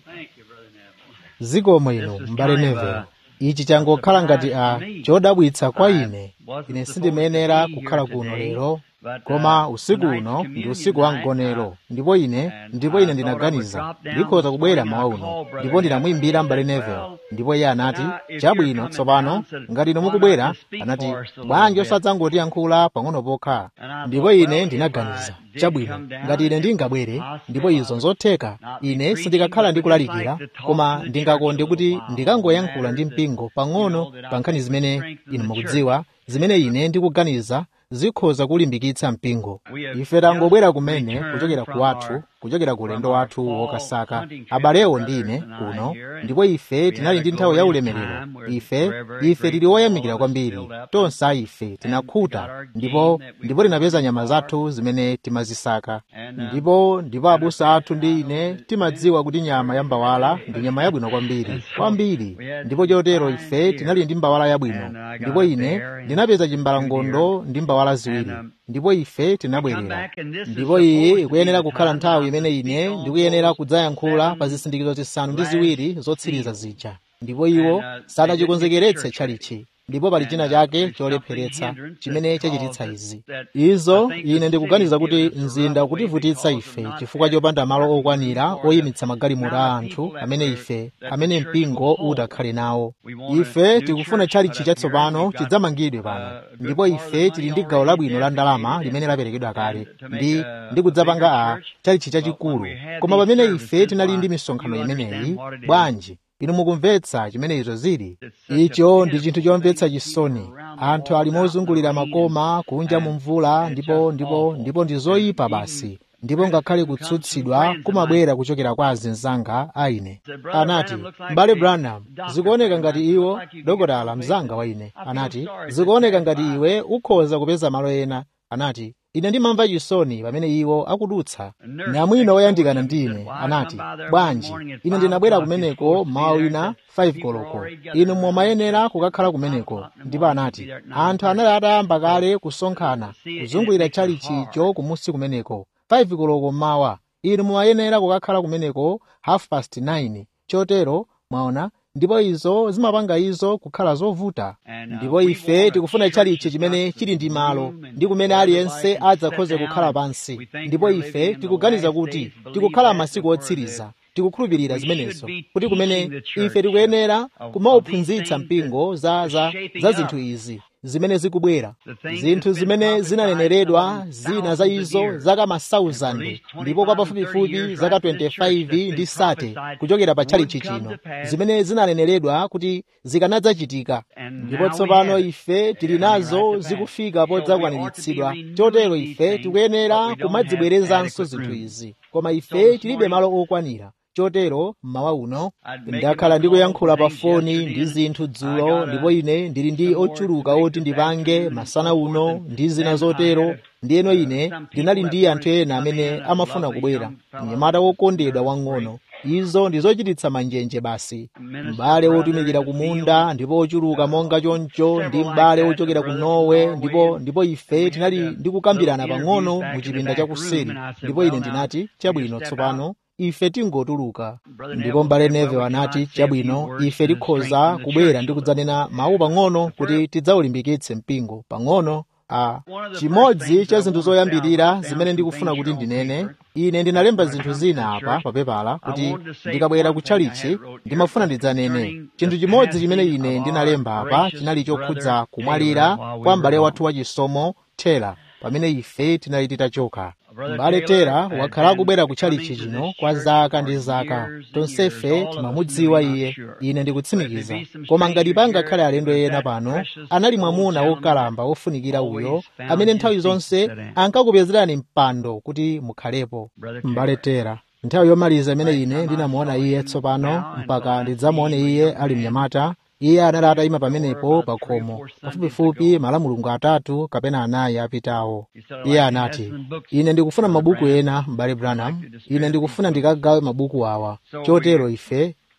zikomo ino m'bale neville ichi changokhala ngati a chodabwitsa kwa ine ine sindimayenera kukhala kuno lero koma usiku uno ndi usiku wa mgonero ndipo ine ndipo ine ndinaganiza ndikhoza kubwera mawa uno ndipo ndinamuyimbira m'bale neville ndipo iye anati chabwino tsopano ngati inu mukubwera anati bwanji osadzangotiyankhula pang'ono pokha ndipo ine ndinaganiza chabwino ngati ine ndingabwere ndipo izo nzotheka ine sindikakhala ndikulalikira koma ndingakonde kuti ndikangoyankhula ndi mpingo pang'ono pa nkhani zimene inu mukudziwa zimene ine ndikuganiza zikhoza kulimbikitsa mpingo ife tangobwera kumene kuchokera ku wathu kuchokera ku ulendo wathu wokasaka abalewo ndi ine kuno ndipo ife tinali ndi nthawi ya ulemerero ife ife tili oyamikira kwambiri tonse a ife tinakhuta ndipo ndipo tinapeza nyama zathu zimene timazisaka ndipo ndipo abusa athu ndi ine timadziwa kuti nyama ya mbawala ndi nyama yabwino kwambiri kwambiri ndipo chotero ife tinali ndi mbawala yabwino ndipo ine ndinapeza chimbalangondo ndi mbawala ziwiri ndipo ife tinabwerera ndipo iyi ikuyenera kukhala nthawi imene ine ndikuyenera kudzayankhula pa zisindikizo zisanu ndi ziwiri zotsiriza zija ndipo iwo sanachikonzekeretse tchalichi ndipo pali china chake cholepheretsa chimene chachititsa izi izo ine ndikuganiza kuti mzinda ukutivutitsa ife chifukwa chopanda malo okwanira oyimitsa magalimoto a anthu amene ife amene mpingo utakhale nawo ife tikufuna tchalichi chatsopano chidzamangidwe pano ndipo ife tili ndi gawo labwino la ndalama limene laperekedwa kale ndi ndi kudzapanga a tchalichi chachikulu koma pamene ife tinali ndi misonkhano imeneyi bwanji inu mukumvetsa chimene izo zili icho ndi chinthu chomvetsa chisoni anthu ali mozungulira makoma kunja mu mvula ndipo ndipo ndipo ndi zoyipa basi ndipo ngakhale kutsutsidwa kumabwera kuchokera kwa azinzanga a ine anati m'bale branham zikuoneka ngati iwo dokotala mzanga wa ine anati zikuoneka ngati iwe ukhoza kupeza malo ena anati ine ndimamva chisoni pamene iwo akudutsa namwino woyandikana ndi ine anati bwanji ine ndinabwera kumeneko mawa wina 5 koloko inu mumayenera kukakhala kumeneko ndipo anati anthu anali atayamba kale kusonkhana kuzungulira tchalichicho kumusi kumeneko 5 koloko mmawa inu mumayenera kukakhala kumeneko half past 9 chotero mwaona ndipo izo zimapanga izo kukhala zovuta ndipo ife tikufuna tchalichi chimene chili ndi malo ndi kumene aliyense adzakhoze kukhala pansi ndipo ife tikuganiza kuti tikukhala masiku otsiriza tikukhulupirira zimenezo kuti kumene ife tikuyenera kumauphunzitsa mpingo za, za, za zinthu izi zimene zikubwera zinthu zimene zinaneneredwa zina za izo zaka masauzandi ndipo kwa pafupifupi zaka 25 ndi sate kuchokera pa tchalichi chino zimene zinaneneredwa kuti zikanadzachitika ndipo tsopano ife tili nazo zikufika podzakwaniritsidwa chotero ife tikuyenera kumadzibwerezanso zinthu izi koma ife tilibe malo okwanira chotero mmawa uno ndakhala ndikuyankhula pa foni ndi zinthu dzulo ndipo ine ndili ndi ochuluka oti ndipange masana uno ndi zina zotero ndiyeno ine ndinali ndi anthu ena amene amafuna kubwera mnyamata wokondedwa wang'ono izo ndi zochititsa manjenje basi m'bale wotumikira ku munda ndipo ochuluka monga choncho ndi m'bale wochokera ku norwe ndipo ndipo ife tinali ndikukambirana pang'ono mu chipinda chakuseri ndipo ine ndinati chabwino tsopano ife tingotuluka ndipo m'bale neve anati chabwino ife tikhoza kubwera ndi kudzanena mawu pang'ono kuti tidzaulimbikitse mpingo pang'ono a chimodzi cha zinthu zoyambirira zimene ndikufuna kuti ndinene ine ndinalemba zinthu zina apa papepala kuti ndikabwera ku tchalichi ndimafuna ndidzanene chinthu chimodzi chimene ine ndinalemba apa chinali chokhudza kumwalira kwa m'bale wathu wachisomo tera pamene ife tinali titachoka m'bale tera wakhala akubwera ku tchalichi chino kwa zaka ndi zaka tonsefe timamudziwa iye ine ndikutsimikiza koma ngati pangakhale alendo ena pano anali mwamuna wokalamba wofunikira uyo amene nthawi zonse ankakupezerani mpando kuti mukhalepo m'bale tera nthawi yomaliza imene ine ndinamuona iye tsopano mpaka ndidzamuone iye ali mnyamata iye anali atayima pamenepo pa khomo pafupifupi malamulungu atatu kapena anayi apitawo iye anati ine ndikufuna mabuku ena m'bale branham ine ndikufuna ndikagawe mabuku awa chotero ife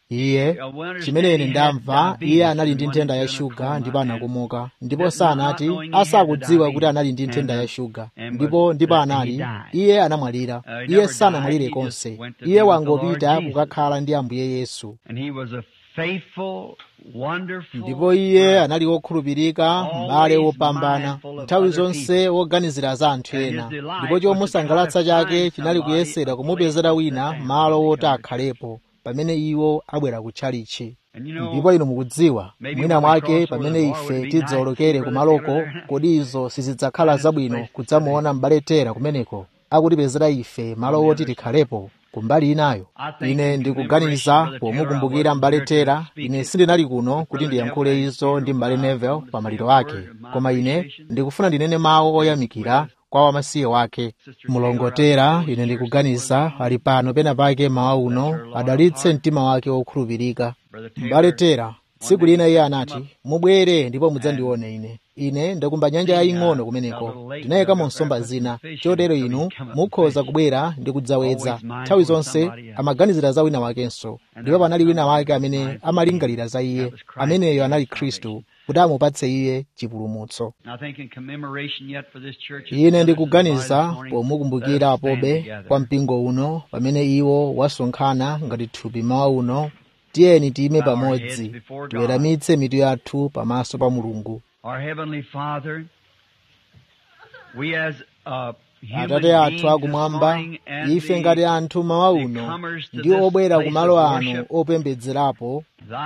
iye chimene ine ndamva iye anali ndi nthenda ya shuga ndipo anakumuka ndipo sanati asakudziwa kuti anali ndi nthenda ya shuga ndipo ndipo anali iye anamwalira iye sanamwalire konse iye wangopita kukakhala ndi ambuye yesu ndipo iye anali wokhulupirika m'bale wopambana nthawi zonse woganizira za anthu ena ndipo chomusangalatsa chake chinali kuyesera kumupezera wina malo woti akhalepo pamene iwo abwera kutchalichi ndipo inu mukudziwa mwina mwake pamene ife tidzawolokere kumaloko kodi izo sizidzakhala zabwino kudzamuona m'bale tera kumeneko akutipezera ife malo woti tikhalepo kumbali inayo ine ndikuganiza pomukumbukira m'bale tera ine sindinali kuno kuti ndiyankhule izo ndi m'bale neville pa maliro ake koma ine ndikufuna ndinene mawu oyamikira kwa wamasiye wake mulongotera ine ndikuganiza ali pano pena pake mawa uno adalitse mtima wake wokhulupirika m'bale tera tsiku lina iye anati mubwere ndipo mudzandione ine ine ndakumba nyanja yaying'ono kumeneko tinayikamo nsomba zina chotero inu mukhoza kubwera ndi kudzawedza nthawi zonse amaganizira za wina wakenso ndipo panali wina wake amene amalingalira za iye ameneyo anali khristu kuti amupatse iye chipulumutso ine ndikuganiza pomukumbukira apobe kwa mpingo uno pamene iwo wasonkhana ngati thupi mawa uno tiyeni tiyime pamodzi tiweramitse mitu yathu pamaso pa mulungu atate athu akumwamba ife ngati anthu mawa uno ndi obwera kumalo ano opembedzerapo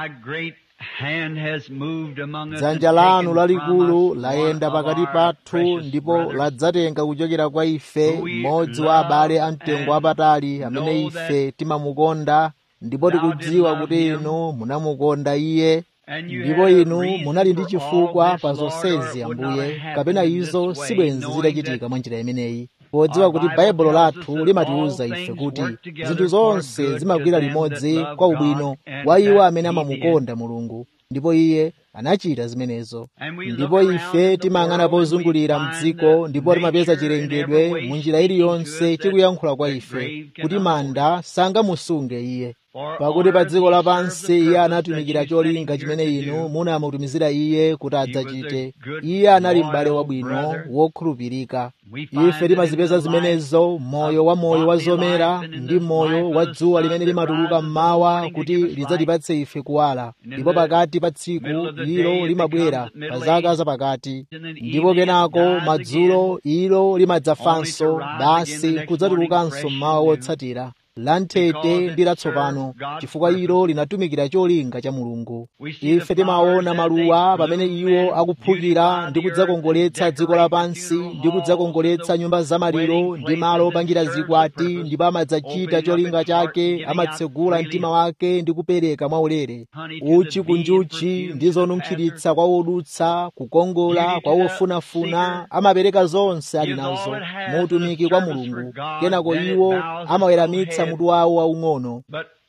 dzanja lanu lalikulu layenda pakati pathu ndipo ladzatenga kuchokera kwa ife mmodzi wa abale amtengo wapatali amene ife timamukonda ndipo tikudziwa kuti inu munamukonda iye ndipo inu munali ndi chifukwa pa zonsezi ambuye kapena izo sibwenzi zidachitika mwa njira imeneyi podziwa kuti baibulo lathu limatiwuza ife kuti zinthu zonse zimagwira limodzi kwa ubwino wa iwo amene amamukonda mulungu ndipo iye anachita zimenezo ndipo ife timayang'ana pozungulira mdziko ndipo timapeza chilengedwe mu njira iliyonse chikuyankhula kwa ife kuti manda sangamusunge iye pakuti pa dziko lapansi iye anatumikira cholinga chimene inu munamutumizira iye kuti adzachite iye anali m'bale wabwino wokhulupirika ife timazipeza zimenezo moyo wa moyo wa zomera ndi moyo wa dzuwa limene limatuluka mmawa kuti lidzatipatse ife kuwala ndipo pakati pa tsiku ilo limabwera pa zaka zapakati ndipo kenako madzulo ilo limadzafanso basi kudzatulukanso mmawa wotsatira lanthete ndi latsopano chifukwa ilo linatumikira cholinga cha mulungu ife timaona maluwa pamene iwo akuphukira ndi kudzakongoletsa dziko lapansi ndi kudzakongoletsa nyumba zamaliro ndi malo opangira zikwati ndipo amadzachita cholinga chake amatsegula mtima wake ndi kupereka mwaulere uchi kunjuchi ndi zonunkhiritsa kwa wodutsa kukongola kwa wofunafuna amapereka zonse ali nazo muutumiki kwa mulungu kenako iwo amaweramitsa mutu wawo waung'ono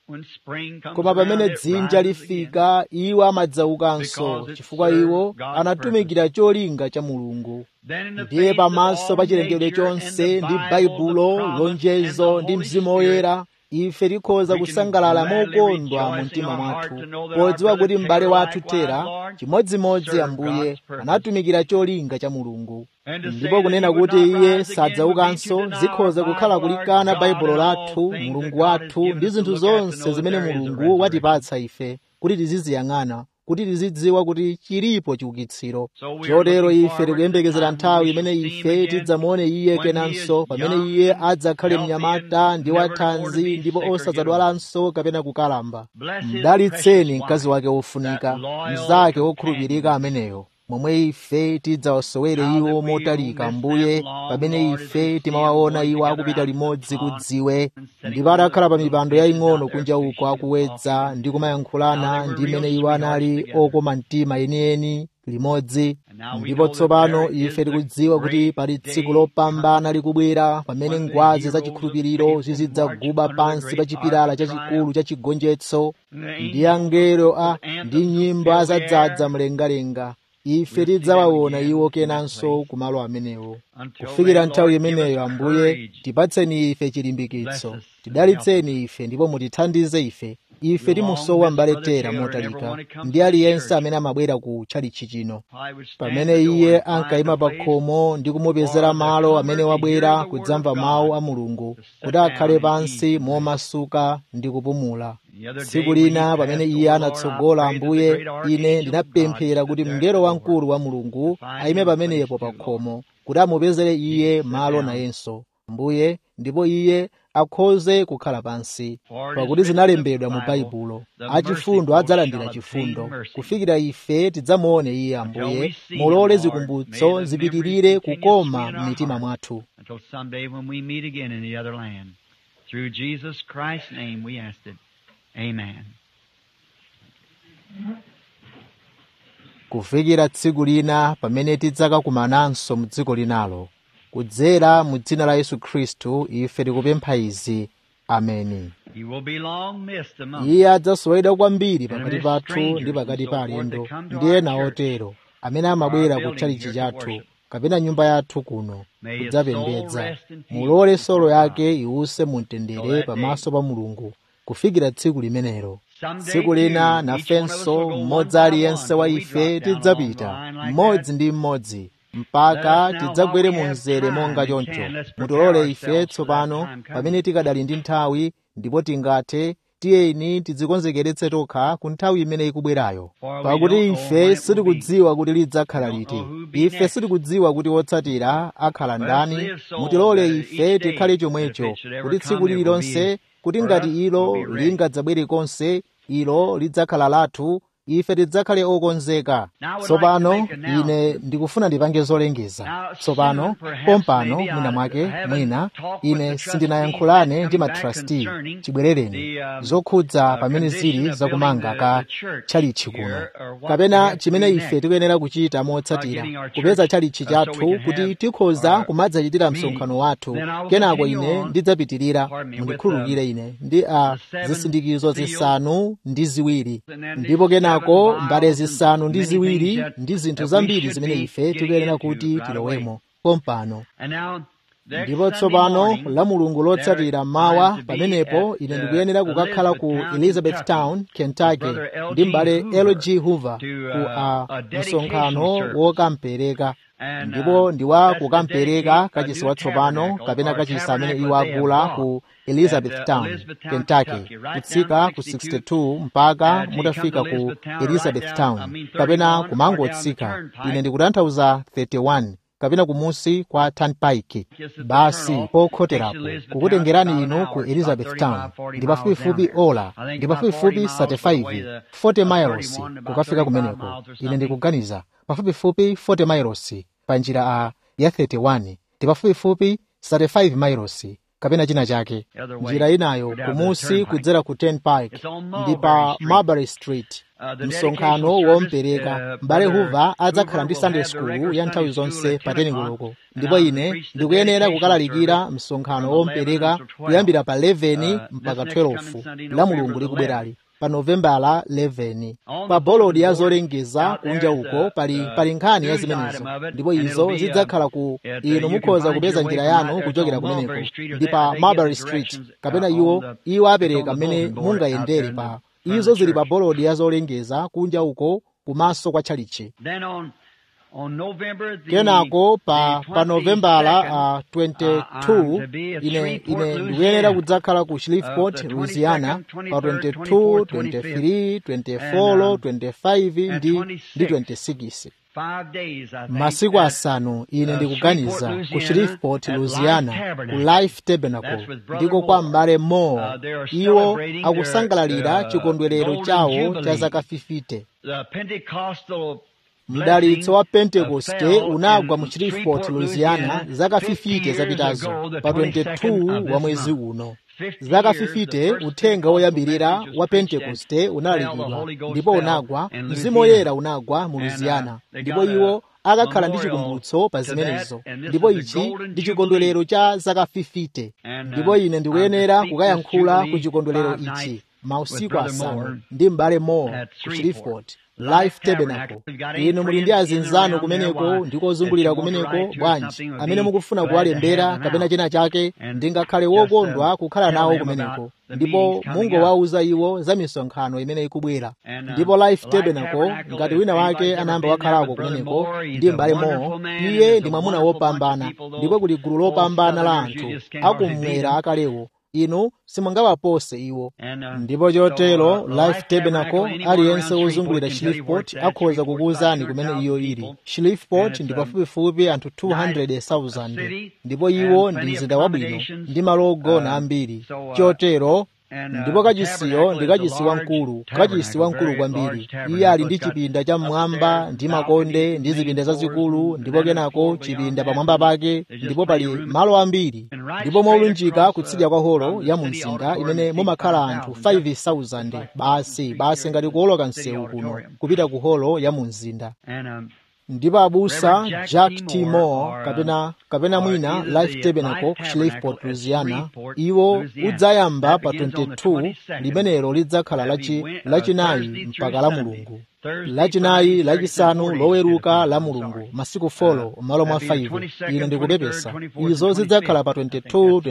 koma pamene dzinja lifika iwo amadzaukanso chifukwa iwo anatumikira cholinga cha mulungu ndiye pamaso pa chilengedwe chonse ndi baibulo lonjezo ndi mzimu woyera ife tikhoza kusangalala mokondwa mu mtima mwathu podziwa kuti m'bale wathu tera chimodzimodzi ambuye anatumikira cholinga cha mulungu ndipo kunena kuti iye sadzaukanso zikhoza kukhala kulikana baibulo lathu mulungu wathu ndi zinthu zonse zimene mulungu watipatsa ife kuti tiziziyang'ana kuti tizidziwa kuti chilipo chiukitsiro chotero ife tikuyembekezera nthawi imene ife tidzamuone iye kenanso pamene iye adzakhale mnyamata ndi wathanzi ndipo osadzadwalanso kapena kukalamba mdalitseni mkazi wake wofunika mnzake wokhulupirika ameneyo momwe ife tidzawasowere iwo motalika mbuye pamene ife timawaona iwo akupita limodzi kudziwe ndipo atakhala pa mipando yaying'ono kunja uko akuwedza ndi kumayankhulana ndi mmene iwo anali okoma mtima enieni limodzi ndipo tsopano ife tikudziwa kuti pali tsiku lopambana likubwera pamene ngwazi zachikhulupiriro zizidzaguba pansi pa chipilala chachikulu cha chigonjetso ndi angelo a ndi nyimbo azadzadza mlengalenga ife tidzawaona iwo kenanso kumalo amenewo kufikira nthawi imeneyo ambuye tipatseni ife chilimbikitso tidalitseni ife ndipo mutithandize ife ife timusowa mbale tera motalika ndi aliyense amene amabwera ku tchalichi chino pamene iye ankayima pa khomo ndi kumupezera malo amene wabwera kudzamva mawu a mulungu kuti akhale pansi momasuka ndi kupumula tsiku lina pamene iye anatsogola ambuye ine ndinapemphera kuti mngelo wamkulu wa mulungu ayime pamenepo pa khomo kuti amupezere iye malo nayenso ambuye ndipo iye akhoze kukhala pansi pakuti zinalembedwa mu baibulo achifundo adzalandira chifundo kufikira ife tidzamuone iye ambuye mulole zikumbutso zipitirire kukoma m'mitima mwathu Through Jesus Christ's name we asked it. Amen. kufikira tsiku lina pamene tidzakakumananso mu dziko linalo kudzera mu dzina la yesu khristu ife tikupempha izi ameni He will be long missed among iye adzasowedwa kwambiri pakati pathu ndi pakati pa alendo ndi ena otero amene amabwera ku tchalichi chathu kapena nyumba yathu kuno kudzapembedza mulole solo yake iwuse mu mtendere pamaso pa mulungu kufikira tsiku limenelo tsiku lina nafenso mmodzi aliyense wa ife tidzapita mmodzi ndi mmodzi mpaka tidzagwere mu mzere monga choncho mutilole ife tsopano pamene tikadali ndi nthawi ndipo tingathe tiyeni tidzikonzekeretse tokha ku nthawi imene ikubwerayo pakuti ife sitikudziwa kuti lidzakhala liti ife sitikudziwa kuti wotsatira akhala ndani mutilole ife tikhale chomwecho kuti tsiku lililonse kuti ngati ilo lingadzabwere konse ilo lidzakhala lathu ife tidzakhale okonzeka tsopano ine ndikufuna ndipange zolengeza tsopano pompano mwina mwake mwina ine sindinayankhulane ndi matrasti chibwerereni zokhudza pamene zili zakumanga ka tchalichi kuno kapena chimene ife tikuyenera kuchita motsatira kupeza tchalichi chathu kuti tikhoza kumadzachitira msonkhano wathu kenako ine ndidzapitirira mundikhululukire ine ndi a zisindikizo zisanu ndi ziwiri ndipo kenako mbale zisanu ndi ziwiri ndi zinthu zambiri zimene ife tikuyenera kuti tilowemo pompano ndipo tsopano la mulungu lotsatira mawa pamenepo ine ndikuyenera kukakhala ku elizabethtown kentucky ndi m'bale lg hoover ku a msonkhano wokampereka ndipo ndiwa kukampereka kachisi watsopano kapena kachisi amene iwo agula ku elizabethtown kentucky kutsika ku 62 mpaka mutafika ku elizabethtown kapena kumangotsika ine ndikutanthauza 31 kapena kumusi kwa turnpike basi pokhoterapo kukutengerani inu ku elizabethtown ndi pafupifupi ola ndi pafupifupi 35 40 miles kukafika kumeneko ine ndikuganiza pafupifupi 40 miles pa njira a ya 31 ndi pafupifupi 35 miles kapena china chake njira inayo kumusi kudzera ku turnpike ndi pa marbury street msonkhano wompereka m'bale hoover adzakhala ndi sunday school ya nthawi zonse pa teningoloko ndipo ine ndikuyenera kukalalikira msonkhano wompereka kuyambira pa 11 mpaka 12 la mulungu likubwerali pa novembala 11 pa bolodi ya zolengeza kunja uko pali pali nkhani ya zimenezo ndipo izo zidzakhala ku inu mukhoza kupeza njira yanu kuchokera kumeneko ndi pa marbury street kapena iwo iwo apereka mmene mungayendere pa izo zili pa bolodi ya zolengeza kunja uko kumaso kwa tchalichi kenako pa pa novembala uh, 22 ine ine ndikuyenera kudzakhala ku shreveport louisiana pa 22 23 24 25 ndi ndi 26 masiku asanu ine ndikuganiza ku shreveport louisiana ku life tabernacle ndiko kwa m'bale moore iwo akusangalalira chikondwerero chawo cha zaka 50 mdalitso wa pentekoste unagwa mu shreveport louisiana zaka 50 zapitazo pa 22 wa mwezi uno zaka 50 uthenga woyambirira wa pentekoste unalalikidwa ndipo unagwa mzimu woyera unagwa mu louisiana ndipo iwo akakhala ndi chikumbutso pa zimenezo ndipo ichi ndi chikondwerero cha zaka 50 ndipo ine ndikuyenera kukayankhula ku chikondwerero ichi mausiku asanu ndi m'bale moore ku shreveport life tabernacle inu muli ndi azinzanu kumeneko ndikozungulira kumeneko bwanji amene mukufuna kuwalembera kapena china chake ndingakhale wokondwa kukhala nawo kumeneko ndipo mungowauza iwo za misonkhano imene ikubwera ndipo life tabernacle ngati wina wake anayamba wakhalako kumeneko ndi m'bale mowo iye ndi mwamuna wopambana ndipo kuli gulu lopambana la anthu akumwera akalewo inu simungawapose iwo ndipo chotero life tabernacle aliyense wozungulira shreveport akhoza kukuwuzani kumene iyo ili shreveport ndi pafupifupi anthu 200,000 ndipo iwo ndi mzinda wabwino ndi malo ogona ambiri chotero ndipo kachisiyo ndi kachisi wamkulu kachisi wamkulu kwambiri iye ali ndi chipinda cha mmwamba ndi makonde ndi zipinda zazikulu ndipo kenako chipinda pamwamba pake ndipo pali malo ambiri ndipo molunjika kutsidya kwa holo ya mu mzinda imene mumakhala anthu 5,000 basi basi ngati kuoloka msewu kuno kupita ku holo ya mu mzinda ndipo abusa jack t moore kapena kapena mwina life tabernacle ku shreveport louisiana iwo udzayamba pa 22 limenelo lidzakhala lachinayi mpaka la mulungu lachinayi lachisanu loweruka la mulungu masiku folo m'malo mwa 5 ine ndikupepesa izo zidzakhala pa 22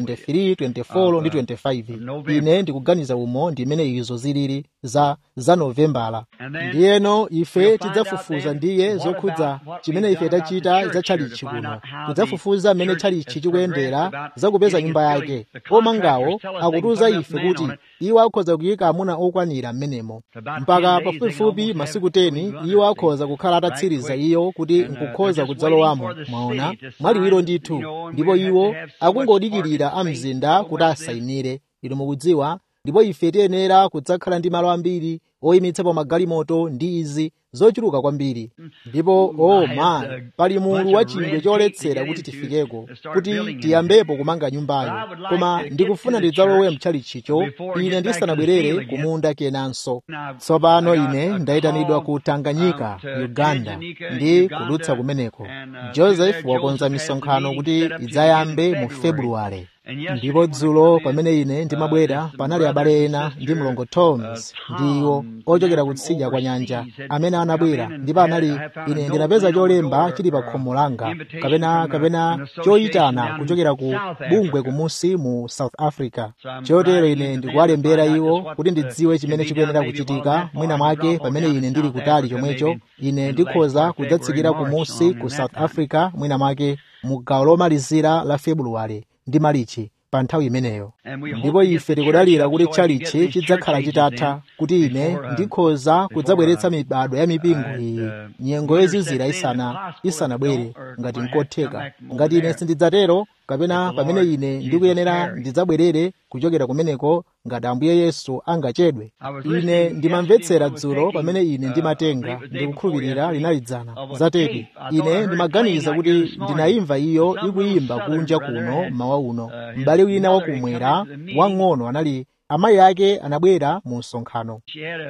23 24 ndi 25 ine ndikuganiza umo ndimene izo zilili za za novembala ndiyeno ife tidzafufuza ndiye zokhudza chimene ife tachita za tchalichi kuno tidzafufuza mmene tchalichi chikuyendera zakupeza nyumba yake omangawo akutiuza ife kuti iwo akhoza kuyika amuna okwanira m'menemo mpaka pafupifupi masiku 10 iwo akhoza kukhala atatsiriza iyo kuti nkukhoza kudzalowamo mwaona mwaliwiro ndithu ndipo iwo akungodikirira a mzinda kuti asayinire inu mukudziwa ndipo ife tiyenera kudzakhala ndi malo ambiri oyimitsapo magalimoto ndi izi zochuluka kwambiri ndipo oh man pali mulu wa chingwe choletsera kuti tifikeko kuti tiyambepo kumanga nyumbayo koma ndikufuna ndidzalowe mtchalichicho ine ndisanabwerere kumunda kenanso tsopano ine ndayitanidwa ku tanganyika uganda ndi kudutsa kumeneko joseph wakonza misonkhano kuti idzayambe mu februwale ndipo dzulo pamene ine ndimabwera panali abale ena ndi mlongo toms ndi iwo ochokera kutsidya kwa nyanja amene anabwera ndipo anali ine ndinapeza cholemba chili pa khomo langa kapena kapena choyitana kuchokera ku bungwe kumusi mu south africa chotero ine ndikuwalembera iwo kuti ndidziwe chimene chikuyenera kuchitika mwina mwake pamene ine ndili kutali chomwecho ine ndikhoza kudzatsikira kumusi ku south africa mwina mwake mu gawo lomalizira la februwale ndi malichi pa nthawi imeneyo ndipo ife tikudalira kuti tchalichi chidzakhala chitatha kuti ine ndikhoza kudzabweretsa mibado ya mipingo iyi nyengo yozizira isana isanabwere ngati nkotheka ngati ine sindidzatero kapena pamene ine ndikuyenera ndidzabwerere kuchokera kumeneko ngati ambuye yesu angachedwe ine ndimamvetsera dzulo pamene ine ndimatenga ndikukhulupirira linalidzana zatedi ine ndimaganiza kuti ndinayimva iyo ikuyimba kunja kuno mawa uno m'bale wina wakumwera wang'ono anali amayi ake anabwera mu msonkhano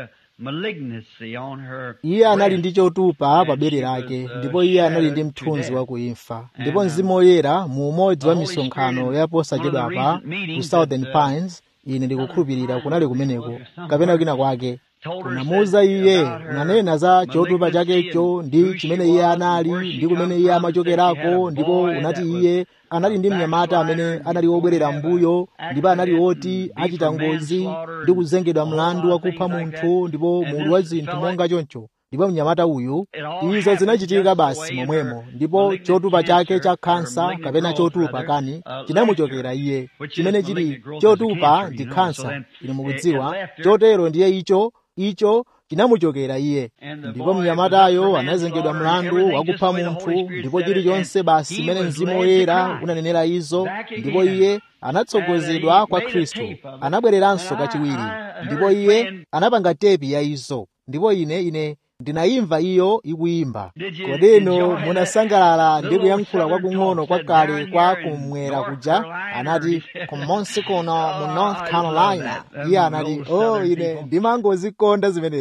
iye anali ndi chotupa pa bere lake ndipo iye anali ndi mthunzi wa kuimfa ndipo mzimu woyera mu umodzi wa misonkhano yaposachedwapa ku southern pines ine ndikukhulupirira kunali kumeneko kapena kwina kwake unamuwuza iye unanena za chotupa chakecho ndi chimene iye anali ndi kumene iye amachokerako ndipo unati iye anali ndi mnyamata amene anali wobwerera mbuyo ndipo anali woti achita ngozi ndi kuzengedwa mlandu wakupha munthu ndipo mulu wa zinthu monga choncho ndipo mnyamata uyu izo zinachitika basi momwemo ndipo chotupa chake cha khansa kapena chotupa kani chinamuchokera iye chimene chili chotupa ndi khansa ine mukudziwa chotero ndiye icho icho chinamuchokera iye ndipo mnyamatayo anazengedwa mlandu wakupha munthu ndipo chilichonse basi chimene mzimu woyera unanenera izo ndipo iye anatsogozedwa kwa khristu anabwereranso kachiwiri ndipo iye anapanga tepi ya izo ndipo ine ine ndinayimva iyo ikuyimba kodeno munasangalala ndi kuyankhula kwakung'ono kwakale kwa kumwera kuja anati kumonsi kuno mu north carolina iye anati oh ine ndimangozikonda zimenezo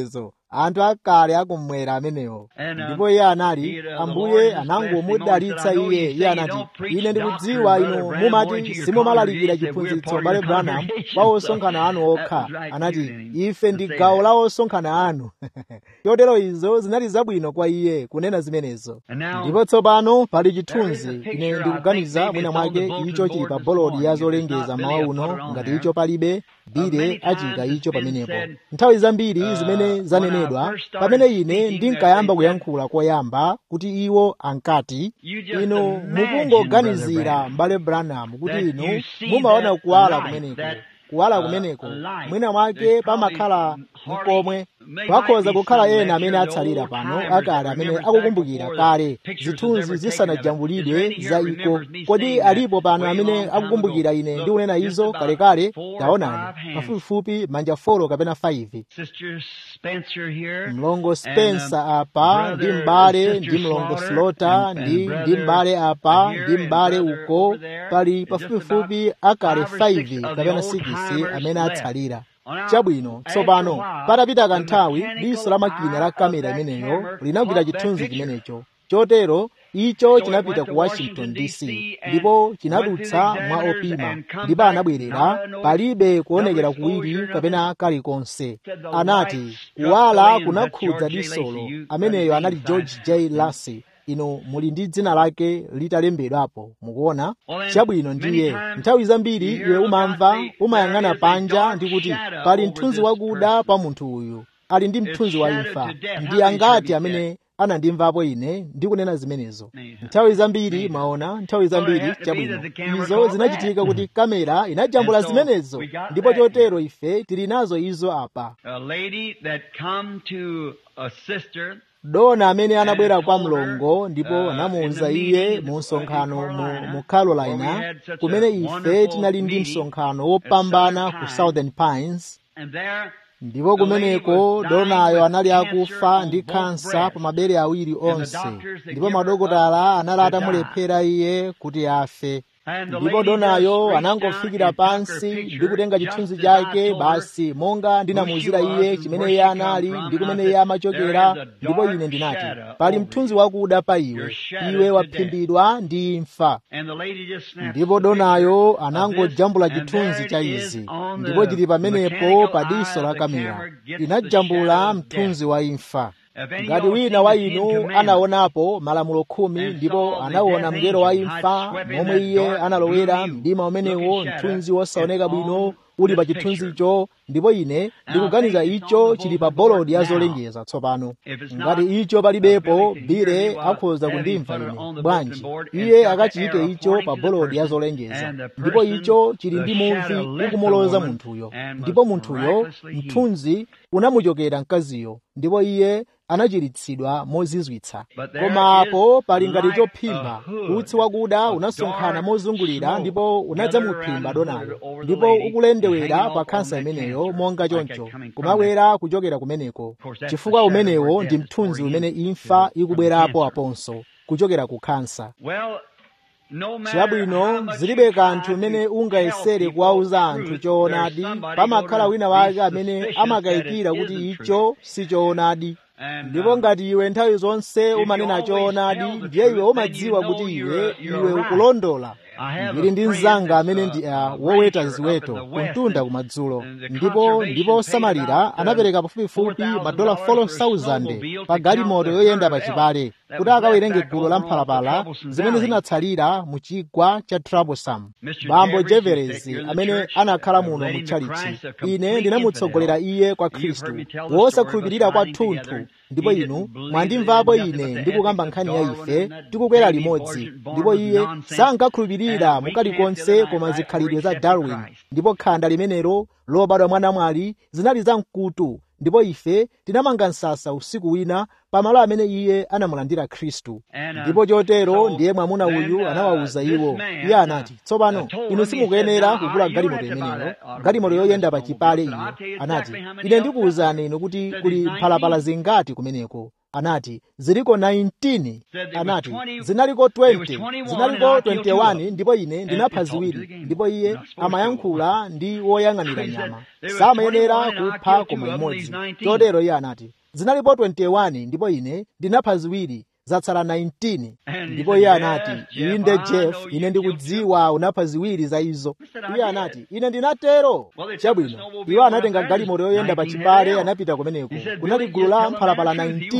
anthu akale akumwera amenewo ndipo iye anali ambuye anangomudalitsa iye iye anati ine ndikudziwa inu mumati simumalalikira chiphunzitso bale branham kwa osonkhana anu okha anati ife ndi gawo la osonkhana anu chotero izo zinali zabwino kwa iye kunena zimenezo ndipo tsopano pali chithunzi ine ndikuganiza mwina mwake icho chili pa bolodi ya zolengeza mawa uno ngati icho palibe bile achika icho pamenepo nthawi zambiri zimene zanenedwa pamene ine ndinkayamba kuyankhula koyamba kuti iwo ankati inu mukungoganizira m'bale branham kuti inu mumaona kuwala kumeneko kuwala kumeneko mwina mwake pamakhala mkomwe pakhoza kukhala ena amene atsalira pano akale amene akukumbukira kale zithunzi zisanajambulidwe za iko kodi alipo pano amene akukumbukira ine ndikunena izo kalekale taonani pafupifupi manja folo kapena 5 mlongo spencer apa ndi m'bale ndi mlongo slota ndi ndi m'bale apa ndi m'bale uko pali pafupifupi akale 5 kapena 6 amene atsalira chabwino tsopano patapita kanthawi diso la makina la kamera imeneyo linagwira chithunzi chimenecho chotero icho chinapita ku washington dc ndipo chinadutsa mwa opima ndipo anabwerera palibe kuonekera kuwiri kapena kalikonse anati kuwala kunakhudza disolo ameneyo anali george j lassey ino muli ndi dzina lake litalembedwapo mukuona chabwino ndiye nthawi zambiri iwe umamva umayang'ana panja ndi kuti pali mthunzi wakuda pa munthu uyu ali ndi mthunzi wa imfa ndi angati amene anandimvapo ine ndikunena zimenezo nthawi zambiri maona nthawi zambiri chabwino izo zinachitika kuti kamera inajambula zimenezo ndipo chotero ife tili nazo izo apa dona amene anabwera kwa mlongo ndipo anamuwuza iye mu msonkhano mu, mu carolina kumene ife tinali ndi msonkhano wopambana ku southern pines ndipo kumeneko donayo anali akufa ndi kansa pa mabere awiri onse ndipo madokotala anali atamulephera iye kuti afe ndipo donayo anangofikira pansi ndi kutenga chithunzi chake basi monga ndinamuwuzira iye chimene iye anali ndi kumene iye amachokera ndipo ine ndinati pali mthunzi wakuda pa iwe iwe waphimbidwa ndi imfa ndipo donayo anangojambula chithunzi cha izi ndipo chili pamenepo pa diso la kamera inajambula mthunzi wa imfa ngati wina wa inu anaonapo malamulo khumi ndipo anaona mngelo wa imfa momwe iye analowera mdima umenewo mthunzi wosaoneka bwino uli pa chithunzicho ndipo ine ndikuganiza icho chili pa bolodi ya zolengeza tsopano ngati icho palibepo bile akhoza kundimva ine bwanji iye akachiyike icho pa bolodi ya zolengeza ndipo icho chili ndi muvi ukumuloza munthuyo ndipo munthuyo mthunzi unamuchokera mkaziyo ndipo iye anachiritsidwa mozizwitsa koma apo pali ngati chophimba utsi wakuda unasonkhana mozungulira ndipo unadzamuphimba donayo ndipo ukulendewera pa khansa imeneyo monga choncho kumabwera kuchokera kumeneko chifukwa umenewo ndi mthunzi umene imfa ikubwerapo aponso kuchokera ku khansa chabwino zilibe kanthu umene ungayesere kuwauza anthu choonadi pamakhala wina wake amene amakayikira kuti icho si choonadi ndipo ngati iwe nthawi zonse umanena choonadi ndiye iwe umadziwa kuti iwe iwe ukulondola ndili ndi mnzanga amene ndi uh, woweta ziweto kumtunda kumadzulo ndipo ndipo osamalira anapereka pafupifupi madola 4000 pa galimoto yoyenda pa chipale kuti akawerenge gulu la mphalapala zimene zinatsalira mu chigwa cha troublesome bambo jeverezi amene anakhala muno mu tchalitchi ine ndinamutsogolera iye kwa khristu wosakhulupirira kwathunthu ndipo inu mwandimvapo ine ndikukamba nkhani ya ife tikukwera limodzi ndipo iye sankakhulupirira mukalikonse koma zikhalidwe za darwin ndipo khanda limenelo lobadwa mwanamwali zinali zamkutu ndipo ife tinamanga msasa usiku wina pamalo amene iye anamulandira khristu ndipo chotero ndiye mwamuna uyu anawawuza iwo iye anati tsopano inu simukuyenera kugula galimoto imeneyo galimoto yoyenda pa chipale iyo anati ine ndikuwuzani inu kuti kuli mphalapala zingati kumeneko anati ziliko 19 anati zinaliko 20 zinaliko 21 ndipo ine ndinapha ziwiri ndipo iye amayankhula ndi woyang'anira nyama samayenera kupha koma imodzi chotero iye anati zinalipo 21 ndipo ine ndinapha ziwiri zatsala 19 ndipo iye anati inde jeff ine ndikudziwa unapha ziwiri za izo iye anati ine ndinatero chabwino iwo anatenga galimoto yoyenda pa chipale anapita kumeneko kunali gulu la mphalapala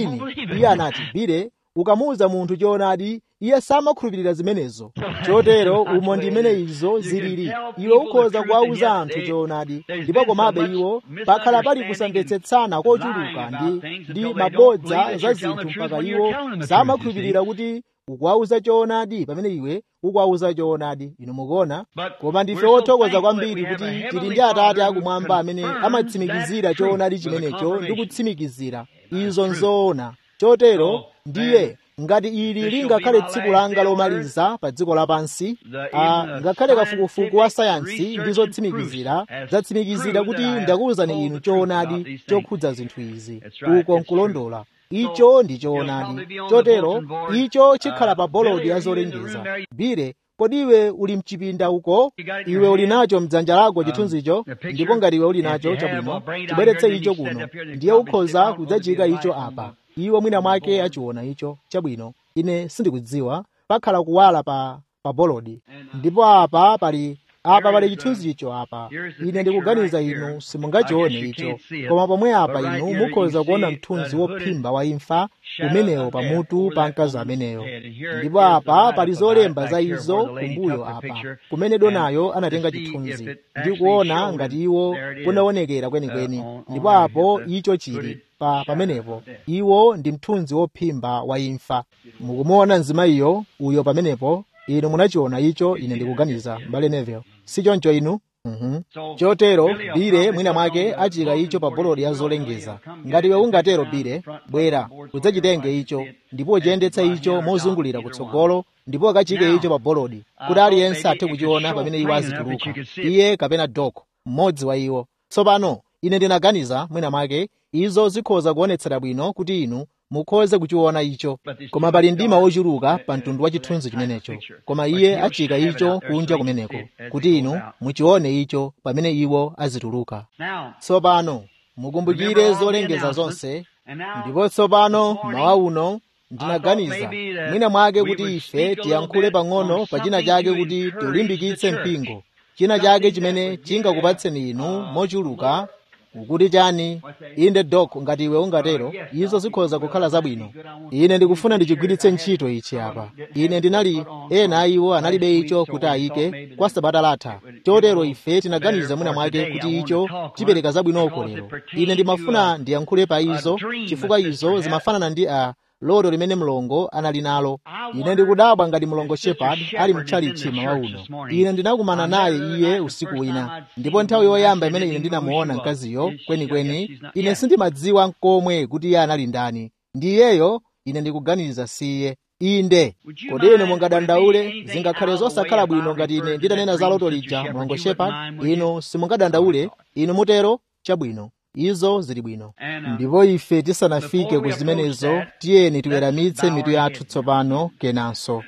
19 iye anati bire ukamuwuza munthu choonadi iye samakhulupirira zimenezo chotero umo ndi imene izo zilili iwe ukhoza kuwawuza anthu choonadi ndipo komabe iwo pakhala pali kusamvetsetsana kochuluka ndi ndi mabodza za zinthu mpaka iwo samakhulupirira kuti ukuwawuza choonadi pamene iwe ukuwawuza choonadi inu mukuona koma ndife othokoza kwambiri kuti tili ndi atate akumwamba amene amatsimikizira choonadi chimenecho ndi kutsimikizira izo nzoona chotero ndiye ngati ili lingakhale tsiku langa lomaliza pa dziko lapansi ngakhale kafukufuku wa sayansi ndi zotsimikizira zatsimikizira kuti ndakuwuzani inu choonadi chokhudza zinthu izi uko nkulondola icho ndi choonadi chotero icho chikhala pa bolodi ya zolengeza bire kodi iwe uli mchipinda uko iwe uli nacho mdzanja lako chithunzicho ndipo ngati iwe uli nacho chabwino chibweretse icho kuno ndiye ukhoza kudzachika icho apa iwo mwina mwake achiona icho chabwino ine sindikudziwa pakhala kuwala pa pa bolodi ndipo apa pali apa pali chithunzicho apa ine ndikuganiza inu simungachione icho koma pomwe apa inu mukhoza kuona mthunzi wophimba wa imfa umenewo pamutu pa mkazi ameneyo ndipo apa pali zolemba za izo kumbuyo apa kumene donayo anatenga chithunzi ndi kuona ngati iwo kunaonekera kwenikweni ndipo apo icho chili pa pamenepo iwo ndi mthunzi wophimba wa imfa mukumuona mzimayiyo uyo pamenepo inu munachiona icho ine ndikuganiza mbale neville sichoncho inu Mm -hmm. chotero bire mwina mwake achika icho pa bolodi ya zolengeza ngati iwe ungatero bire bwera udzachitenge icho ndipo uchiyendetsa icho mozungulira kutsogolo ndipo akachike icho pa bolodi kuti aliyense athe kuchiona pamene iwo azituluka iye kapena dok mmodzi wa iwo tsopano ine ndinaganiza mwina mwake izo zikhoza kuonetsera bwino kuti inu mukhoze kuchiona icho koma pali mdima wochuluka pa mtundu wa chithunzi chimenecho koma iye achika icho kunja kumeneko kuti inu muchione icho pamene iwo azituluka tsopano mukumbukire zolengeza zonse ndipo tsopano mawa uno ndinaganiza mwina mwake kuti ife tiyankhule pang'ono pa china chake kuti tiulimbikitse mpingo china chake chimene chingakupatseni inu mochuluka ukuti chani inde dok ngati iwe ungatero izo zikhoza kukhala zabwino ine ndikufuna ndichigwiritse ntchito ichi apa ine ndinali ena a iwo analibe icho kuti ayike kwa sabata latha chotero ife tinaganiza mwina mwake kuti icho chipereka zabwinoko lero ine ndimafuna ndiyankhule pa izo chifukwa izo zimafanana ndi a loto limene mlongo anali nalo ine ndikudabwa ngati mlongo shepard ali mtchalichi mawa uno ine ndinakumana naye iye usiku wina ndipo nthawi yoyamba imene ine ndinamuona mkaziyo kwenikweni ine sindimadziwa nkomwe kuti iye anali ndani ndi iyeyo ine ndikuganiza siye inde kodi inu mungadandaule zingakhale zosakhala bwino ngati ine nditanena za loto lija mlongo shepard inu simungadandaule inu mutero chabwino izo zili bwino ndipo ife tisanafike ku zimenezo tiyeni tiweramitse mitu yathu tsopano kenanso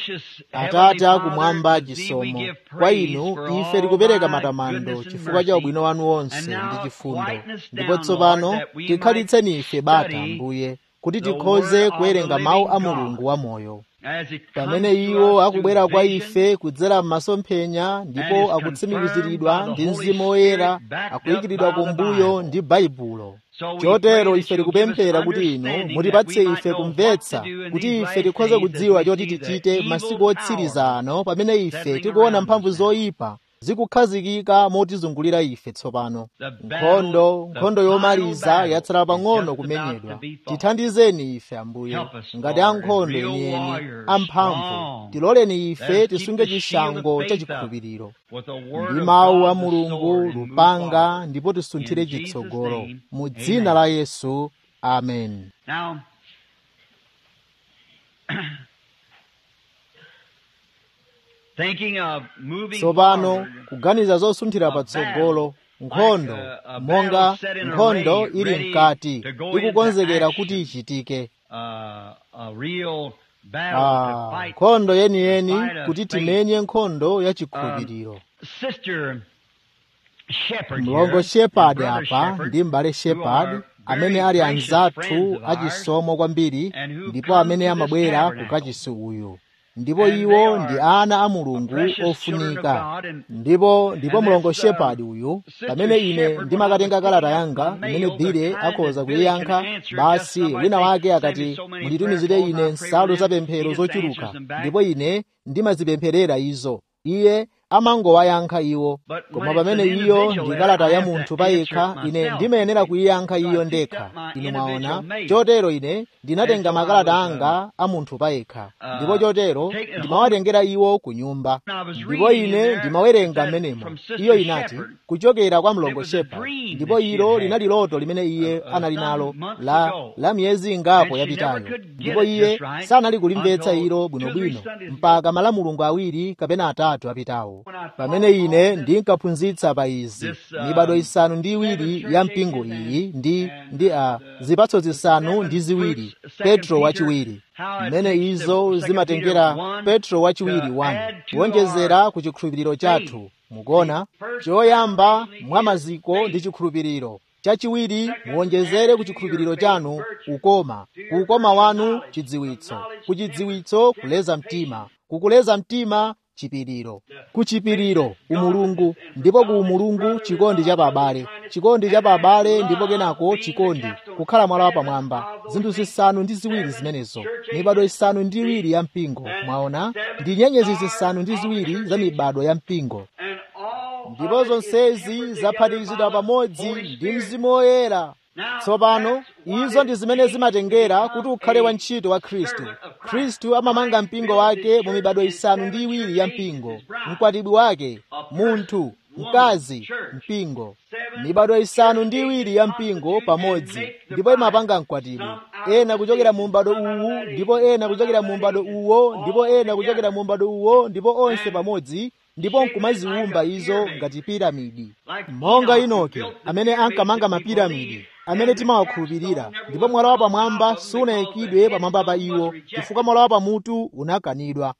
atate akumwamba chisomo kwa inu ife tikupereka matamando chifukwa cha ubwino wanu wonse ndi chifundo ndipo tsopano tikhalitseni ife bata mbuye kuti tikhoze kuwerenga mawu a mulungu wamoyo pamene iwo akubwera kwa ife kudzera m'masomphenya ndipo akutsimikiziridwa ndi mzimu woyera akuyikiridwa kumbuyo ndi baibulo chotero ife tikupemphera kuti inu mutipatse ife kumvetsa kuti ife tikhoze kudziwa choti tichite masiku otsiriza ano pamene ife tikuona mphamvu zoyipa zikukhazikika motizungulira ife tsopano nkhondo nkhondo yomaliza yatsala pang'ono kumenyedwa tithandizeni ife ambuye ngati ankhondo yeniyeni amphamvu tiloleni ife tisunge chishango cha chikhulupiriro ndi mawu a mulungu lupanga ndipo tisunthire chitsogolo mu dzina la yesu amen tsopano kuganiza zosunthira patsogolo nkhondo monga nkhondo ili mkati ikukonzekera kuti ichitike Ah, nkhondo yeniyeni kuti timenye nkhondo ya chikhulupiriro mlongo shepard apa ndi m'bale shepard amene ali anzathu achisomo kwambiri ndipo amene amabwera ku kachisi uyu ndipo iwo ndi ana a mulungu ofunika ndipo ndipo mlongo shepard uyu pamene ine ndimakatenga kalata yanga imene bile akhoza kuyiyankha basi wina wake akati munditumizire ine nsalu zapemphero zochuluka ndipo ine ndimazipempherera izo iye amangowayankha iwo koma pamene iyo ndi kalata ya munthu payekha ine ndimayenera kuyiyankha iyo ndekha inu mwaona chotero ine ndinatenga makalata anga a munthu payekha ndipo chotero ndimawatengera iwo ku nyumba ndipo ine ndimawerenga mmenemo iyo inati kuchokera kwa mlongo shepherd ndipo ilo linali loto limene iye anali nalo la, la miyezi ingapo yapitayo ndipo iye sanali kulimvetsa ilo bwinobwino mpaka malamulungu awiri kapena atatu apitawo pamene ine ndinkaphunzitsa pa izi mibado isanu ndi iwiri ya mpingo iyi ndi ndi a zipatso zisanu ndi ziwiri petro wachiwiri mmene izo zimatengera petro wachiwiri 1 kuwonjezera ku chikhulupiriro chathu mukuona choyamba mwa maziko ndi chikhulupiriro chachiwiri muwonjezere ku chikhulupiriro chanu ukoma ku ukoma wanu chidziwitso ku chidziwitso kuleza mtima kukuleza mtima chipiriro kuchipiriro umulungu ndipo ku umulungu chikondi cha babale chikondi cha babale ndipo kenako chikondi kukhala mwala wapamwamba zinthu zisanu ndi ziwiri zimenezo mibado isanu ndi iwiri ya mpingo mwaona ndi nyenyezi zisanu ndi ziwiri za mibado ya mpingo ndipo zonsezi zaphatikizidwa pamodzi ndi mzimu woyera tsopano izo ndi zimene zimatengera kuti ukhale wantchito wa khristu khristu amamanga mpingo wake mu mibado isanu ndi iwiri ya mpingo mkwatibwi wake munthu mkazi mpingo mibado isanu ndi iwiri ya mpingo pamodzi ndipo imapanga mkwatibwi ena kuchokera mu m'bado uwu ndipo ena kuchokera mu m'bado uwo ndipo ena kuchokera mu m'bado uwo ndipo onse pamodzi ndipo nkumaziwumba izo ngati piramidi monga inoki amene ankamanga mapiramidi amene timawakhulupirira ndipo mwala wapamwamba sunayikidwe pamwamba pa iwo chifukwa mwala wapamutu unakanidwa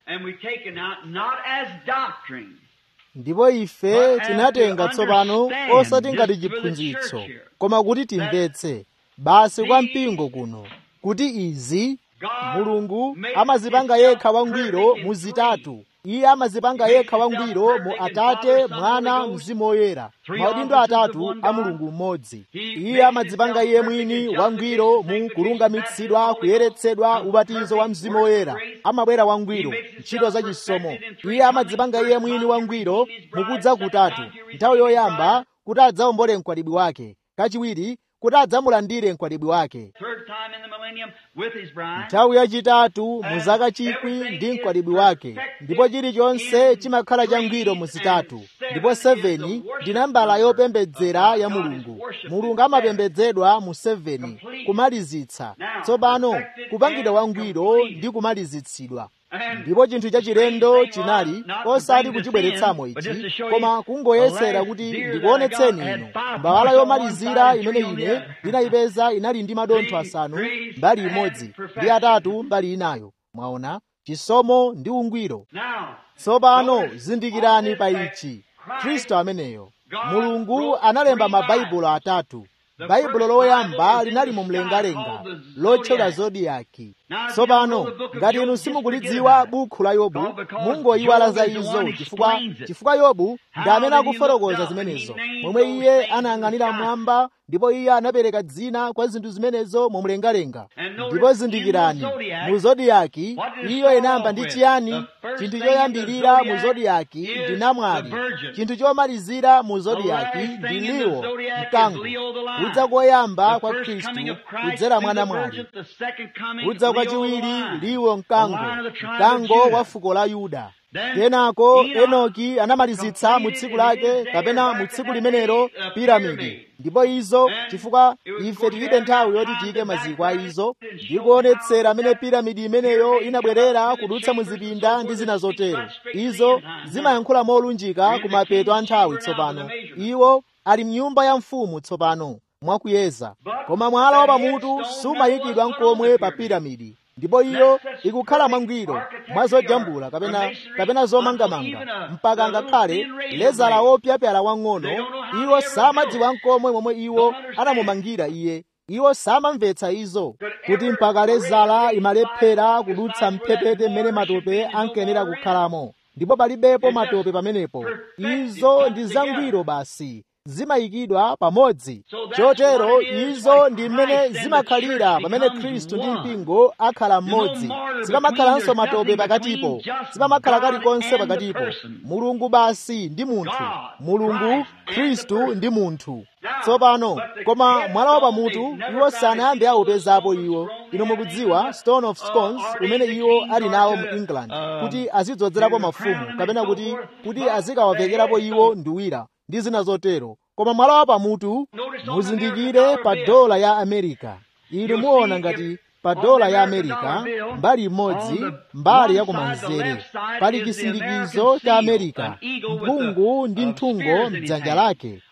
ndipo ife tinatenga tsopano osati ngati chiphunzitso koma kuti timvetse basi kwa mpingo kuno kuti izi mulungu amazipanga yekha wangwiro mu zitatu iye amazipanga yekha wangwiro mu atate mwana mzimu woyera maudindo atatu a mulungu mmodzi iye amadzipanga iye mwini wangwiro mu kulungamitsidwa kuyeretsedwa ubatizo wa mzimu woyera amabwera wangwiro ntchito za chisomo iye amadzipanga iye mwini wangwiro mukudza kutatu nthawi yoyamba kuti adzawombole mkwatibwi wake kachiwiri kuti adzamulandire mkwatibwi wake nthawi yachitatu mu zaka chikwi ndi mkwatibwi wake ndipo chilichonse chimakhala changwiro mu zitatu ndipo 7 ndi nambala yopembedzera ya mulungu mulungu amapembedzedwa mu 7 kumalizitsa tsopano kupangidwa wangwiro ndi kumalizitsidwa ndipo chinthu chachilendo chinali osati kuchibweretsamo ichi koma kungoyesera kuti ndikuonetseni inu mbawala yomalizira imene ine ndinayipeza inali ndi madontho asanu mbali imodzi ndi atatu mbali inayo mwaona chisomo ndi ungwiro tsopano zindikirani pa ichi khristu ameneyo mulungu analemba mabaibulo atatu baibulo loyamba linali mu mlengalenga lotchedwa zodiyaki tsopano ngati inu simukulidziwa bukhu la yobu mungoyiwala za izo chifukwa chifukwa yobu ndi amene akufotokoza zimenezo momwe iye anayang'anira mmwamba ndipo iye anapereka dzina kwa zinthu zimenezo mu mlengalenga ndipo zindikirani mu zodiyaki iyo inayamba ndi chiyani chinthu choyambirira mu zodiyaki ndi namwali chinthu chomalizira mu zodiyaki ndi liwo mkango kudza koyamba kwa khristu kudzera mwa namwali kudza kwachiwiri liwo mkango mkango wa fuko la yuda kenako enoki anamalizitsa mu tsiku lake kapena mu tsiku limenelo piramidi ndipo izo chifukwa ife tilibe nthawi yoti tiyike maziko a izo ndikuonetsera amene piramidi imeneyo inabwerera kudutsa mu zipinda ndi zina zotero izo zimayankhula molunjika ku mapeto a nthawi tsopano iwo ali mnyumba ya mfumu tsopano mwakuyeza koma mwala wa pamutu sumayikidwa nkomwe pa piramidi ndipo iyo ikukhala mwangwiro mwa zojambula kapena kapena zomangamanga mpaka ngakhale lezala wopyapyala wang'ono iwo samadziwa nkomwe momwe iwo anamumangira iye iwo samamvetsa izo kuti mpaka lezala imalephera kudutsa mphepete mmene matope ankenera kukhalamo ndipo palibepo matope pamenepo izo ndi zangwiro basi zimayikidwa pamodzi chotero izo ndi mmene zimakhalira pamene khristu ndi mpingo akhala mmodzi sipamakhalanso matope pakatipo sipamakhala kalikonse pakatipo mulungu basi ndi munthu mulungu khristu ndi munthu tsopano koma mwala wa pamutu iwo sanayambe aupezapo iwo ino mukudziwa stone of scones umene iwo ali nawo mu england kuti azidzozerapo mafumu kapena kuti kuti azikawavekerapo iwo nduwira ndi zina zotero koma mwala wa pamutu muzindikire pa dola ya amerika inu muona ngati pa dola ya amerika mbali imodzi mbali ya kumanzere pali chisindikizo cha amerika mphungu ndi mthungo mdzanja lake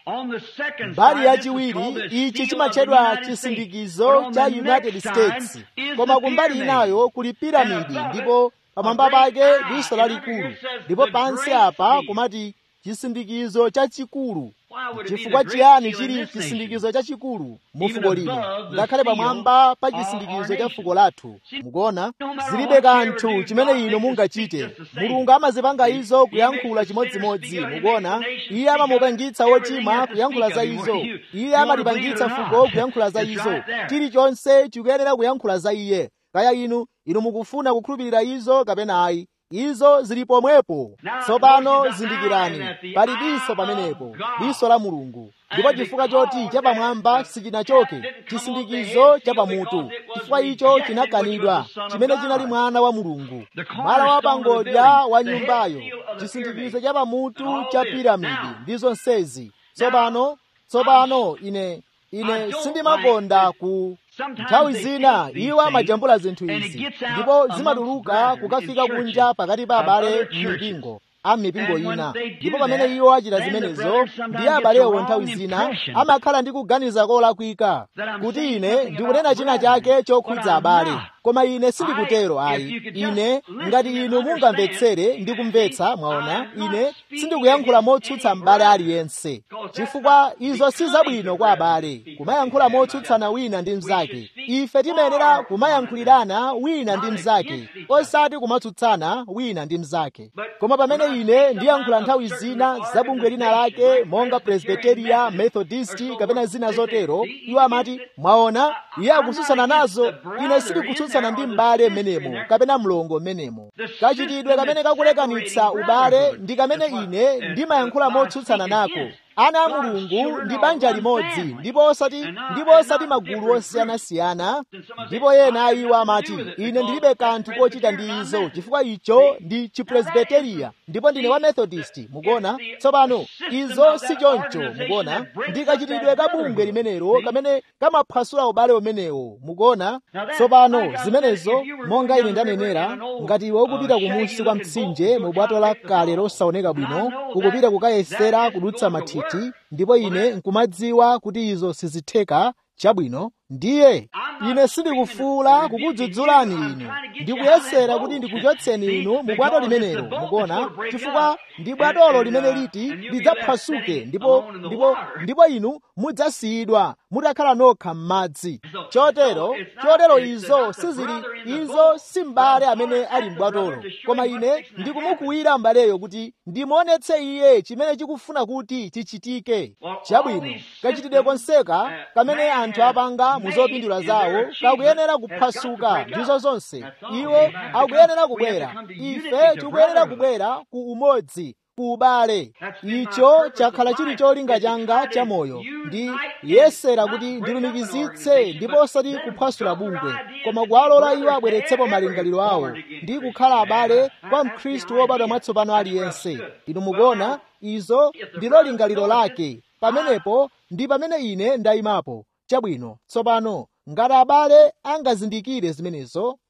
mbali yachiwiri ichi chimatchedwa chisindikizo cha united states koma kumbali inayo kuli piramidi ndipo pamwamba pake diso lalikulu ndipo pansi apa kumati chisindikizo chachikulu chifukwa chiyani chili chisindikizo chachikulu mu fuko lino ngakhale pamwamba pa chisindikizo cha fuko lathu mukuona zilibe kanthu chimene ino mungachite mulungu amazipanga izo kuyankhula chimodzimodzi mukuona iye amamupangitsa wochimwa kuyankhula za izo iye amalipangitsa fuko kuyankhula za izo chilichonse chikuyenera kuyankhula za iye kaya inu inu mukufuna kukhulupirira izo kapena ayi izo zili pomwepo tsopano zindikirani pali diso pamenepo diso la mulungu ndipo chifukwa choti chapamwamba sichinachoke chisindikizo chapamutu chifukwa icho chinakanidwa chimene chinali mwana wa mulungu mwala wa pangodya wa nyumbayo chisindikizo chapamutu cha piramidi ndi zonsezi tsopano tsopano ine ine sindimakonda ku nthawi zina iwo amajambula zinthu izi ndipo zimatuluka kukafika kunja pakati pa abale m'mipingo a mipingo ina ndipo pamene iwo achita zimenezo ndiye abalewo nthawi zina amakhala ndi kuganiza kolakwika kuti ine ndikunena china chake chokhudza abale koma ine sindikutero ayi ine ngati inu mungamvetsere ndi kumvetsa mwaona ine sindikuyankhula motsutsa m'bale aliyense chifukwa izo si zabwino kwa abale kumayankhula motsutsana wina ndi mnzake ife timayenera kumayankhulirana wina ndi mnzake osati kumatsutsana wina ndi mnzake koma pamene ine ndiyankhula nthawi zina za bungwe lina lake monga presbiteria methodist kapena zina zotero iwo amati mwaona iye akutsutsana nazo ine sindikutsutsana ndi m'bale mmenemo kapena mlongo mmenemo kachitidwe kamene kakulekanitsa ubale ndi kamene ine ndimayankhula motsutsana nako ana a mulungu ndi banja limodzi ndipo osati ndipo osati magulu osiyanasiyana ndipo ena a iwo amati ine ndilibe kanthu kochita ndi izo chifukwa icho ndi chipresbiteriya ndipo ndine wa methodist mukuona tsopano izo si choncho mukuona ndikachitidwe ka bungwe limenelo kamene kamaphwasula ubale umenewo mukuona tsopano zimenezo monga ine ndanenera ngati iwe ukupita kumunsi kwa mtsinje mu bwato la kale losaoneka bwino ukupita kukayesera kudutsa mathithi ndipo ine nkumadziwa kuti izo sizitheka chabwino ndiye ine sindikufuula kukudzudzulani inu ndikuyesera kuti ndikuchotseni inu mu bwato limenelo mukuona chifukwa ndi bwatolo limene liti lidzaphwasuke ndipo ndipo ndipo inu mudzasiyidwa mutakhala nokha m'madzi chotero chotero izo sizili izo si m'bale amene ali m'bwatolo koma ine ndikumukuwira m'baleyo kuti ndimuonetse iye chimene chikufuna kuti chichitike chabwino kachitidwe konseka kamene anthu apanga muzopindula zawo kakuyenera kuphwasuka ndizo zonse iwo akuyenera kubwera ife tikuyenera kubwera ku umodzi ku ubale icho chakhala chili cholinga changa cha moyo ndi yesera kuti ndilumikizitse ndipo osati kuphwasula bungwe koma kuwalola iwo abweretsepo malingaliro awo ndi kukhala abale kwa mkhristu wobadwa mwatsopano aliyense inu mukuona izo ndilo lingaliro lake pamenepo ndi pamene ine ndayimapo chabwino tsopano ngati abale angazindikire zimenezo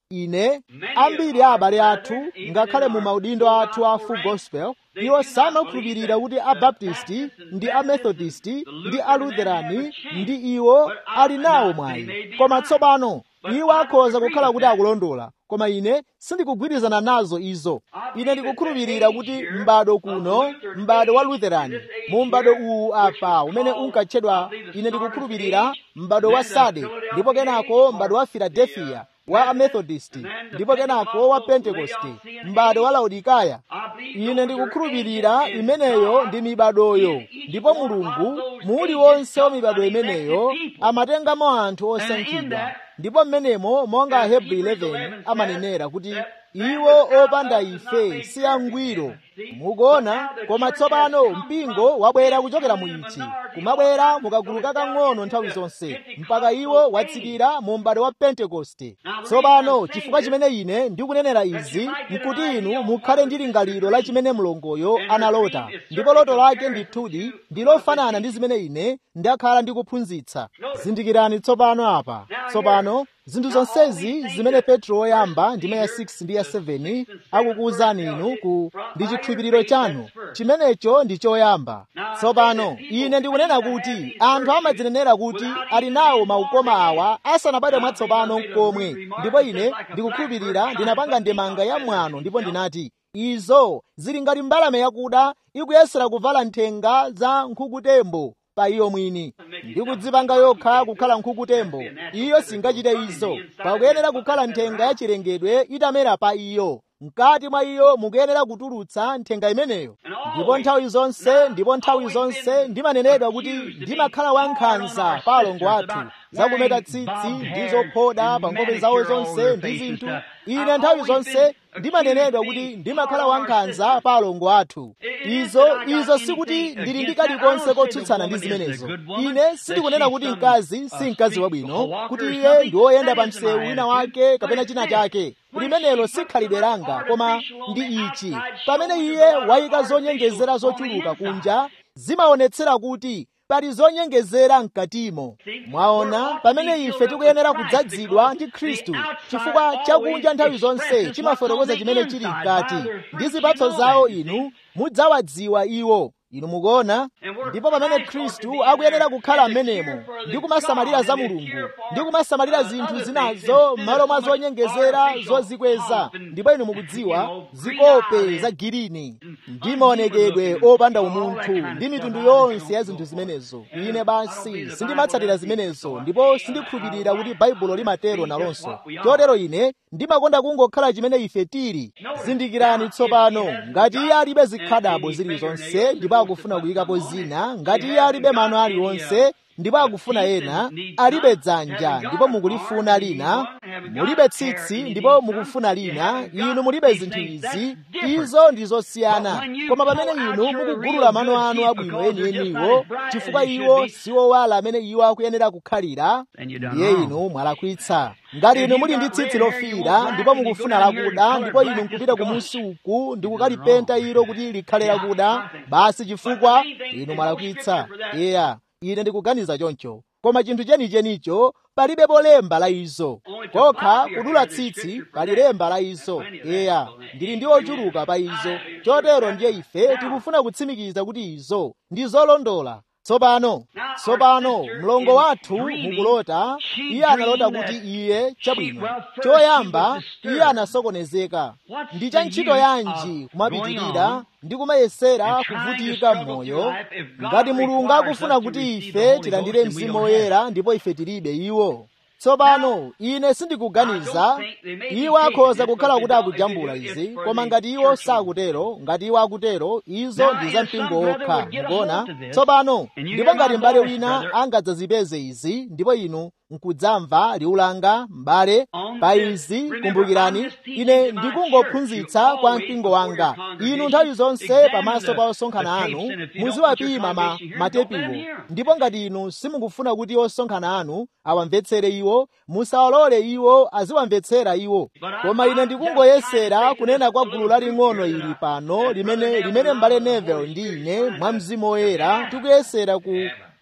ine ambiri a abale athu ngakhale mu maudindo athu a full gospel iwo samakhulupirira kuti abaptisti ndi amethodisti ndi alutherani ndi iwo ali nawo mwayi koma tsopano iwo akhoza kukhala kuti akulondola koma ine sindikugwirizana nazo izo ine ndikukhulupirira kuti m'bado kuno m'bado wa lutherani mu m'bado uwu apa umene unkatchedwa ine ndikukhulupirira m'bado wa sade ndipo kenako m'bado wa filadelfiya wa amethodist ndipo kenako wa pentekoste m'bado wa laodikaya ine ndikukhulupirira imeneyo ndi mibadoyo ndipo mulungu muli wonse wa mibado imeneyo amatengamo anthu osankhidwa ndipo mmenemo monga ahebri 11 amanenera kuti iwo opanda ife si angwiro mukuona koma tsopano mpingo wabwera kuchokera mu ichi kumabwera mukagulu kakang'ono nthawi zonse mpaka iwo watsikira mu m'bado wa pentekoste tsopano chifukwa chimene ine ndikunenera izi nkuti inu mukhale ndi lingaliro la chimene mlongoyo analota ndipo loto lake ndithudi ndi lofanana ndi zimene ine ndakhala ndikuphunzitsa zindikirani tsopano apa tsopano zinthu zonsezi zimene petro woyamba ndime ya 6 ndi ya 7 akukuwuzani inu ku ndi chikhulupiriro chanu chimenecho ndi choyamba tsopano ine ndikunena kuti anthu amadzinenera kuti ali nawo maukoma awa asanabadwe mwatsopano nkomwe ndipo ine ndikukhulupirira ndinapanga ndemanga ya mwano ndipo ndinati izo zili ngati mbalame yakuda ikuyesera kuvala nthenga za nkhukutembo pa iyo mwini ndikudzipanga yokha kukhala nkhukutembo iyo singachite izo pakuyenera kukhala nthenga ya chilengedwe itamera pa iyo mkati mwa iyo mukuyenera kutulutsa nthenga imeneyo ndipo nthawi zonse ndipo nthawi zonse ndimanenedwa kuti ndimakhala wankhanza pa alongo athu zakumeta tsitsi ndi zophoda pa nkhope zawo zonse ndi zinthu ine nthawi zonse ndimanenedwa kuti ndimakhala wankhanza pa alongo athu izo izo sikuti ndili ndi kalikonse kotsutsana ndi zimenezo ine sindikunena kuti mkazi si mkazi wabwino kuti iye ndi woyenda pa msewu wina wake kapena china chake limenelo si khalidwe langa koma ndi ichi pamene iye wayika zonyengezera zochuluka kunja zimaonetsera kuti pali zonyengezera mkatimo mwaona pamene ife tikuyenera kudzadzidwa ndi khristu chifukwa chakunja nthawi zonse chimafotokoza chimene chili mkati ndi zipatso zawo inu mudzawadziwa iwo inu mukuona ndipo pamene khristu akuyenera kukhala m'menemo ndi kumasamalira za mulungu ndi kumasamalira zinthu zinazo m'malo mwa zonyengezera zozikweza ndipo inu mukudziwa zikope za girini ndi maonekedwe opanda umunthu ndi mitundu yonse ya zinthu zimenezo ine basi sindimatsatira zimenezo ndipo sindikhulupirira kuti baibulo limatero nalonso chotero ine ndimakonda kungokhala chimene ife tili zindikirani tsopano ngati iye alibe zikhadabo zilizonse ndipo akufuna kuyikapo zina ngati iye alibe mano aliwonse ndipo akufuna ena alibe dzanja ndipo mukulifuna lina mulibe tsitsi ndipo mukufuna lina inu mulibe zinthu izi izo ndi zosiyana koma pamene inu mukugulula mano anu abwino enieniwo chifukwa iwo siwowala amene iwo akuyenera kukhalira ndiye inu mwalakwitsa ngati inu muli ndi tsitsi lofiira ndipo mukufuna lakuda ndipo inu nkupita kumunsi uku ndi kukalipenta ilo kuti likhale lakuda basi chifukwa inu mwalakwitsa iya ine ndikuganiza choncho koma chinthu chenichenicho palibepo lemba la izo kokha kudula tsitsi pali lemba la izo eya ndili ndi ochuluka pa izo chotero ndiye ife tikufuna kutsimikiza kuti izo ndi zolondola tsopano tsopano mlongo wathu mukulota iye analota kuti iye chabwino choyamba iye anasokonezeka ndi cha ntchito yanji kumapitirira ndi kumayesera kuvutika m'moyo ngati mulungu akufuna kuti ife tilandire mzimu woyera ndipo ife tilibe iwo tsopano ine sindikuganiza iwo akhoza kukhala kuti akujambula izi koma ngati iwo sakutero ngati iwo akutero izo ndi za mpingo wokha mukuona tsopano ndipo ngati m'bale wina angadzazipeze izi ndipo inu nkudzamva liwu langa m'bale pa izi kumbukirani ine ndikungophunzitsa kwa mpingo wanga inu nthawi zonse pamaso pa osonkhana anu muziwapima ma matepiwo ndipo ngati inu simukufuna kuti osonkhana anu awamvetsere iwo musawalole iwo aziwamvetsera iwo koma ine ndikungoyesera kunena kwa gulu laling'ono ili pano limene limene m'bale Neville ndi ine mwa mzimu woyera tikuyesera ku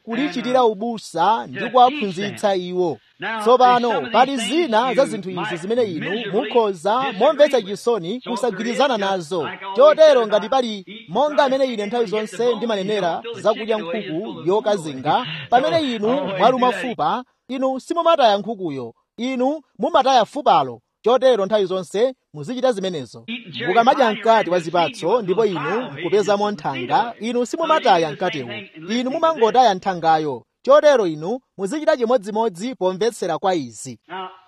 kulichitira ubusa ndi kuwaphunzitsa iwo tsopano pali zina za zinthu izi zimene inu mukhoza momvetsa chisoni kusagwirizana nazo chotero ngati pali monga amene ine nthawi zonse ndimanenera zakudya nkhuku yokazinga pamene inu mwaluma fupa inu simumataya nkhukuyo inu mumataya fupalo chotero nthawi zonse muzichita zimenezo mukamadya mkati wa zipatso ndipo inu mukupezamo nthanga inu simumataya mkatiwo inu mumangotaya nthangayo chotero inu muzichita chimodzimodzi pomvetsera kwa izi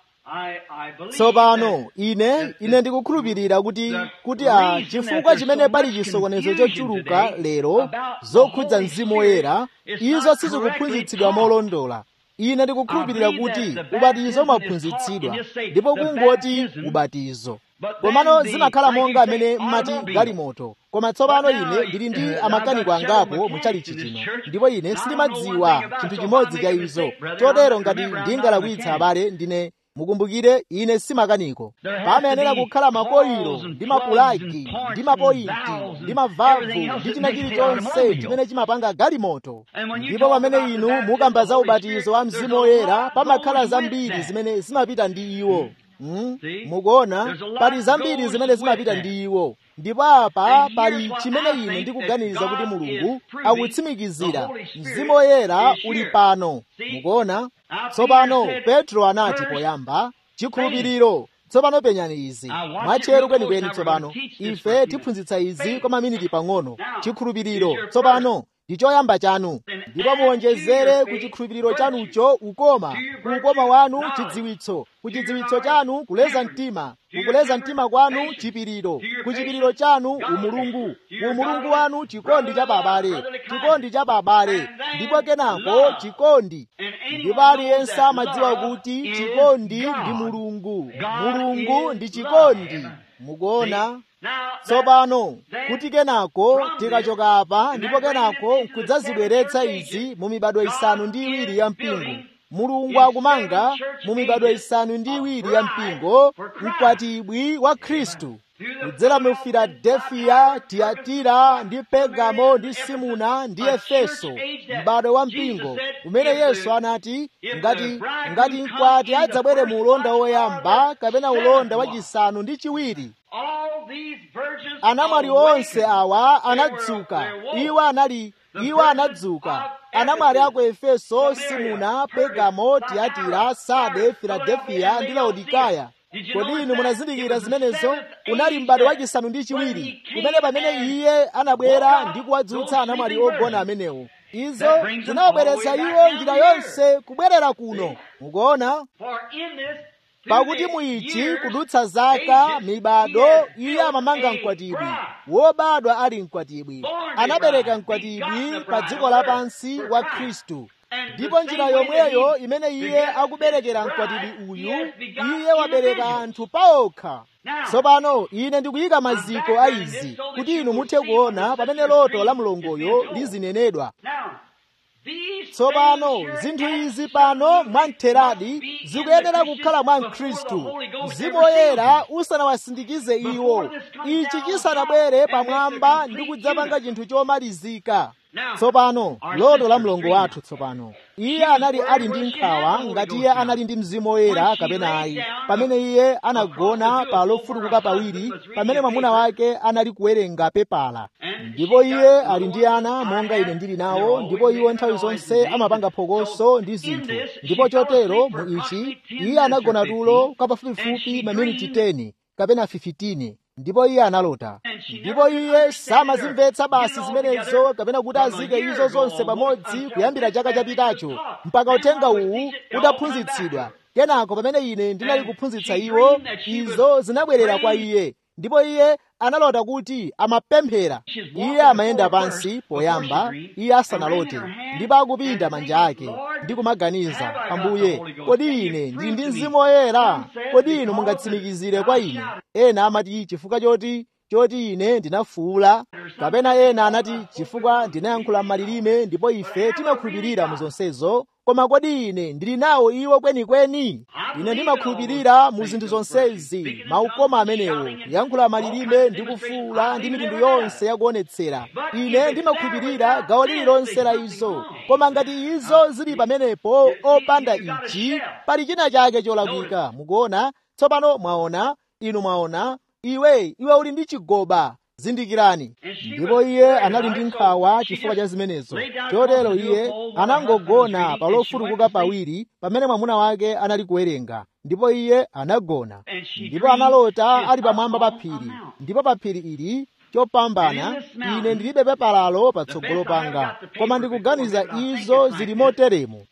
tsopano ine ine ndikukhulupirira kuti kuti a chifukwa chimene pali chisokonezo chochuluka lero zokhudza mzimu woyera izo sizikuphunzitsidwa molondola ine ndikukhulupirira kuti ubatizo umaphunzitsidwa ndipo kungoti ubatizo komano zimakhala monga amene mmati galimoto koma tsopano ine ndili ndi amakaniko angapo muchalichi chino ndipo ine sindimadziwa chinthu chimodzi cha izo chotero ngati ndingalakwitsa abale ndine mukumbukire ine si makaniko pamayenera kukhala makoiro ndi mapulagi ndi mapointi ndi mavavu ndi china chilichonse chimene chimapanga galimoto ndipo pamene inu mukamba za ubatizo wa mzimu woyera pamakhala zambiri zimene zimapita ndi iwo Hmm? mukuona pali zambiri zimene zimapita ndi iwo ndipo apa pali chimene ine ndikuganiza kuti mulungu akutsimikizira mzimu woyera uli pano mukuona tsopano petro anati poyamba chikhulupiriro tsopano penyani izi mwatcheru kwenikweni tsopano ife tiphunzitsa izi kwa maminiti pang'ono chikhulupiriro tsopano ndi choyamba chanu ndipo muwonjezere ku chikhulupiriro chanucho ukoma ku ukoma wanu chidziwitso ku chidziwitso chanu kuleza mtima kukuleza mtima kwanu chipiriro ku chipiriro chanu umulungu umulungu wanu chikondi cha babale chikondi cha babale ndipo kenako chikondi ndipo aliyense amadziwa kuti chikondi ndi mulungu mulungu ndi chikondi mukuona tsopano kuti kenako tikachoka apa ndipo kenako nkudzazibweretsa izi mu mibado isanu ndi iwiri ya mpingo mulungu akumanga mu mibado isanu ndi iwiri ya mpingo mkwatibwi wa khristu kudzera mu filadefiya tiyatira ndi pegamo ndi simuna ndi efeso m'bado wa mpingo umene yesu anati ngati ngati mkwati adzabwere mu ulonda woyamba kapena ulonda wachisanu ndi chiwiri anamwali onse awa anadzuka iwo anali iwo anadzuka anamwali aku efeso simuna pegamo tiyatira sade filadefiya ndi laodikaya kodi inu munazindikira zimenezo unali m'bado wachisanu ndi chiwiri kumene pamene iye anabwera ndi kuwadzutsa anamwali ogona amenewo izo zinawabweretsa iwo njira yonse kubwerera kuno mukuona pakuti muichi kudutsa zaka mibado iye amamanga mkwatibwi wobadwa ali mkwatibwi anabereka mkwatibwi pa dziko lapansi wa khristu ndipo njira yomweyo imene iye akuberekera mkwatibwi uyu iye wabereka anthu paokha tsopano ine ndikuyika maziko a izi kuti inu muthe kuona pamene loto la mlongoyo lizinenedwa tsopano zinthu izi pano mwamtheradi zikuyenera kukhala mwa mkhristu mzimu woyera usanawasindikize iwo ichi chisanabwere pamwamba ndi kudzapanga chinthu chomalizika tsopano loto la mlongo wathu tsopano iye anali ali ndi nkhawa ngati iye anali ndi mzimu woyera kapena ayi pamene iye anagona pa lofutukuka pawiri pamene mwamuna wake anali kuwerenga pepala ndipo iye ali ndi ana monga ine ndili nawo ndipo iwo nthawi zonse amapanga phokoso ndi zinthu ndipo chotero mu ichi iye anagona tulo kwa pafupifupi maminiti 10 kapena 15 ndipo iye analota ndipo iye samazimvetsa basi zimenezo kapena kuti azike izo zonse pamodzi kuyambira chaka chapitacho mpaka uthenga uwu utaphunzitsidwa kenako pamene ine ndinali kuphunzitsa iwo izo zinabwerera kwa iye ndipo iye analota kuti amapemphera iye amayenda pansi poyamba iye asanalote ndipo akupinda manja ake ndi kumaganiza ambuye kodi ine ndili ndi mzimu woyera kodi inu mungatsimikizire kwa ine ena amati chifukwa choti choti ine ndinafuula kapena ena anati chifukwa ndinayankhula malilime ndipo ife timakhulupirira mu zonsezo koma kodi ine ndili nawo iwo kwenikweni ine ndimakhulupirira mu zinthu zonsezi maukoma amenewo kuyankhula malilime ndi kufuula ndi mitundu yonse yakuonetsera ine ndimakhulupirira gawo lililonse la izo koma ngati izo zili pamenepo opanda ichi pali china chake cholakwika mukuona tsopano mwaona inu mwaona iwe iwe uli ndi chigoba zindikirani ndipo iye anali ndi nkhawa chifukwa cha zimenezo chotero iye anangogona pa lofutukuka pawiri pamene mwamuna wake anali kuwerenga ndipo iye anagona ndipo analota ali pamwamba pa phiri ndipo pa phiri ili chopambana ine ndilibe pepalalo patsogolo panga koma ndikuganiza izo zili moteremo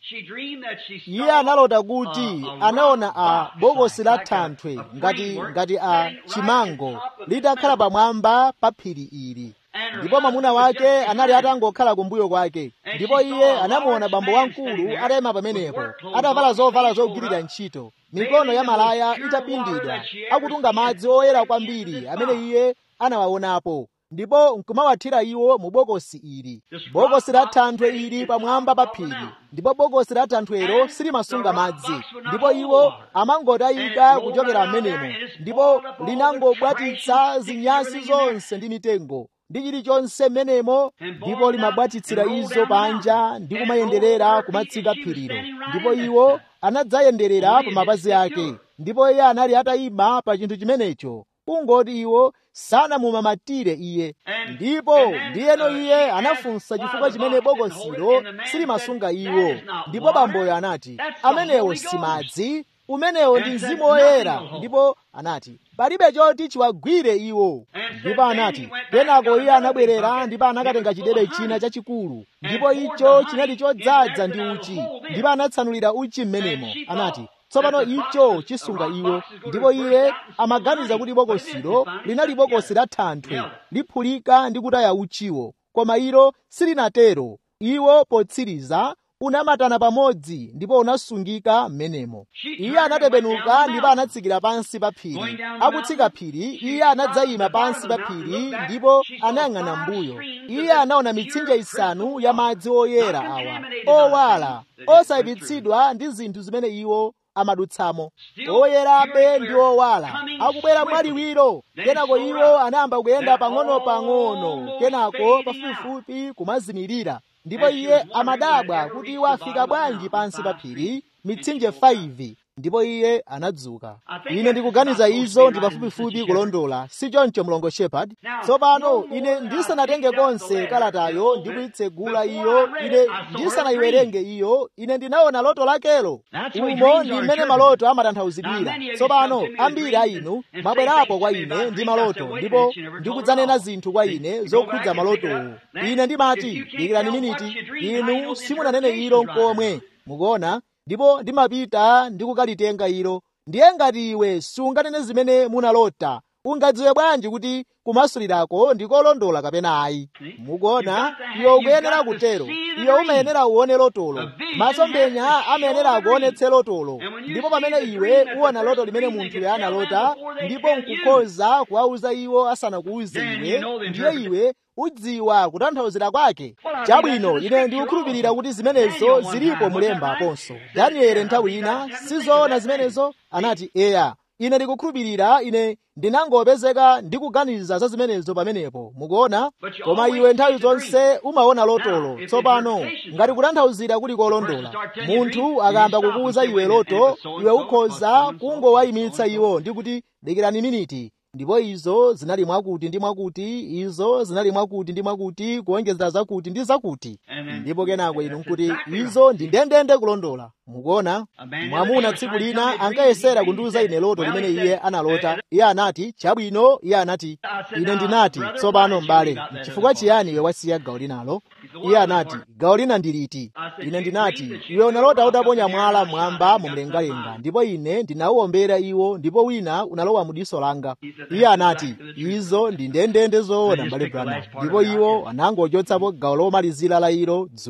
iye analota kuti anaona a bokosi la thanthwe ngati ngati a chimango litakhala pamwamba pa phiri ili ndipo mwamuna wake anali atangokhala kumbuyo kwake ndipo iye anamuona bambo wamkulu atayima pamenepo atavala zovala zogwirira ntchito mikono ya malaya itapindidwa akutunga madzi oyera kwambiri amene iye anawaonapo ndipo nkumawathira iwo mu bokosi ili bokosi la thanthwe ili pamwamba pa phiri ndipo bokosi la thanthwelo silimasunga madzi ndipo iwo amangotayika kuchokera m'menemo ndipo linangobwatitsa zinyasi zonse ndi mitengo ndi chilichonse m'menemo ndipo limabwatitsira izo panja ndi kumayenderera kumatsika phirilo ndipo iwo anadzayenderera pa mapazi ake ndipo iye anali atayima pa chinthu chimenecho kungoti iwo sanamumamatire iye ndipo ndiyeno iye anafunsa chifukwa chimene bokosilo silimasunga iwo ndipo bamboyo anati amenewo si madzi umenewo ndi mzimu woyera ndipo anati palibe choti chiwagwire iwo ndipo anati kenako iye anabwerera ndipo anakatenga chidebe china chachikulu ndipo icho chinali chodzaza ndi uchi ndipo anatsanulira uchi m'menemo anati tsopano icho chisunga iwo ndipo iye amaganiza kuti bokosilo linali bokosi la thanthwe liphulika ndi kutaya uchiwo koma ilo silinatero iwo potsiriza unamatana pamodzi ndipo unasungika m'menemo iye anatembenuka ndipo anatsikira pansi pa phiri akutsika phiri iye anadzayima pansi pa phiri ndipo anayang'ana mbuyo iye anaona mitsinje isanu ya madzi oyera awa owala osayipitsidwa ndi zinthu zimene iwo amadutsamo oyerabe ndi owala akubwera mwaliwiro kenako iwo anayamba kuyenda pang'ono-pang'ono kenako pafupifupi kumazimirira ndipo iye amadabwa kuti iwo afika bwanji pansi pa phiri mitsinje 5 ndipo iye anadzuka ine ndikuganiza izo ndi pafupifupi kulondola si choncho mlongo shepard tsopano ine ndisanatenge konse kalatayo ndi kuyitsegula iyo ine ndisanayiwerenge iyo ine ndinaona loto lakelo umo ndi mmene maloto amatanthauzidwira tsopano ambiri a inu mwabwerapo kwa ine ndi maloto ndipo ndikudzanena zinthu kwa ine zokhudza malotowo ine ndimati dikirani miniti inu simunanene ilo nkomwe mukuona ndipo ndimapita ndikukalitenga ilo ndiye ngati iwe sunganene zimene munalota ungadziwe bwanji kuti kumasulirako ndikolondola kapena ayi mukuona iwe ukuyenera kutero iwe umayenera uone lotolo masomphenya amayenera kuonetse lotolo ndipo pamene iwe uwona loto limene munthu analota ndipo nkukhoza kuwauza iwo asanakuuze iwe ndiye iwe udziwa kutanthauzira kwake chabwino ine ndikukhulupirira kuti zimenezo zilipo mulemba aponso danieli nthawi ina sizoona zimenezo anati eya ine ndikukhulupirira ine ndinangopezeka ndikuganiza za zimenezo pamenepo mukuona koma iwe nthawi zonse umaona lotolo tsopano ngati kutanthauzira kuli kolondola munthu akayamba kukuuza iwe loto iwe ukhoza kungowayimitsa iwo ndi kuti dikirani miniti ndipo izo zinali mwakuti ndi mwakuti izo zinali mwakuti ndi mwakuti kuonjezera zakuti ndi zakuti ndipo kenako inu nkuti izo ndi ndendende kulondola mukuona mwamuna tsiku lina ankayesera kundiuza ine loto limene iye analota iye anati chabwino iye anati ine ndinati tsopano m'bale chifukwa chiyani iwe wasiya gawo linalo iye anati gawo lina ndiliti ine ndinati iwe unalota utaponya mwala mwamba mumlengalenga ndipo ine ndinawuombera iwo ndipo wina unalowa mu diso langa iye anati izo ndi ndendende zoona m'bale branham ndipo iwo anangochotsapo gawo lomalizira la ilo dzulo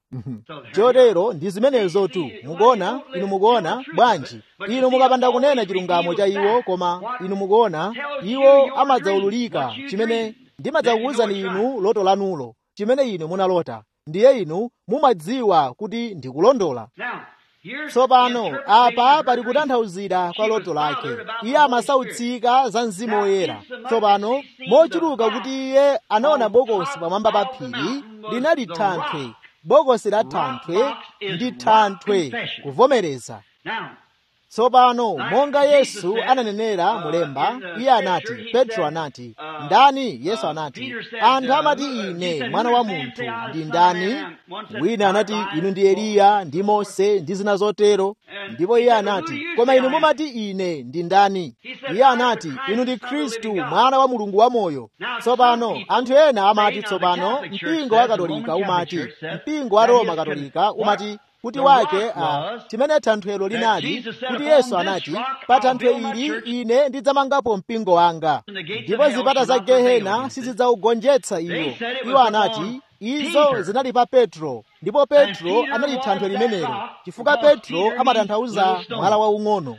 chotero ndi zimenezotu mukuona inu mukuona bwanji inu mukapanda kunena chilungamo cha iwo koma inu mukuona iwo amadzaululika chimene ndimadzakuwuzani inu loto lanulo chimene inu munalota ndiye inu mumadziwa kuti ndikulondola tsopano apa pali kutanthauzira kwa loto lake iye amasautsika za mzimu woyera tsopano mochuluka kuti iye anaona bokosi pamwamba pa phiri linali thanthwe bokosi la thanthwe ndi thanthwe kuvomereza tsopano monga yesu ananenera mulemba iye anati petro anati ndani yesu anati anthu amati ine mwana wa munthu ndi ndani wina anati inu ndi eliya ndi mose ndi zina zotero ndipo iye anati koma inu mumati ine ndi ndani iye anati inu ndi khristu mwana wa mulungu wamoyo tsopano anthu ena amati tsopano mpingo wa katolika umati mpingo wa roma katolika umati kuti wake a chimene thanthwelo linali kuti yesu anati pa thanthwe ili ine ndidzamangapo mpingo wanga ndipo zipata za gehena sizidzaugonjetsa iwo iwo anati izo zinali pa petro ndipo petro anali thanthwe limenelo chifukwa petro amatanthauza mwala waung'ono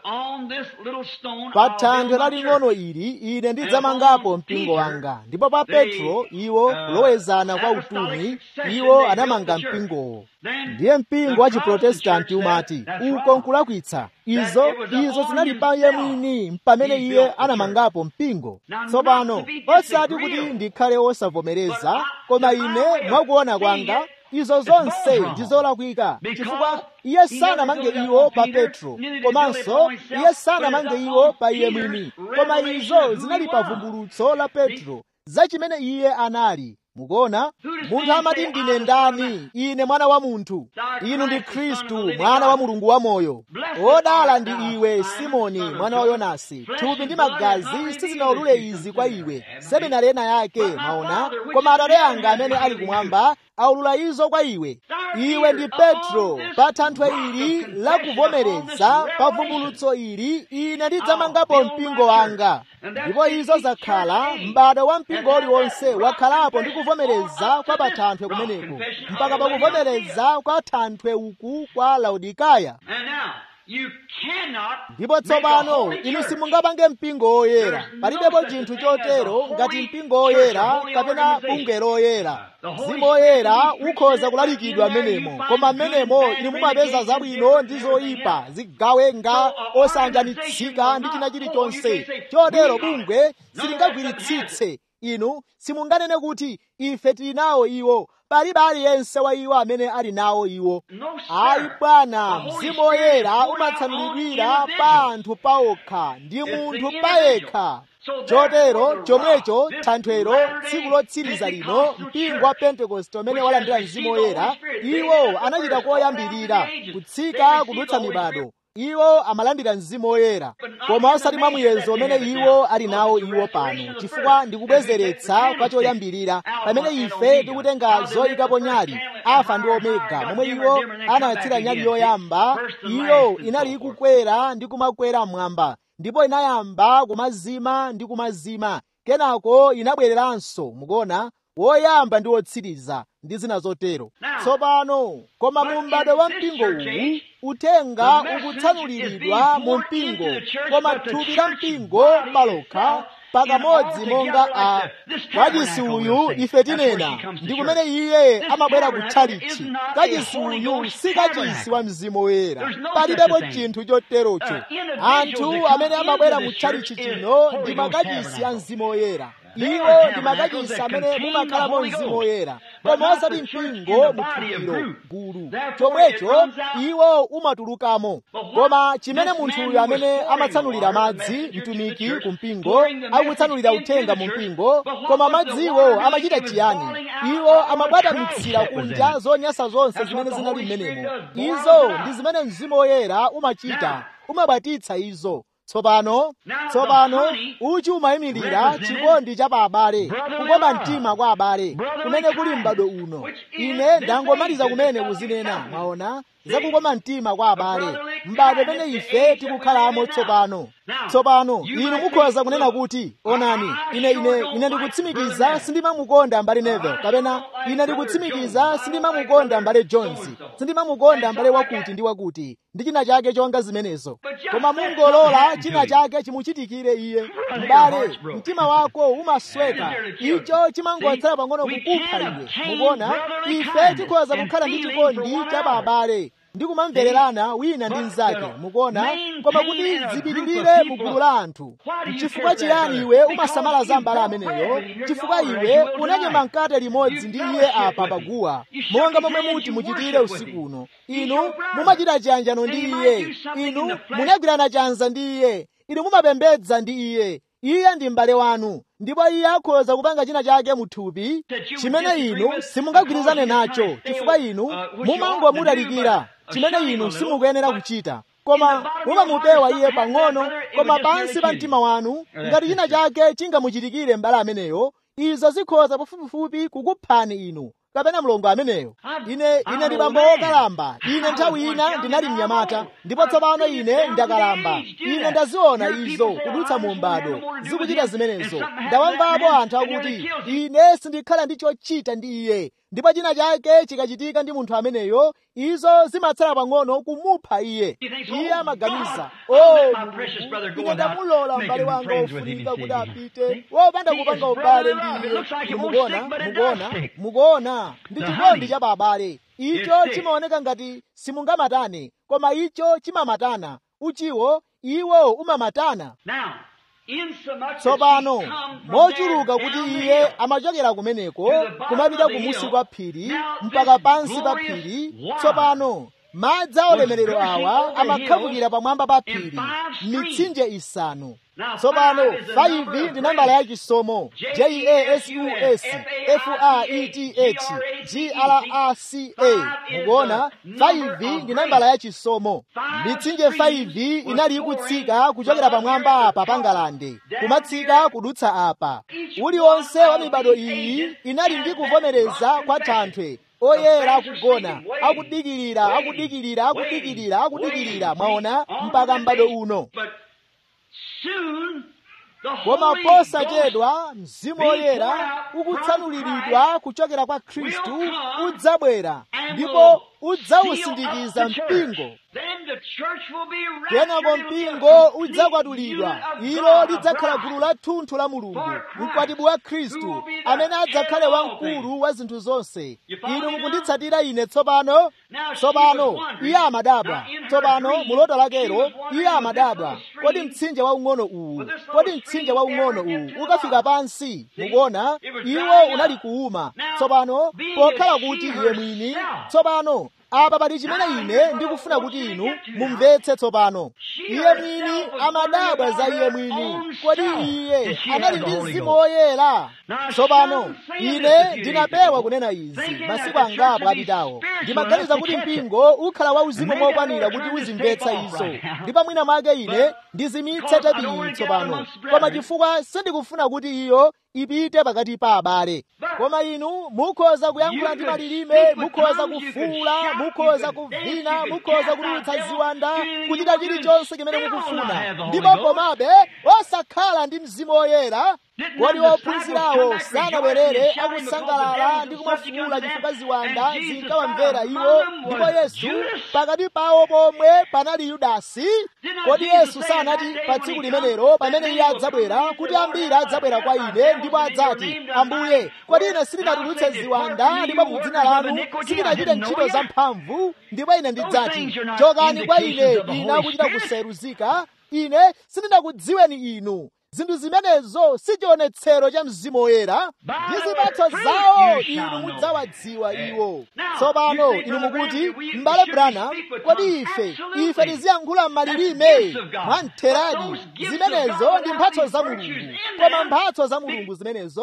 pa thanthwe laling'ono ili ine ndidzamangapo mpingo wanga ndipo pa petro iwo kulowezana kwa utumwi iwo anamanga mpingowo ndiye mpingo wa chiprotestanti umati uko nkulakwitsa izo izo zinali pa iye mwini pamene iye anamangapo mpingo tsopano osati kuti ndikhale osavomereza koma ine mwakuona kwanga izo zonse ndi zolakwika chifukwa iye sanamange iwo pa petro komanso iye sanamange iwo pa iye mwini koma izo zinali pa vumbulutso la petro za chimene iye anali mukuona munthu amati ndine ndani ine mwana wa munthu inu ndi khristu mwana wa mulungu wamoyo odala ndi iwe simoni mwana wa yonasi thupi ndi magazi sizinaulule izi kwa iwe seminari ena yake maona koma atate anga amene ali kumwamba aulula izo kwa iwe iwe ndi petro pa thanthwe ili la kuvomereza pa vumbulutso ili ine ndidzamangapo mpingo wanga ndipo izo zakhala m'bado wa mpingo uliwonse wakhalapo ndi kuvomereza kwa pa thanthwe kumeneko mpaka pa kuvomereza kwa thanthwe uku kwa laodikaya ndipo tsopano inu simungapange mpingo woyera palibepo chinthu chotero ngati mpingo woyera kapena bungwe loyera mzimu woyera ukhoza kulalikidwa mmenemo koma mmenemo inu mumapeza zabwino ndi zoyipa zigawenga osanjanitsika ndi china chilichonse chotero bungwe silingagwiritsitse inu simunganene kuti ife tili nawo iwo palibe aliyense wa iwo amene ali nawo iwo ayi bwana mzimu woyera umatsanulidwira pa anthu paokha ndi munthu payekha chotero chomwecho thanthwero tsiku lotsiriza lino mpingo wa pentekoste umene walandira mzimu woyera iwo anachita koyambirira kutsika kudutsa mibado iwo amalandira mzimu woyera koma osati mwa muyezo umene iwo ali nawo iwo pano chifukwa ndikubwezeretsa kwa choyambirira pamene ife tikutenga zoyikapo nyali alfa ndi omega momwe iwo anayatsira nyali yoyamba iyo inali ikukwera ndi kumakwera mmwamba ndipo inayamba kumazima ndi kumazima kenako inabwereranso mukuona woyamba ndi wotsiriza ndi zina zotero tsopano koma mu m'bado wa mpingo uwu uthenga ukutsanuliridwa mu mpingo koma thupi la mpingo palokha pakamodzi monga a kachisi uyu ife tinena ndi kumene iye amabwera kutchalichi kachisi uyu si kachisi wa mzimu woyera palibepo chinthu choterocho anthu amene amabwera mutchalichi chino ndi makachisi a mzimu woyera iwo ndi makachisi amene mumakhalamo mzimu woyera koma osati mpingo muthupiro gulu chomwecho iwo umatulukamo koma chimene munthuyo amene amatsanulira madzi mtumiki ku mpingo akutsanulira uthenga mu mpingo koma madziwo amachita chiyani iwo amabwatamitsira kunja zonyansa zonse zimene zinali m'menemo izo ndi zimene mzimu woyera umachita umabwatitsa izo tsopano tsopano uchi umayimirira chikondi cha pa abale kukoma mtima kwa abale kumene kuli m'bado uno ine ndangomaliza kumene kuzinena mwaona zakukoma mtima kwa abale m'bado pene ife tikukhalamo tsopano tsopano inu mukhoza kunena kuti onani ine ine ine ndikutsimikiza sindimamukonda mbale Neville kapena ine ndikutsimikiza sindimamukonda mbale Jones sindimamukonda mbale wakuti ndi wakuti ndi china chake chonga zimenezo koma mungolola china chake chimuchitikire iye m'bale mtima wako umasweka icho chimangotsala pang'ono kukupha iwe mukuona ife tikhoza kukhala ndi chikondi cha babale ndi kumamvererana wina ndi mnzake mukuona koma kuti zipitirire mu gulu la anthu chifukwa chiyani iwe umasamala za mbala ameneyo chifukwa iwe unanyema mkate limodzi ndi iye apa paguwa monga momwe muti muchitire usiku uno inu mumachita chiyanjano ndi iye inu munagwirana chanza ndi iye inu mumapembedza ndi iye iye ndi m'bale wanu ndipo iye akhoza kupanga china chake muthupi chimene inu simungagwirizane nacho chifukwa inu mumangomutalikira chimene inu simukuyenera kuchita koma mumamupewa iye pang'ono koma pansi pa mtima wanu ngati china chake chingamuchitikire m'bale ameneyo izo zikhoza pafupifupi kukuphani inu kapena mlongo ameneyo ine ine ndi bambo wokalamba ine nthawi ina ndinali mnyamata ndipo tsopano ine ndakalamba ine ndaziona izo kudutsa mu mbado zikuchita zimenezo ndawamvapo anthu akuti ine sindikhala ndi chochita ndi iye ndipo china chake chikachitika ndi munthu ameneyo izo zimatsala pang'ono kumupha iye iye amaganiza o ine ndamulola m'bale wanga ofunika kuti apite wopanda kupanga ubale ndi iye mukuona mukuona mukuona ndi chikondi cha babale icho chimaoneka ngati simungamatane koma icho chimamatana uchiwo iwo umamatana tsopano mochuluka kuti iye amachokera kumeneko kumapita kumusi kwa phiri mpaka pansi pa phiri tsopano madzi a ulemerero awa amakhafukira pamwamba pa phiri mitsinje isanu tsopano 5 ndi nambala ya chisomo jesus fareth grrca mukuona 5 ndi nambala ya chisomo mitsinje 5 inali ikutsika kuchokera pamwamba apa pa ngalande kumatsika kudutsa apa uliwonse wa mibado iyi inali ndi kuvomereza kwa thanthwe oyera akugona akudikirira akudikirira akudikirira akudikirira mwaona mpaka m'bado uno koma posachedwa mzimu woyera ukutsanuliridwa kuchokera kwa khristu udzabwera ndipo udzawusindikiza mpingo kenako mpingo udzakwatulidwa ilo lidzakhala gulu la thunthu la mulungu mkwatibwi wa khristu amene adzakhale wamkulu wa zinthu zonse inu mukunditsatira ine tsopano tsopano iye amadabwa tsopano muloto lakero iye amadabwa kodi mtsinje waung'ono uwu kodi mtsinje waung'ono uwu ukafika pansi mukuona iwo unali kuuma tsopano pokhala kuti iye mwini tsopano apa pali chimene ine ndikufuna kuti inu mumvetse tsopano iye mwini amadabwa za iye mwini kodi iye anali ndi mzimu woyera tsopano ine ndinapewa kunena izi masiku angapo apitawo ndimaganiza kuti mpingo ukhala wauzimu mokwanira kuti uzimvetsa izo ndipo mwina mwake ine ndizimitse tepiyi tsopano koma chifukwa sindikufuna kuti iyo ipite pakati pa abale koma inu mukhoza kuyankhula ndi malilime mukhoza kufuula mukhoza kuvina mukhoza kutulutsa ziwanda kuchita chilichonse chimene mukufuna ndipo komabe osakhala ndi mzimu woyera kodi ophunzirawo sanabwerere akusangalala ndi kumafuula chifukwa ziwanda zinkawamvera iwo ndipo yesu pakati pawo pomwe panali yudasi kodi yesu sanati pa tsiku limenelo pamene iye adzabwera kuti ambiri adzabwera kwa ine ndipo adzati ambuye kodi ine sindinatulutse ziwanda ndipo mu dzina lanu sindinachite ntchito zamphamvu ndipo ine ndidzati chokani kwa ine ine akuchita kuseruzika ine sindinakudziweni inu zinthu zimenezo si chionetsero cha mzimu woyera ndi zipatso zawo inu mudzawadziwa iwo tsopano inu mukuti m'bale branham kodi ife ife tiziyankhula m'malilime mwamtheradi zimenezo ndi mphatso za mulungu koma mphatso za mulungu zimenezo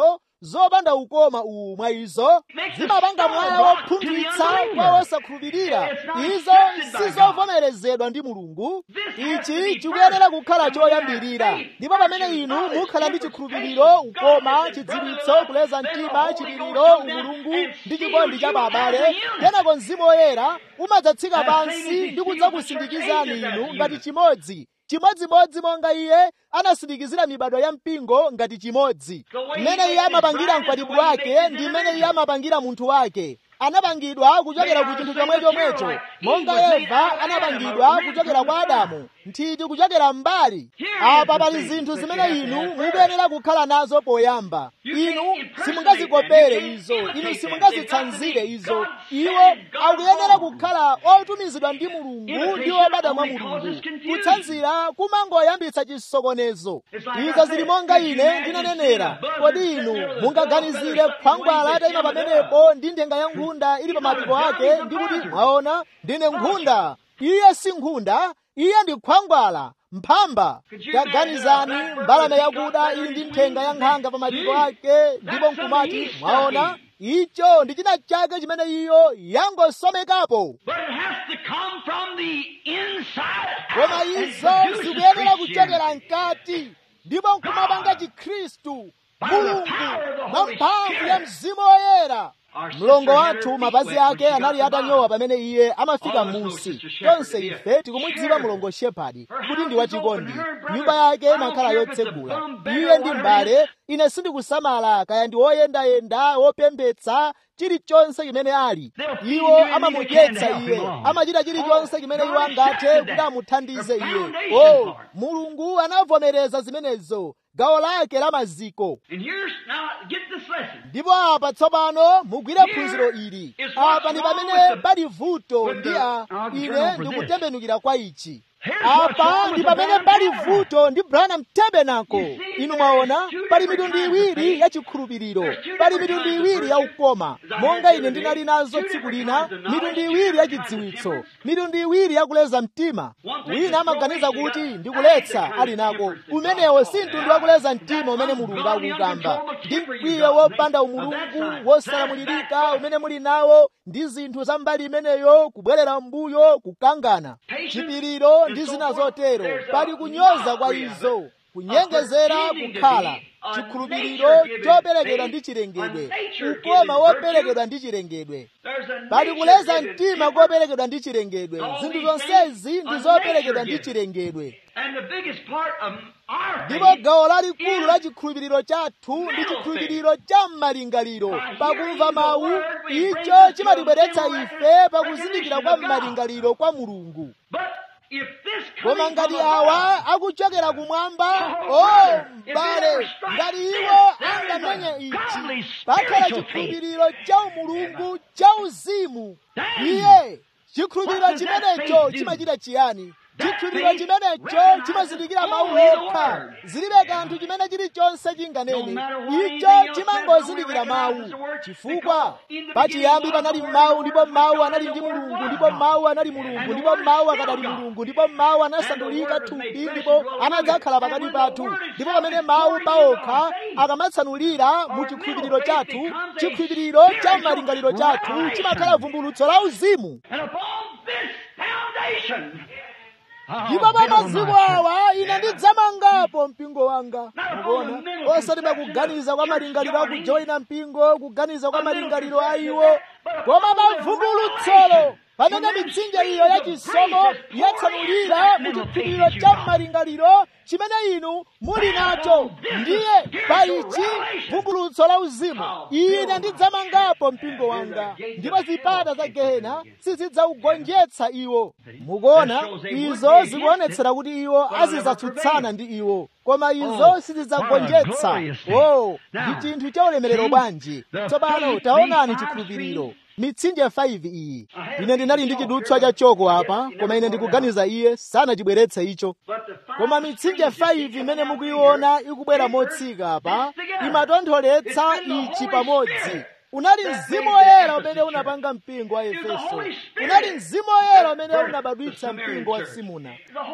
zopanda ukoma uwu mwa izo zimapanga mwala wopunthwitsa kwa wosakhulupirira izo sizovomerezedwa ndi mulungu ichi chikuyenera kukhala choyambirira ndipo pamene inu mukhala ndi chikhulupiriro ukoma chidziwitso kuleza mtima chipiriro umulungu ndi chikondi cha babale kenako mzimu woyera umadzatsika pansi ndi kudzakusindikizani inu ngati chimodzi chimodzimodzi monga iye anasindikizira mibado ya mpingo ngati chimodzi mmene iye amapangira mkwatibwi wake ndi mmene iye amapangira munthu wake anapangidwa kuchokera ku chinthu chomwe chomwecho monga eva anapangidwa kuchokera kwa adamu nthiti kuchokera mbali apa pali zinthu zimene inu mukuyenera kukhala nazo poyamba inu simungazikopere izo inu simungazitsanzire izo iwo akuyenera kukhala otumizidwa ndi mulungu ndi obadwa mwa mulungu kutsanzira kumangoyambitsa chisokonezo izo zili monga ine ndinanenera kodi inu mungaganizire khwangwala atayima pamenepo ndi ndenga ya nkhunda ili pa mapiko ake ndi kuti mwaona ndine nkhunda iye si nkhunda iye ndi khwangwala mphamba taganizani mbalame yakuda ili ndi nthenga ya nkhanga pa mapiko ake ndipo nkumati mwaona icho ndi china chake chimene iyo yangosomekapo koma izo zikuyenera kuchokera mkati ndipo nkumapanga chikhristu mulungu mwa mphamvu ya mzimu woyera mlongo wathu mapazi ake anali atanyowa pamene iye amafika m'munsi tonse ife tikumudziwa mlongo shepadi kuti ndi wachikondi nyumba yake imakhala yotsegula iye ndi mbale ine sindikusamala kaya ndi woyendayenda wopembedza chilichonse chimene ali iwo amamudyetsa iye amachita chilichonse chimene iwo angathe kuti amuthandize iye o mulungu anavomereza zimenezo gawo lake la maziko ndipo apa tsopano mugwire phunziro ili apa ndi pamene pali vuto ndi a ine ndikutembenukira kwa ichi apa ndi pamene pali vuto ndi branham tabernacle inu mwaona pali mitundu iwiri ya chikhulupiriro pali mitundu iwiri ya ukoma monga ine ndinali nazo tsiku lina mitundu iwiri ya chidziwitso mitundu iwiri ya kuleza mtima wina amaganiza kuti ndikuletsa ali nako umenewo si mtundu wa kuleza mtima umene mulungu akukamba ndi mkwiyo wopanda umulungu wosalamulirika umene muli nawo ndi zinthu za mbali imeneyo kubwerera mbuyo kukangana chipiriro ndi zina zotero pali kunyoza kwa izo kunyengezera kukhala chikhulupiriro choperekedwa ndi chilengedwe ukoma woperekedwa ndi chilengedwe pali kuleza mtima koperekedwa ndi chilengedwe zinthu zonsezi ndi zoperekedwa ndi chilengedwe ndipo gawo lalikulu la chikhulupiriro chathu ndi chikhulupiriro cha m'malingaliro pakumva mawu icho chimatibweretsa ife pakuzindikira kwa m'malingaliro kwa mulungu koma ngati awa akuchokera kumwamba o m'bale ngati iwo angamenye ichi pakhala chikhulupiriro cha umulungu cha uzimu iye chikhulupiriro chimenecho chimachita chiyani chikhulupiriro chimenecho chimazindikira mawu okha zilibe kanthu chimene chilichonse chinganene icho chimangozindikira mawu chifukwa pachiyambi panali mawu ndipo mawu anali ndi mulungu ndipo mawu anali mulungu ndipo mawu akadali mulungu ndipo mawu anasandulika thupi ndipo anadzakhala pakati pathu ndipo pamene mawu paokha akamatsanulira mu chikhulupiriro chathu chikhulupiriro cha malingaliro chathu chimakhala vumbulutso la uzimu ndipo pa maziko awa ine ndidzamangapo mpingo wanga mukuona osati pakuganiza kwa malingaliro akujoyina mpingo kuganiza kwa malingaliro a iwo koma pavumbulutsolo pamene mitsinje iyo yachisomo yatsanulira mu chikhulupiriro cha malingaliro chimene inu muli nacho ndiye pa ichi vumbulutso la uzimu ine ndidzamangapo mpingo wanga ndipo zipata za gehena sizidzaugonjetsa iwo mukuona izo zikuonetsera kuti iwo azidzatsutsana ndi iwo koma izo sizidzagonjetsa o ndi chinthu cha ulemerero bwanji tsopano taonani chikhulupiriro mitsinje 5 iyi ine ndinali ndi chidutswa cha choko apa koma ine ndikuganiza iye sanachibweretse icho koma mitsinje 5 imene mukuiona ikubwera motsika apa imatontholetsa ichi pamodzi unali mzimu woyera umene unapanga mpingo wa efeso unali mzimu woyera umene unabadwitsa mpingo wa simuna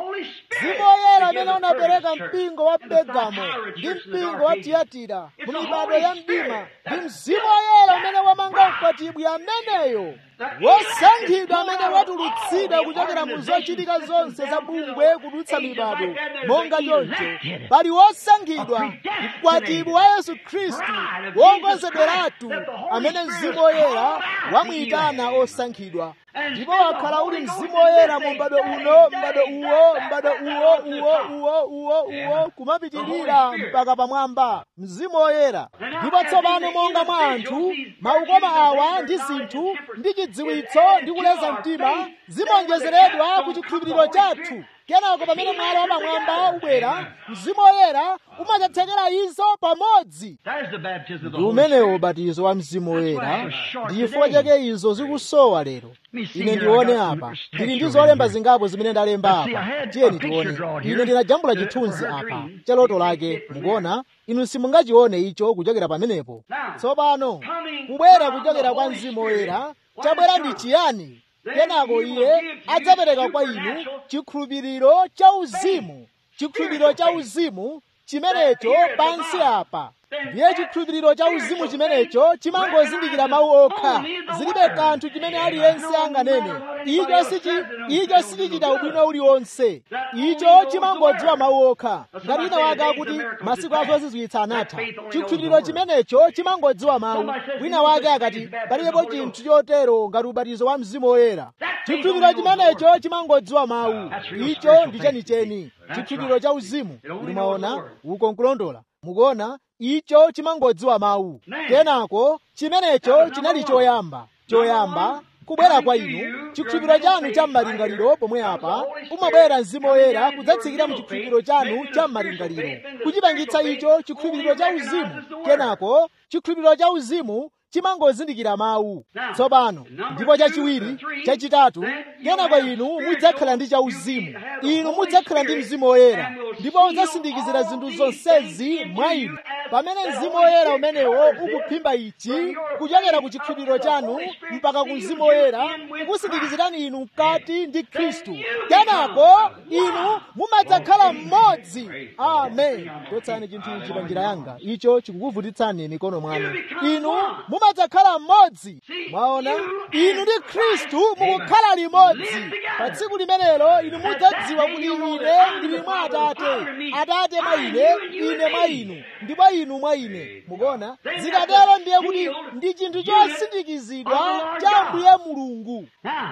mzimu woyera umene unapereka mpingo wa pergamo ndi mpingo wa tiyatira mu mibado ya mdima ndi mzimu woyera umene wamanga mkwatibwi ameneyo wosankhidwa amene watulutsidwa kuchokera mu zochitika zonse za bungwe kudutsa mibado monga choncho pali wosankhidwa mkwatibwi wa yesu khristu wokonzedweratu amene mzimu woyera wamuyitana osankhidwa ndipo wakhala uli mzimu woyera mu m'bado uno m'bado uwo m'bado uwo uwo uwo uwo uwo kumapitirira mpaka pamwamba mzimu woyera ndipo tsopano monga mwa anthu maukoma awa ndi zinthu ndi chidziwitso ndi kuleza mtima zimonjezeredwa ku chikhulupiriro chathu kenako pamene mwala wapamwamba ubwera mzimu woyera umadzathekera izo pamodzi ndi umenewo ubatizo wa mzimu woyera ndi chifukwa chake izo zikusowa lero ine ndione apa ndili ndi zolemba zingapo zimene ndalemba apa tiyeni tione ine ndinajambula chithunzi apa cha loto lake mukuona inu simungachione icho kuchokera pamenepo tsopano kubwera kuchokera kwa mzimu woyera chabwera ndi chiyani kenako iye adzapereka kwa inu chikhulupiriro cha uzimu chikhulupiriro cha uzimu chimenecho pansi apa ndiye chikhulupiriro cha uzimu chimenecho chimangozindikira mawu okha zilibe kanthu chimene aliyense anganene icho sichi icho sichichita ubwino uliwonse icho chimangodziwa mawu okha ngati wina wake akuti masiku azozizwitsa anatha chikhulupiriro chimenecho chimangodziwa mawu wina wake akati palibepo chinthu chotero ngati ubatizo wa mzimu woyera chikhulupiriro chimenecho chimangodziwa mawu icho ndi chenicheni chikhulupiriro cha uzimu mumaona uko nkulondola mukuona icho chimangodziwa mawu kenako chimenecho chinali choyamba choyamba kubwera kwa inu chikhulupiriro chanu cha m'malingaliro pomwe apa umabwera mzimu woyera kudzatsikira mu chikhulupiriro chanu cha m'malingaliro kuchipangitsa icho chikhulupiriro cha uzimu kenako chikhulupiriro cha uzimu chimangozindikira mawu tsopano ndipo chachiwiri chachitatu kenako inu mudzakhala ndi chauzimu inu mudzakhala ndi mzimu woyera ndipo udzasindikizira zinthu zonsezi mwa inu pamene mzimu woyera umenewo ukuphimba ichi kuchokera ku chikhulupiriro chanu mpaka ku mzimu woyera kusindikizirani inu mkati ndi khristu kenako inu mumadzakhala mmodzi amen chotsani chinthu ichi pa njira yanga icho chikukuvutitsani mikono mwanu inu mumadzakhala mmodzi mwaona inu ndi khristu mukukhala limodzi pa tsiku limenelo inu mudzadziwa kuti ine ndili mwa atate atate mwa ine ine mwa inu ndipo inu mwa ine mukuona zikatero ndiye kuti ndi chinthu chosindikizidwa cha ambuye mulungu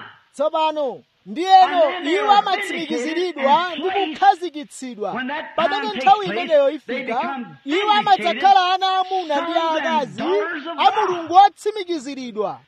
tsopano ndiyeno iwo amatsimikiziridwa ndi kukhazikitsidwa pamene nthawi imeneyo ifika iwo amadzakhala ana amuna ndi aakazi a mulungu otsimikiziridwa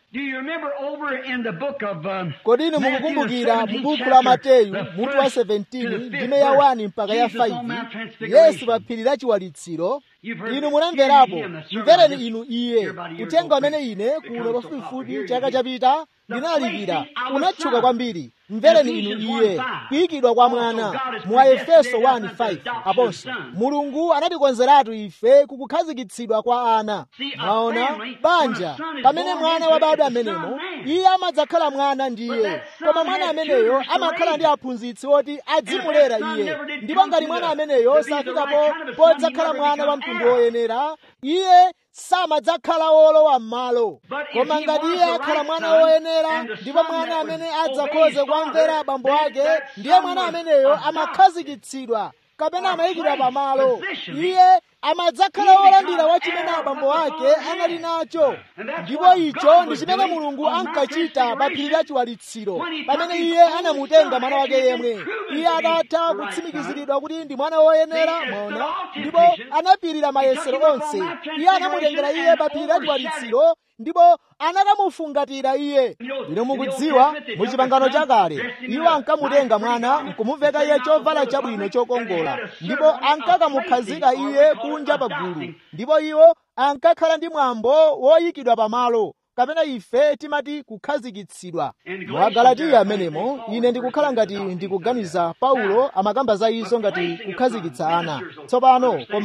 kodi inu mukukumbukira mu buku la mateyu mutu wa 17 ndime ya 1 mpaka ya 5 yesu pa phiri la chiwalitsiro inu munamverapo mvereni inu iye kutenga amene ine kuno pafupifupi chaka chapita ndinalalikira unatchuka kwambiri mvereni inu iye kuyikidwa kwa mwana mu aefeso 1:5 aponso mulungu anatikonzeratu ife kukukhazikitsidwa kwa ana mwaona banja pamene mwana wabadwa amenemo iye amadzakhala mwana ndiye koma mwana ameneyo amakhala ndi aphunzitsi oti adzimulera iye ndipo ngati mwana ameneyo safikapo podzakhala mwana wa mtundu woyenera iye samadzakhala wolowa m'malo koma ngati iye akhala mwana woyenera ndipo mwana amene adzakhoze kwamvera abambo ake ndiye mwana ameneyo amakhazikitsidwa kapena amayikidwa pamalo iye amadzakhala wolandira wa chimene abambo ake anali nacho ndipo icho ndi chimene mulungu ankachita pa phiri la chiwalitsiro pamene iye anamutenga mwana wake yemwe iye adatha kutsimikiziridwa kuti ndi mwana woyenera mwaona ndipo anapirira mayesero onse iye anamutengera iye pa phiri la chiwalitsiro ndipo anakamufungatira iye ino mukudziwa mu chipangano chakale iwo ankamutenga mwana nkumuveka iye chovala chabwino chokongola ndipo ankakamukhazika iye kunja pa gulu ndipo iwo ankakhala ndi mwambo woyikidwa pamalo kapena ife timati kukhazikitsidwa mu agalatiya amenemo ine ndikukhala ngati ndikuganiza paulo amakamba za izo ngati kukhazikitsa ana tsopano koma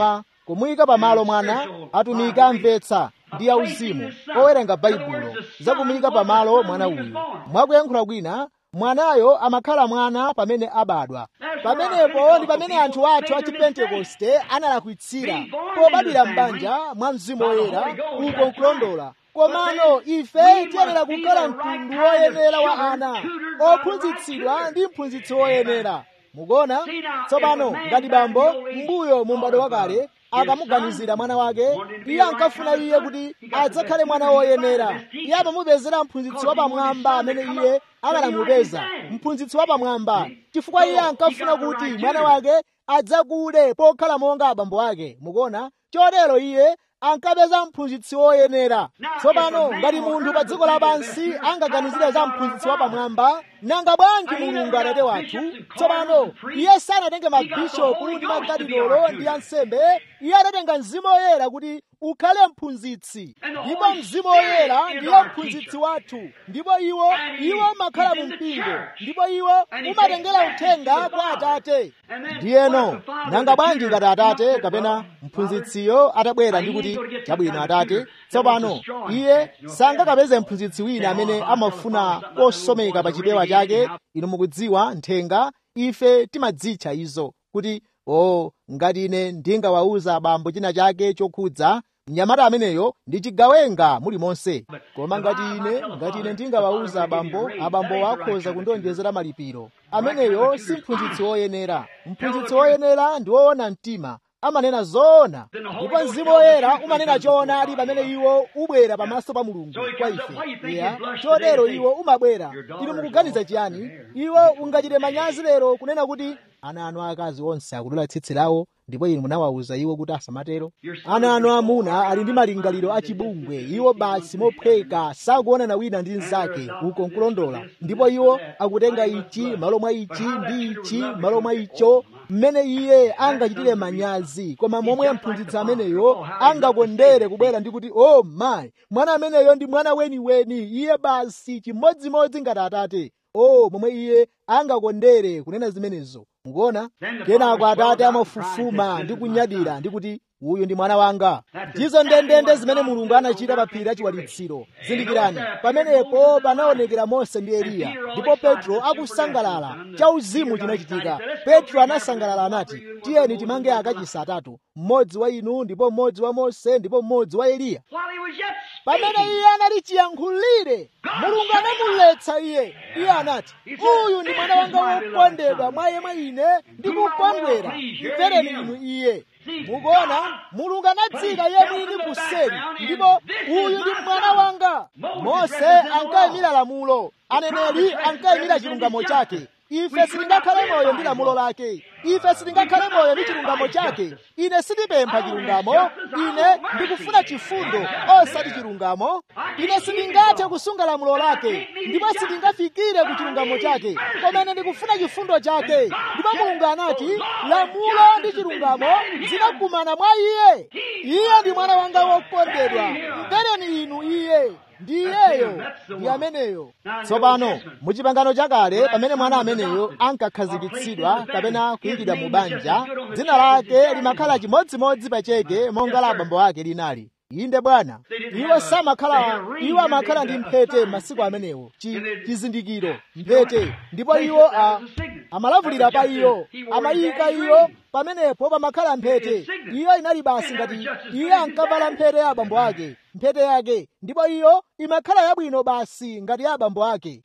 kumuyika pamalo mwana atumiki amvetsa ndi auzimu owerenga baibulo za kumuyika pamalo mwana uyu mwakuyankhula kwina mwanayo amakhala mwana pamene abadwa pamenepo ndi pamene anthu athu a chipentekoste analakwitsira pobadwira m'banja mwa mzimu woyera uko nkulondola komano ife tiyenera kukhala mtundu woyenera wa ana ophunzitsidwa ndi mphunzitsi woyenera mukuona tsopano ngati bambo mbuyo mu m'bado wakale akamuganizira mwana wake iye ankafuna iye kuti adzakhale mwana woyenera iye amamupezera mphunzitsi wapamwamba amene iye akanamupeza mphunzitsi wapamwamba chifukwa iye ankafuna kuti mwana wake adzakule pokhala monga abambo ake mukuona chotero iye ankapeza mphunzitsi woyenera tsopano ngati munthu pa dziko lapansi angaganizire za mphunzitsi wapamwamba nanga bwanji mulungu atate wathu tsopano iye sanatenge mabishopu ndi makadinolo ndi ansembe iye adatenga mzimu woyera kuti ukhale mphunzitsi ndipo mzimu woyera ndiye mphunzitsi wathu ndipo iwo iwo umakhala mu mpingo ndipo iwo umatengera uthenga kwa atate ndiyeno nanga bwanji ngati atate kapena mphunzitsiyo atabwera ndi kuti chabwino atate tsopano iye sangakapeze mphunzitsi wina amene amafuna kosomeka pa chipewa chake inu mukudziwa nthenga ife timadzitcha izo kuti o ngati ine ndingawawuza abambo china chake chokhudza mnyamata ameneyo ndi chigawenga mulimonse koma ngati ine ngati ine ndingawawuza abambo abambo akhoza kundionjezera malipiro ameneyo si mphunzitsi woyenera mphunzitsi woyenera ndi woona mtima amanena zoona ndipo mzimu woyera umanena choonadi pamene iwo ubwera pamaso pa mulungu kwa ife iya chotero iwo umabwera inu mukuganiza chiyani iwo ungachite manyazi lero kunena kuti ana anu akazi onse akudula tsitsi lawo ndipo inu munawawuza iwo kuti asamatero ana anu amuna ali ndi malingaliro achibungwe iwo basi mophweka sakuonana wina ndi mnzake uko nkulondola ndipo iwo akutenga ichi malo mwa ichi ndi ichi malo mwa icho mmene iye angachitire manyazi koma momwe mphunzitsi ameneyo angakondere kubwera ndi kuti oh my mwana ameneyo ndi mwana weniweni iye basi chimodzimodzi ngati atate oh momwe iye angakondere kunena zimenezo mukuona kenako atate amafufuma ndi kunyadira ndi kuti uyu ndi mwana wanga ndizo ndendende zimene mulungu anachita pa phiri la chiwalitsiro zindikirani pamenepo panaonekera mose ndi eliya ndipo petro akusangalala chauzimu chinachitika petro anasangalala anati tiyeni timange akachisi atatu mmodzi wa inu ndipo mmodzi wa mose ndipo mmodzi wa eliya pamene iye anali chiyankhulire mulungu anamuletsa iye iye anati uyu ndi mwana wanga wokondedwa mwa yemwe ine ndikukondwera mvereni inu iye mukuona mulungu anadzika iye mwini kuseri ndipo uyu ndi mwana wanga mose ankayimira lamulo aneneri ankayimira chilungamo chake ife sitingakhale moyo ndi lamulo lake ife sitingakhale moyo ndi chilungamo chake ine sindipempha chilungamo ine ndikufuna chifundo osati chilungamo ine sindingathe kusunga lamulo lake ndipo sindingafikire ku chilungamo chake koma ine ndikufuna chifundo chake ndipo mulungu anati lamulo ndi chilungamo zinakumana mwa iye iye ndi mwana wanga wokondedwa mvereni inu iye ndi iyeyo ndi ameneyo tsopano mu chipangano chakale pamene mwana ameneyo ankakhazikitsidwa kapena kuyikidwa mu banja dzina lake limakhala chimodzimodzi pa cheke monga la abambo ake linali inde bwana iwo samakhala iwo amakhala ndi mphete masiku amenewo chizindikiro mphete ndipo iwo amalavulira pa iyo amayika iyo pamenepo pamakhala mphete iyo inali basi ngati iye ankavala mphete ya abambo ake mphete yake ndipo iyo imakhala yabwino basi ngati ya abambo ake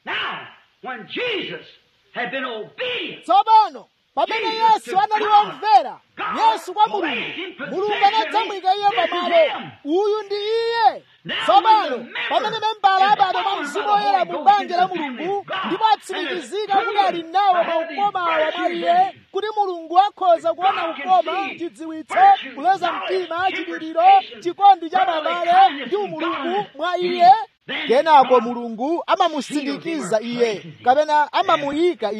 tsopano pamene yesu anali womvera yesu kwa mulungu mulungu anadzamwika iye pamalo uyu ndi iye tsopano pamene membala abadwa mwa mzimu woyera mu banja la mulungu ndipo atsimikizika kuti ali nawo maukomawa mwa iye kuti mulungu akhoza kuona ukoma chidziwitso kuleza mtima chipiriro chikondi cha babale ndi umulungu mwa iye kenako mulungu amamusindikiza iye kapena amamuyika iye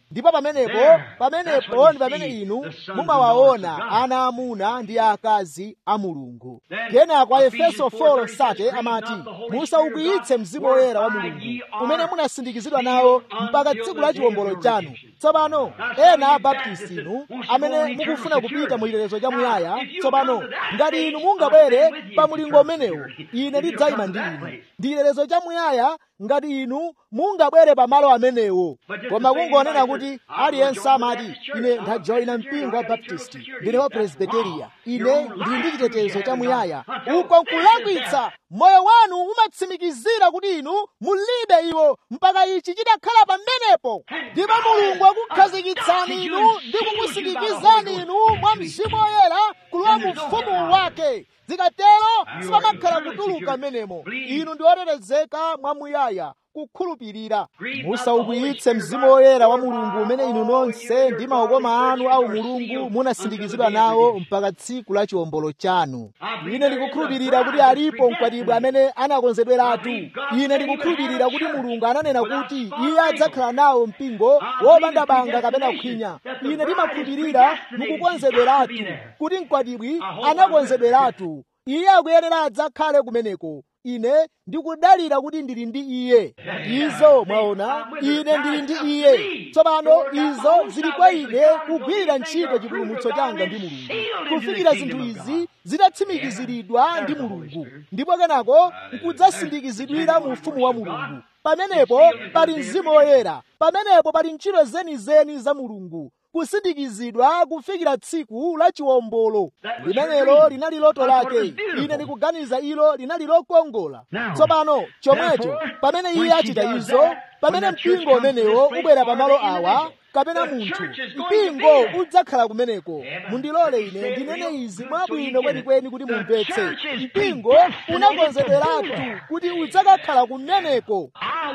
ndipo pamenepo pamenepo ndi pamene inu mumawaona ana amuna ndi akazi a mulungu kenako a efeso 4 sate amati musaukwiyitse mzimu woyera wa mulungu umene munasindikizidwa nawo mpaka tsiku la chiwombolo chanu tsopano ena a baptisti inu amene mukufuna kupita mu chilolezo cha muyaya tsopano ngati inu mungabwere pa mulingo umenewo ine ndidzayima ndi inu ndi chilolezo cha muyaya ngati inu mungabwere pa malo amenewo koma kungonena kuti aliyense amati ine ndajoyina mpingo wa baptisti ndine wa presbiteriya ine ndili ndi chitetezo cha muyaya uko nkulakwitsa moyo wanu umatsimikizira kuti inu mulibe iwo mpaka ichi chidakhala pamenepo ndipo mulungu akukhazikitsani inu ndi kukusindikizani inu mwa mzimu woyera kulowa mu ufumu wake zikatero sipamakhala kutuluka menemo inu ndi otetezeka mwamuyaya kukhulupirira musaukwiyitse mzimu woyera wa mulungu umene inu nonse ndi maukoma anu au mulungu munasindikizidwa nawo mpaka tsiku la chiwombolo chanu ine ndikukhulupirira kuti alipo mkwatibwi amene anakonzedweratu ine ndikukhulupirira kuti mulungu ananena kuti iye adzakhala nawo mpingo wopanda banga kapena khwinya ine ndimakhulupirira mukukonzedweratu kuti mkwatibwi anakonzedweratu iye akuyenera adzakhale kumeneko ine ndikudalira kuti ndili ndi iye izo mwaona ine ndili ndi iye tsopano izo zili kwa ine kugwirira ntchito chipulumutso changa ndi mulungu kufikira zinthu izi zitatsimikiziridwa ndi mulungu ndipo kenako nkudzasindikizidwira mu ufumu wa mulungu pamenepo pali mzimu woyera pamenepo pali ntchito zenizeni za mulungu kusindikizidwa kufikira tsiku la chiwombolo limenelo linali loto lake ine ndikuganiza ilo linali lokongola tsopano chomwecho pamene iye achita izo pamene mpingo umenewo ubwera pamalo awa kapena munthu mpingo udzakhala kumeneko mundilole ine ndinene izi mwabwino kwenikweni kuti mumvetse mpingo unakonzederatu kuti udzakakhala kumeneko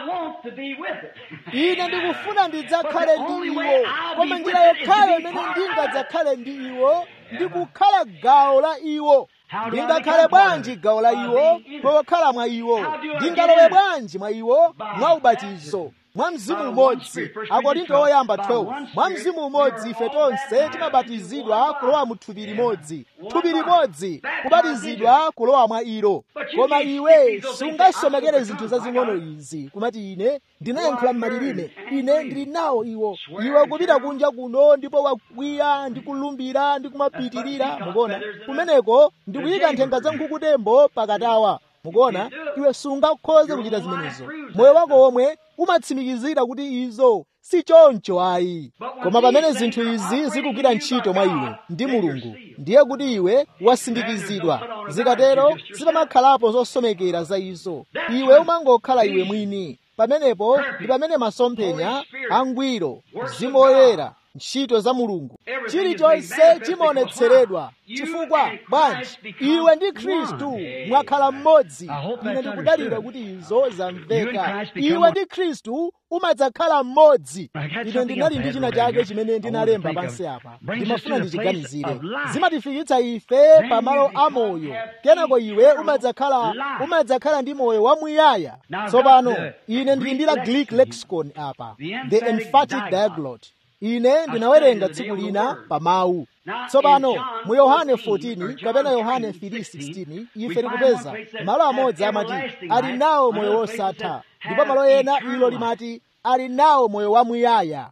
ine ndikufuna ndidzakhale ndi iwo koma njira yokhayo imene ndingadzakhale ndi iwo ndikukhala gawo la iwo ndingakhale bwanji gawo la iwo pokhala mwa iwo ndingalowe bwanji mwa iwo mwa ubatizo mwa mzimu umodzi akorinto oyamba 12 mwa mzimu umodzi ife tonse timabatizidwa kulowa mu thupi limodzi thupi limodzi kubatizidwa kulowa mwa ilo koma iwe sungasomekere zinthu zazing'ono izi kumati ine ndinayankhula m'malilime ine ndili nawo iwo iwe kupita kunja kuno ndipo wakwiya ndi kulumbira ndi kumapitirira mukuona kumeneko ndikuyika nthenga za nkhukutembo pakatawa mukuona iwe sungakhoze kuchita zimenezo moyo wako womwe umatsimikizira kuti izo si choncho ayi koma pamene zinthu izi zikugwira ntchito mwa iwe ndi mulungu ndiye kuti iwe wasindikizidwa zikatero zipamakhalapo zosomekera za izo iwe umangokhala iwe mwini pamenepo ndi pamene masomphenya angwiro mzimu woyera ntchito za mulungu chilichonse chimaonetseredwa chifukwa bwanji iwe ndi khristu mwakhala mmodzi ine ndikudalira kuti izo zamveka iwe ndi khristu umadzakhala mmodzi ine ndinali ndi china chake chimene ndinalemba pansi apa ndimafuna ndichiganizire zimatifikitsa ife pamalo amoyo kenako iwe umadzakhala umadzakhala ndi moyo wamuyaya tsopano ine ndili ndi la greek lexicon apa the emphatic diaglot ine ndinawerenga tsiku lina pa mawu tsopano mu yohane 14 kapena yohane 3:16 ife tikupeza malo amodzi amati ali nawo moyo wosatha ndipo malo ena ilo limati ali nawo moyo wamuyaya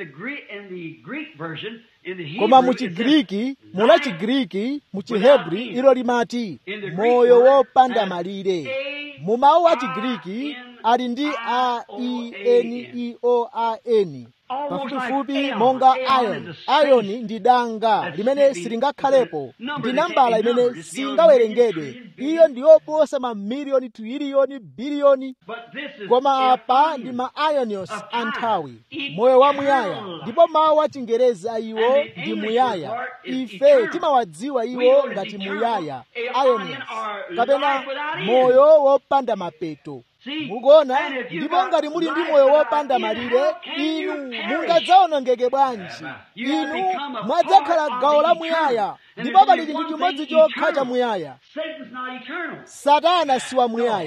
koma mu chigiriki mula chigiriki mu chihebri ilo limati moyo wopanda malire mu mawu a chigiriki ali ndi a e n e o a n pafupifupi monga iron iron ndi danga limene silingakhalepo ndi nambala imene singawerengedwe iyo ndiyoposa mamiliyoni triliyoni biliyoni koma apa ndi ma ionios a nthawi moyo wamuyaya ndipo mawu a chingerezi a iwo ndi muyaya ife timawadziwa iwo ngati muyaya ionios kapena moyo wopanda mapeto mukuona ndipo ngati muli ndi moyo wopanda malire inu mungadzaonongeke bwanji inu mwadzakhala gawo la muyaya ndipo pali chinthu chimodzi chokha cha muyaya satana si wa muyaya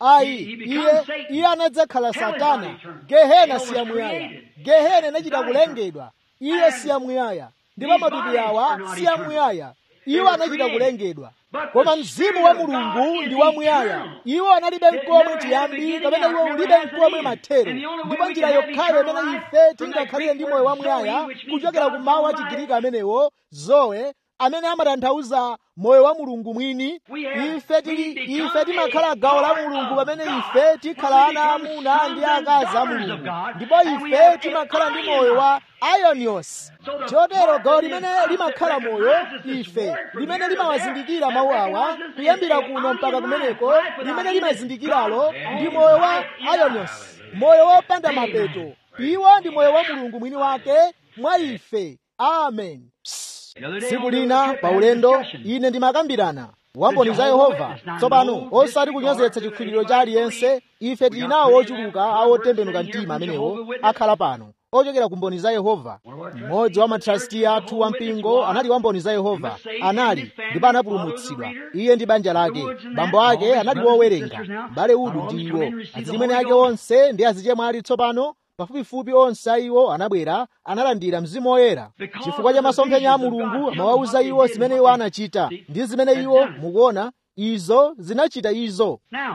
ayi iye iye anadzakhala satana gehena siyamuyaya gehena inachita kulengedwa iye siyamuyaya ndipo matupi awa siyamuyaya iwo anachita kulengedwa koma mzimu wa mulungu ndi wamuyaya iwo analibe mkomwe chiyambi kapena iwo ulibe mkomwe mathero ndipo njira yokhayo imene ife tingakhalire ndi moyo wamuyaya kuchokera ku mawu a chigiriki amenewo zoe amene amatanthauza moyo wa mulungu mwini ife tili ife timakhala gawo la mulungu pamene ife tikhala ana amuna ndi akazi a mulungu ndipo ife timakhala ndi moyo wa ionios chotero gawo limene limakhala moyo ife limene limawazindikira mawu awa kuyambira kuno mpaka kumeneko limene limazindikiralo ndi moyo wa ionios moyo wopanda mapeto iwo ndi moyo wa mulungu mwini wake mwa ife amen tsiku lina pa ulendo ine ndimakambirana wamboni za yehova tsopano osati kunyozetsa chikhulupiriro cha aliyense ife tili nawo ochuluka a otembenuka mtima amenewo akhala pano ochokera ku mboni za yehova mmodzi wa matrasti athu wampingo anali wamboni za yehova anali ndipo anapulumutsidwa iye ndi banja lake bambo ake anali wowerenga mbale udu ndi iwo azilimwene ake onse ndi azichemwe ali tsopano pafupifupi onse a iwo anabwera analandira mzimu woyera chifukwa cha masomphenya a mulungu amawawuza iwo zimene iwo anachita ndi zimene iwo mukuona izo zinachita izo Now,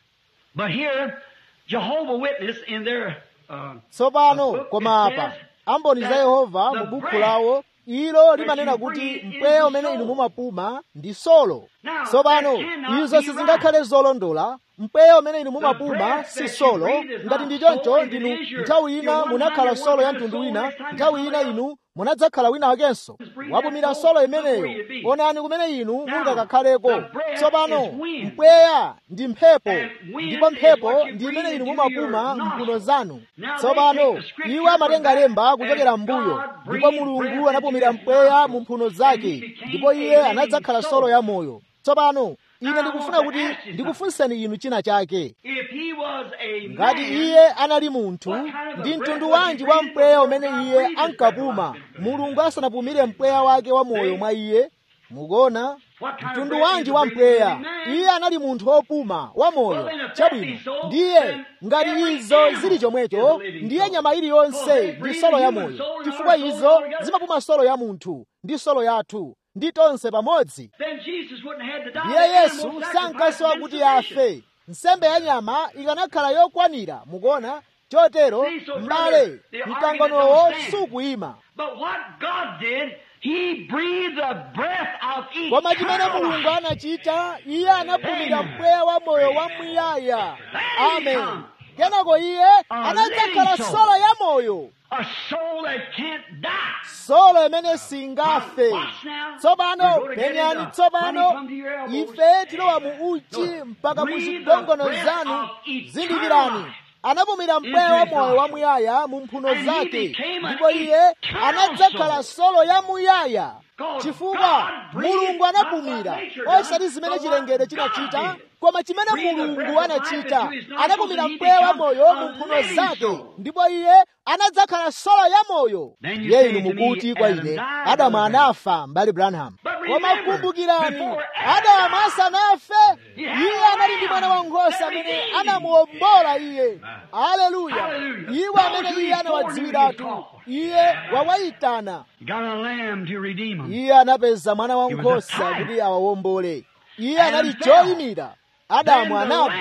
but here, Jehovah Witness in their uh, tsopano koma apa amboni za yehova mu buku lawo ilo limanena kuti mpweya umene inu mumapuma ndi solo tsopano izo sizingakhale zolondola mpweya umene inu mumapuma si solo ngati ndi choncho ndinu nthawi ina munakhala solo ya mtundu wina nthawi ina inu munadzakhala wina wakenso wapumira solo imeneyo onani kumene inu mungakakhaleko tsopano mpweya ndi mphepo ndipo mphepo ndi imene inu mumapuma mphuno zanu tsopano iwo amatenga lemba kuchokera m'mbuyo ndipo mulungu anapumira mpweya mu mphuno zake ndipo iye anadzakhala solo ya moyo tsopano ine ndikufuna kuti ndikufunseni inu china chake if he was a ngati man, iye anali munthu ndi mtundu wanji wa mpweya umene iye ankapuma mulungu asanapumire mpweya wake wa moyo mwa iye mukuona mtundu wanji wa mpweya iye anali munthu wopuma wa moyo chabwino ndiye ngati izo zili chomwecho ndiye nyama iliyonse ndi solo ya moyo chifukwa izo zimapuma solo ya munthu ndi solo yathu ndi tonse pamodzi then Jesus wouldn't have had to die. ndiye The yesu animal sacrifice sankasowa is kuti sufficient. afe nsembe ya nyama ikanakhala yokwanira mukuona chotero m'bale mkanganowo sukuyima But what God did, He breathed the breath of koma chimene eternal mulungu life. anachita iye anapumira mpweya wa moyo wa muyaya amen kenako iye anadzakhala solo ya moyo A soul that can't die. solo imene singafe tsopano penyani tsopano ife tilowa mu uchi mpaka mu zigongono zanu zindikirani anapumira mpweya wa moyo wa muyaya mu mphuno zake ndipo iye anadzakhala solo ya muyaya chifukwa mulungu anapumira osati zimene chilengedwe chinachita koma chimene mulungu anachita anapumira mpweya wa moyo mu mphuno zake ndipo iye anadzakhala solo ya moyo ndiye inu mukuti kwa ine adamu anafa mbali branham koma kumbukirani adamu asanafe iye anali ndi mwana wankhosa amene anamuwombola iye aleluya iwo amene iye anawadziwiratu iye wawayitana Got a lamb to redeem him. iye anapeza mwana wankhosa kuti awawombole iye anali choyimira adamu anagwa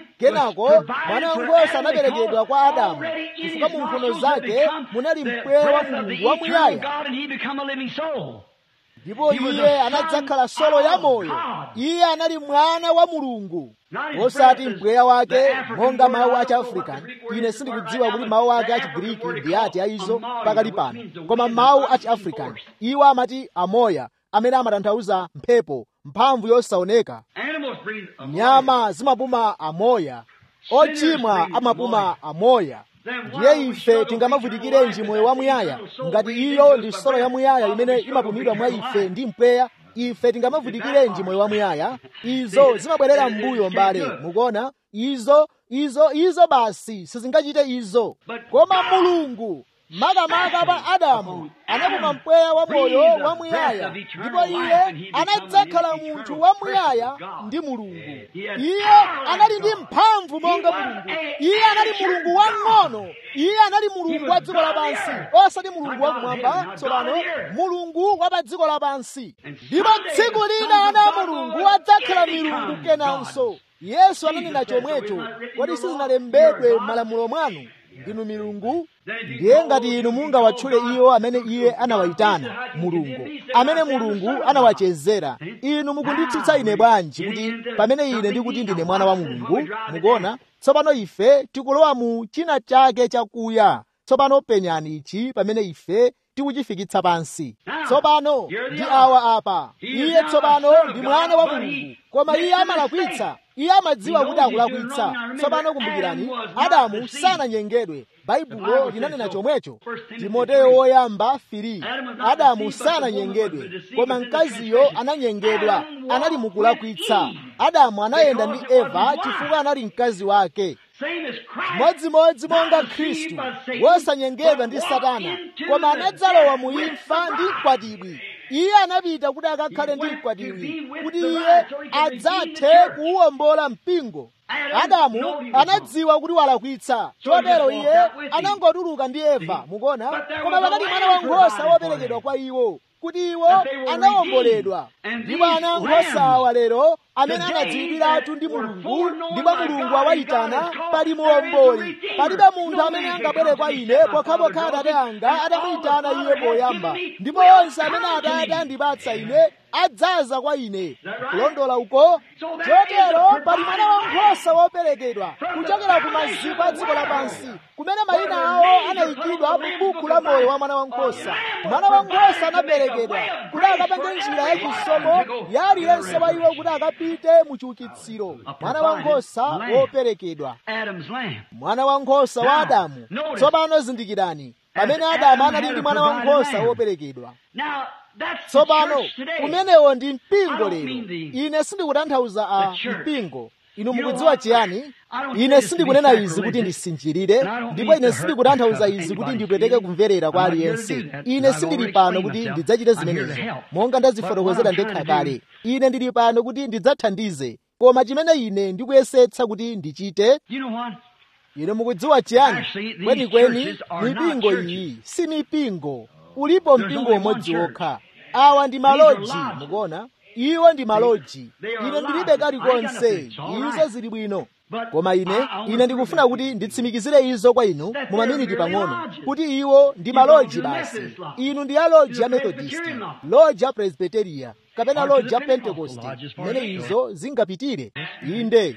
kenako mwana wankhosa anaperekedwa kwa adamu chifukwa mu mphuno zake munali mpweya wa mulungu wamuyaya God and he become a living soul. ndipo iye anadzakhala solo ya moyo iye anali mwana wa mulungu osati mpweya wake monga mawu a chiafrikani ine sindikudziwa kuti mawu ake a chigiriki ndi ati aizo pakali pano koma mawu a chiafrikani iwo amati amoya amene amatanthauza mphepo mphamvu yosaoneka Animals breathe a nyama zimapuma amoya ochimwa amapuma amoya ndiye ife tingamavutikirenji moyo wamuyaya ngati iyo ndi solo yamuyaya imene imapumidwa mwa ife ndi mpweya ife tingamavutikirenji moyo wamuyaya izo zimabwerera m'mbuyo mbale mukuona izo izo izo basi sizingachite izo koma mulungu makamaka pa adamu anapuma mpweya wa moyo wamuyaya ndipo iye anadzakhala munthu wamuyaya ndi mulungu iye anali ndi mphamvu monga mulungu iye anali mulungu wang'ono iye anali mulungu wa dziko lapansi osati mulungu wakumwamba tsopano mulungu wa pa dziko lapansi ndipo tsiku lina ana a mulungu adzakhala milungu kenanso yesu ananena chomwecho kodi sizinalembedwe m'malamulo mwanu ndinu milungu ndiye ngati inu mungawatchule iwo amene iye anawayitana mulungu amene mulungu anawachezera inu mukunditsutsa ine bwanji kuti pamene ine ndikuti ndine mwana wa mulungu mukuona tsopano ife tikulowa mu china chake chakuya tsopano penyani ichi pamene ife tikuchifikitsa pansi tsopano ndi awa apa iye tsopano ndi mwana wa mulungu koma iye amalakwitsa iye amadziwa kuti akulakwitsa tsopano kumbukirani adamu sananyengedwe baibulo linanena chomwecho timoteyo woyamba 3 adamu sananyengedwe koma mkaziyo ananyengedwa anali mukulakwitsa adamu anayenda ndi eva chifukwa anali mkazi wake modzimodzi monga khristu wosanyengedwa ndi satana koma anadzalowa mu imfa ndi mkwatibwi iye anapita kuti akakhale ndi mkwatibwi kuti iye adzathe kuwuwombola mpingo adamu anadziwa kuti walakwitsa chotero iye anangotuluka ndi eva mukuona koma pakati mwana wankhosa woperekedwa kwa iwo kuti iwo anawomboledwa ndipo ana ankhosa awa lero amene anadziwikiratu ndi mulungu ndipo mulungu awayitana pali muomboli palibe munthu amene angabwere kwa ine pokhapokha atate anga atamuyitana iye poyamba ndipo onse amene atate andipatsa ine adzaza kwa ine kulondola uko chotero pali mwana wankhosa woperekedwa kuchokera ku maziko a dziko lapansi kumene mayina awo anayikidwa mu buku la moyo wa mwana wankhosa mwana wankhosa anaperekedwa kuti akapange njira yachisomo ya aliyense wa iwo kuti akapite mu chiukitsiro mwana wankhosa woperekedwa mwana wankhosa wa adamu tsopano zindikirani pamene adamu anali ndi mwana wankhosa woperekedwa tsopano kumenewo ndi mpingo lero ine sindikutanthauza a mpingo inu mukudziwa chiyani ine sindikunena izi kuti ndisinjirire ndipo ine sindikutanthauza izi kuti ndipweteke kumverera kwa aliyense ine sindili pano kuti ndidzachite zimenezi monga ndazifotokozera ndekha kale ine ndili pano kuti ndidzathandize koma chimene ine ndikuyesetsa kuti ndichite ine mukudziwa chiyani kwenikweni mipingo iyi si mipingo ulipo mpingo umodzi wokha awa ndi maloji mukuona iwo ndi maloji ine ndilibe kalikonse izo zili bwino koma ine ine ndikufuna kuti nditsimikizire izo kwa inu mu maminiti pang'ono kuti iwo ndi maloji basi inu ndi ya loji ya methodist loji ya presbyteria kapena loji ya pentekoste mmene izo zingapitire inde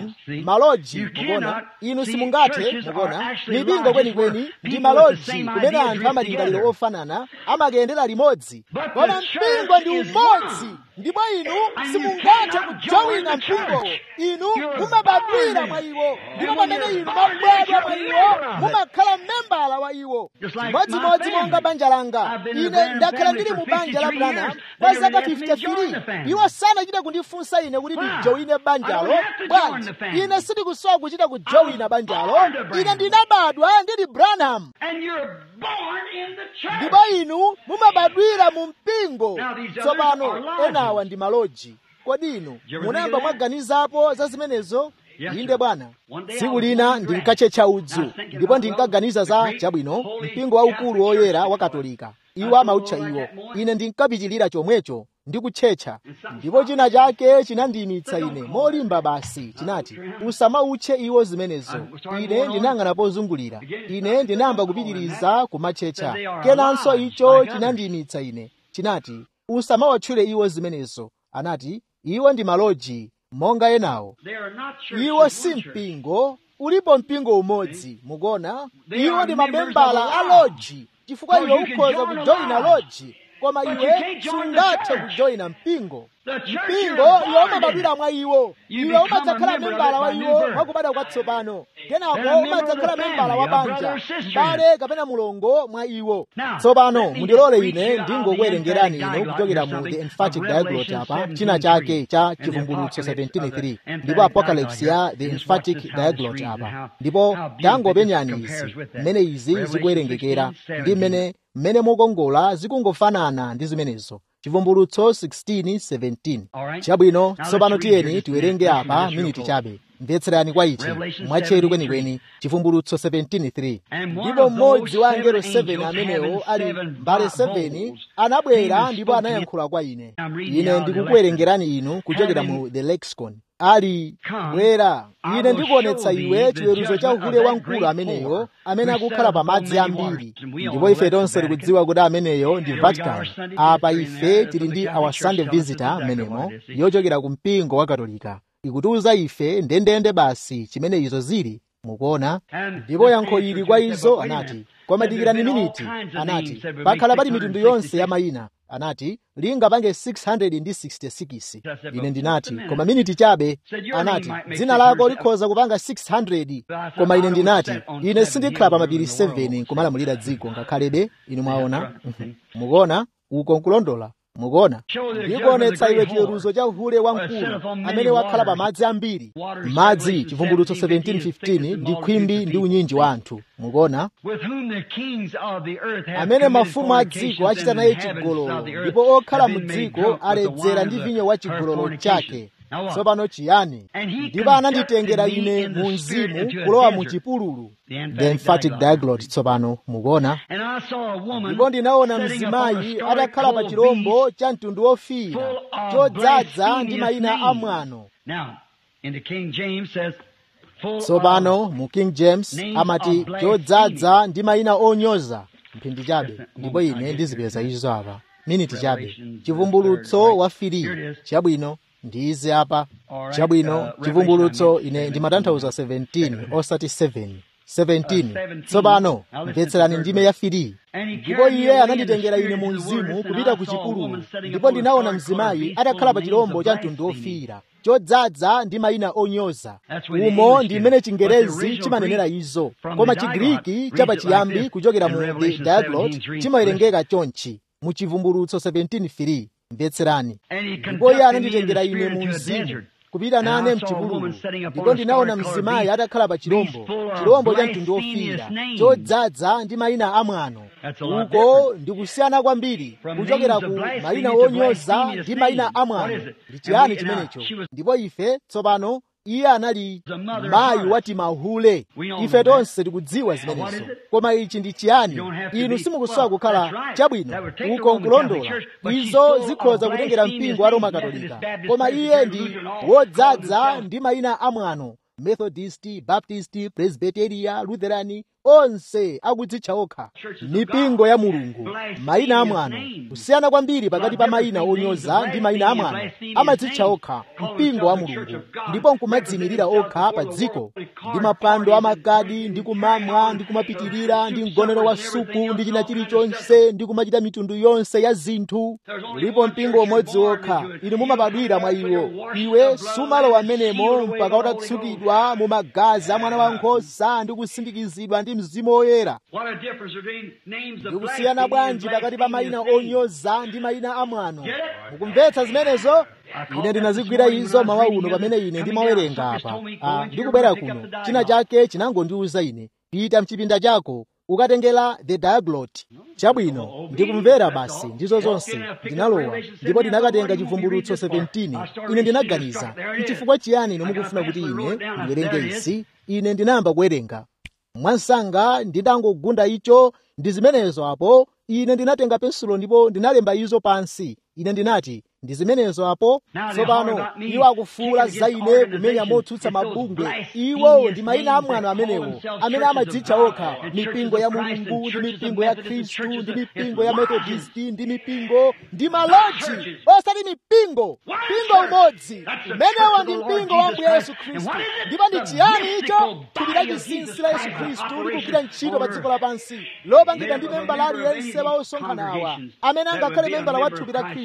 maloji mukuona inu simungathe mukuona mipingo kwenikweni ndi maloji kumene anthu amalingaliro ofanana amakayendera limodzi koma mpingo ndi umodzi ndipo inu simungathe kujowina mpingowo inu mumabadwira mwa iwo ndipo pamene inu mabadwa mwa iwo mumakhala mmembala wa iwo chimodzimodzi monga banja langa ine ndakhala ndili mu banja la branham kwa zaka 53 iwo sanachite kundifunsa ine kuti ndijowine banjalo bwanji ine sindikusowa kuchita kujowina banjalo ine ndinabadwa ndili branham ndipo inu mumabadwira mu mpingo tsopano enawa ndi maloji kodi inu munayamba mwaganizapo za zimenezo inde bwana tsiku lina ndinkatchetcha udzu ndipo ndinkaganiza za chabwino mpingo waukulu woyera wa katolika iwo amautcha iwo ine ndinkapitilira chomwecho ndi kutchetcha ndipo china chake chinandiyimitsa ine molimba basi chinati usamautche iwo zimenezo ine ndinang'ana pozungulira ine ndinayamba kupitiriza kumatchetcha kenanso icho chinandiyimitsa ine chinati usamawatchule iwo zimenezo anati iwo ndi maloji monga enawo iwo si mpingo ulipo mpingo umodzi mukuona iwo ndi mamembala a loji chifukwa iwe ukhoza kujoyina loji koma iwe sungathe kujoyina mpingo mpingo iwe umabadwira mwa iwo iwe umadzakhala membala wa iwo mwakubadwa kwatsopano kenako umadzakhala membala wa banja m'bale kapena mulongo mwa iwo tsopano mundilole ine ndingokuwerengerani inu kuchokera mu the emphatic diaglot apa china chake cha chivumbulutso 17:3 ndipo apocalypse ya the emphatic diaglot apa ndipo tangopenyani izi mmene izi zikuwerengekera ndi mmene mmene mukongola zikungofanana ndi zimenezo chivumbulutso 16:17 chabwino tsopano tiyeni tiwerenge apa miniti chabe mvetserani kwa ichi mwatcheru kwenikweni chivumbulutso 17:3 ndipo mmodzi wa angelo 7 amenewo ali mbale 7 anabwera ndipo anayankhula kwa ine ine ndikukuwerengerani inu kuchokera mu the lexicon ali bwera ine ndikuonetsa iwe chiweruzo cha uhule wamkulu ameneyo amene akukhala pa madzi ambiri ndipo ife tonse tikudziwa kuti ameneyo ndi vatican apa ife tili ndi our sunday visitor amenemo yochokera ku mpingo wa katolika ikutiuza ife ndendende basi chimene izo zili mukuona ndipo yankho ili kwa izo anati koma dikirani miniti anati pakhala pali mitundu yonse ya mayina anati lingapange 666 ine ndinati koma miniti chabe anati dzina lako likhoza kupanga 600 koma ine ndinati ine sindikhala pa mapiri 7 kumalamulira dziko ngakhalebe inu mwaona mukuona uko nkulondola mukuona ndikuonetsa iwe chiweruzo cha uhule wamkulu amene wakhala pa madzi ambiri madzi chivumbulutso 17:15 ndi khwimbi ndi unyinji wa anthu mukuona amene mafumu a dziko achita naye chigololo ndipo okhala mu dziko aledzera ndi vinyo wa chigololo chake tsopano chiyani ndipo ananditengera ine mu mzimu kulowa mu chipululu the emphatic diaglot tsopano mukuona ndipo ndinaona mzimayi atakhala pa chirombo cha mtundu wofiira chodzaza ndi mayina a mwano tsopano mu king james amati chodzaza ndi mayina onyoza mphindi chabe ndipo ine ndizipeza izo apa miniti chabe chivumbulutso wa firi chabwino ndize apa chabwino chivumbulutso ine ndimatanthauza 17 osati 7 17 tsopano mvetserani ndime ya firi ndipo iye ananditengera ine mu mzimu kupita ku chipululu ndipo ndinaona mzimayi atakhala pa chirombo cha mtundu wofiira chodzaza ndi mayina onyoza umo ndi mmene chingerezi chimanenera izo koma chigiriki chapachiyambi kuchokera mu the diaglot chimawerengeka chonchi mu chivumbulutso 17 mvetserani ndipo iye ananditengera ine mu mzimu kupita nane mchipululu ndipo ndinaona mzimayi atakhala pa chirombo chirombo cha mtundu wofiira chodzaza ndi mayina amwano uko ndikusiyana kwambiri kuchokera ku mayina onyoza ndi mayina amwano ndi chiyani chimenecho ndipo ife tsopano iye anali mayi wati mahule ife tonse tikudziwa zimenezo koma ichi ndi chiyani inu simukusowa kukhala chabwino uko nkulondola izo zikhoza kutengera mpingo wa roma katolika koma iye ndi wodzaza ndi mayina amwano methodist baptist presbyteria lutherani onse akudzitcha okha mipingo ya mulungu mayina amwano kusiyana kwambiri pakati pa mayina onyoza ndi mayina amwano amadzitcha okha mpingo wa mulungu ndipo nkumadzimirira okha pa dziko ndi mapando amagadi ndi kumamwa ndi kumapitirira ndi mgonero wa supu ndi china chilichonse ndi kumachita mitundu yonse ya zinthu ulipo mpingo umodzi wokha inu mumabadwira mwa iwo iwe sumalowa amenemo mpaka utatsukidwa mu magazi a mwana wankhosa ndi kusindikizidwa ndi mzimu woyera ndikusiyana bwanji pakati pa mayina onyoza ndi mayina amwano mukumvetsa zimenezo ine ndinazigwira izo mawa uno pamene ine ndimawerenga apa ah, ndikubwera kuno china chake chinangondiwuza ine pita mchipinda chako ukatengera the diaglot chabwino ndikumvera basi ndizo zonse ndinalowa ndipo ndinakatenga chivumbulutso 17 ine ndinaganiza nchifukwa chiyani ine mukufuna kuti ine ndiwerenge izi ine ndinayamba kuwerenga mwansanga nditangogunda icho ndi zimenezo apo ine ndinatenga pensulo ndipo ndinalemba izo pansi ine ndinati ndi zimenezo apo tsopano iwo akufuula za ine kumenya motsutsa mabungwe iwo ndi mayina amwano amenewo amene amadzitcha okha mipingo ya mulungu ndi mipingo ya khristu ndi mipingo ya methodisti ndi mipingo ndi maloji osati mipingo mpingo umodzi umenewo ndi mpingo wa ambuye yesu khristu ndipo ndi chiyani icho thupi la chinsinsi la yesu khristu likugwira ntchito pa dziko lapansi lopangidwa ndi membala aliyense wa osonkhana awa amene angakhale membala wa thupi la khristu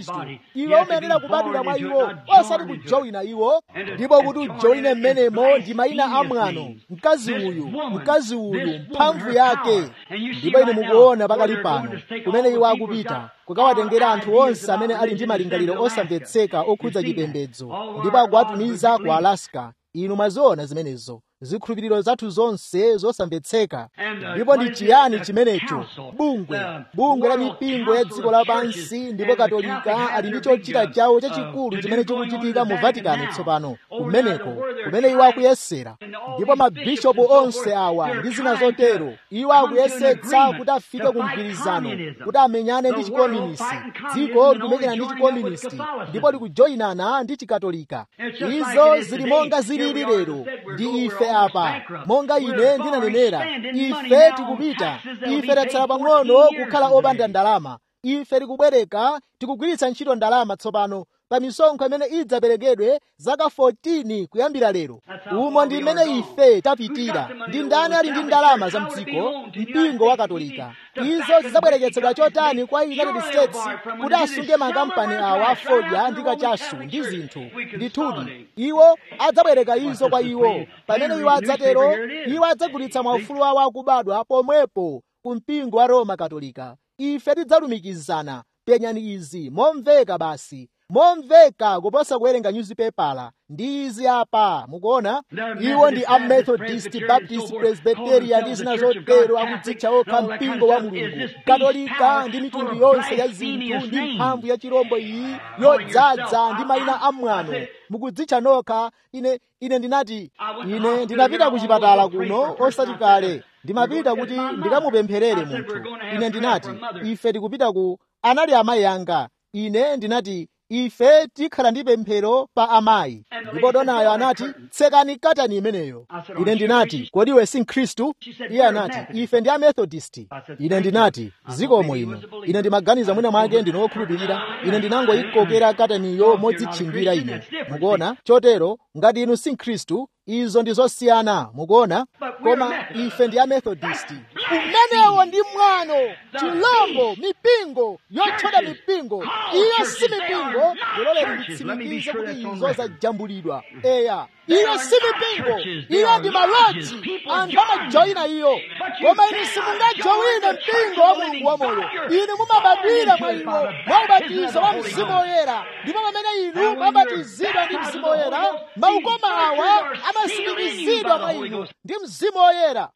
khristu iwe umayenera kubadwira mwa iwo osati kujoyina iwo ndipo kuti ujoyine mmenemo ndi mayina a mwano mkazi uyu mkazi uyu mphamvu yake ndipo ine mukuona pakali pano kumene iwo akupita kukawatengera anthu onse amene ali ndi malingaliro osamvetseka okhudza chipembedzo ndipo akuwatumiza ku alaska inu mwaziona zimenezo zikhulupiriro zathu zonse zosamvetseka ndipo ndi chiyani chimenecho bungwe bungwe la mipingo ya dziko lapansi ndipo katolika ali ndi chochita chawo chachikulu chimene chikuchitika mu vatikani tsopano kumeneko kumene iwo akuyesera ndipo mabishopu onse awa ndi zina zotero iwo akuyesetsa kuti afike ku mgwirizano kuti amenyane ndi chikomunisti dziko likumenyana ndi chikomunisti ndipo likujoyinana ndi chikatolika izo zili monga zilili lero ndi ife apa monga ine ndinanenera ife tikupita ife tatsala pang'ono kukhala opanda ndalama ife tikubwereka tikugwiritsa ntchito ndalama tsopano pa misonkho imene idzaperekedwe zaka 14 kuyambira lero umo ndi mmene ife tapitira ndi ndani ali ndi ndalama za mdziko mpingo wa katolika izo zidzabwereketsedwa chotani kwa united states kuti asunge makampani awa afodya ndi kachasu ndi zinthu ndithudi iwo adzabwereka izo kwa iwo pamene iwo adzatero iwo adzagulitsa maufulu awo akubadwa pomwepo ku mpingo wa roma katolika ife tidzalumikizana penyani izi momveka basi momveka kuposa kuwerenga nyuzipepala ndi izi apa mukuona iwo ndi amethodist baptist presbyteria ndi zina zotero akudzitcha okha mpingo wa mulungu katolika ndi mitundu yonse ya zinthu ndi mphamvu ya chirombo iyi yodzaza ndi mayina amwano mukudzitcha nokha ine ine ndinati ine ndinapita ku chipatala kuno osati kale ndimapita kuti ndikamupempherere munthu ine ndinati ife tikupita ku anali amayi anga ine ndinati ife tikhala ndi pemphero pa amayi ndipo donayo anati tsekani katani imeneyo ine ndinati kodi iwe si mkhristu iye anati ife ndi amethodist ine ndinati zikomo ino ine ndimaganiza mwina mwake ndinokhulupirira ine ndinangoyikokera kataniyo modzitchingira ine mukuona chotero ngati inu si mkhristu izo ndi zosiyana mukuona koma ife ndi amethodist umenewo ndi mwano chilombo mipingo yotchoda mipingo iyo si mipingo lololeni nditsimikize kuti izo zajambulidwa eya iyo si mipingo iyo ndi maloji anthu amajoyina iyo koma inu simungajoyine mpingo wa mulungu wamoyo inu mumabadwira mwa iwo mwa ubatizo wa mzimu woyera ndipo pamene inu mabatizidwa ndi mzimu woyera maukoma awa amasimikizidwa mwa inu ndi mzimu woyera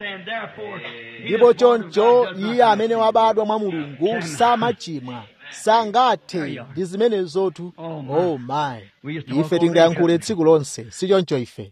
ndipo choncho iye amene wabadwa mwa mulungu samachimwa sangathe ndi zimenezotu oh my ife tingayankhule tsiku lonse si choncho ife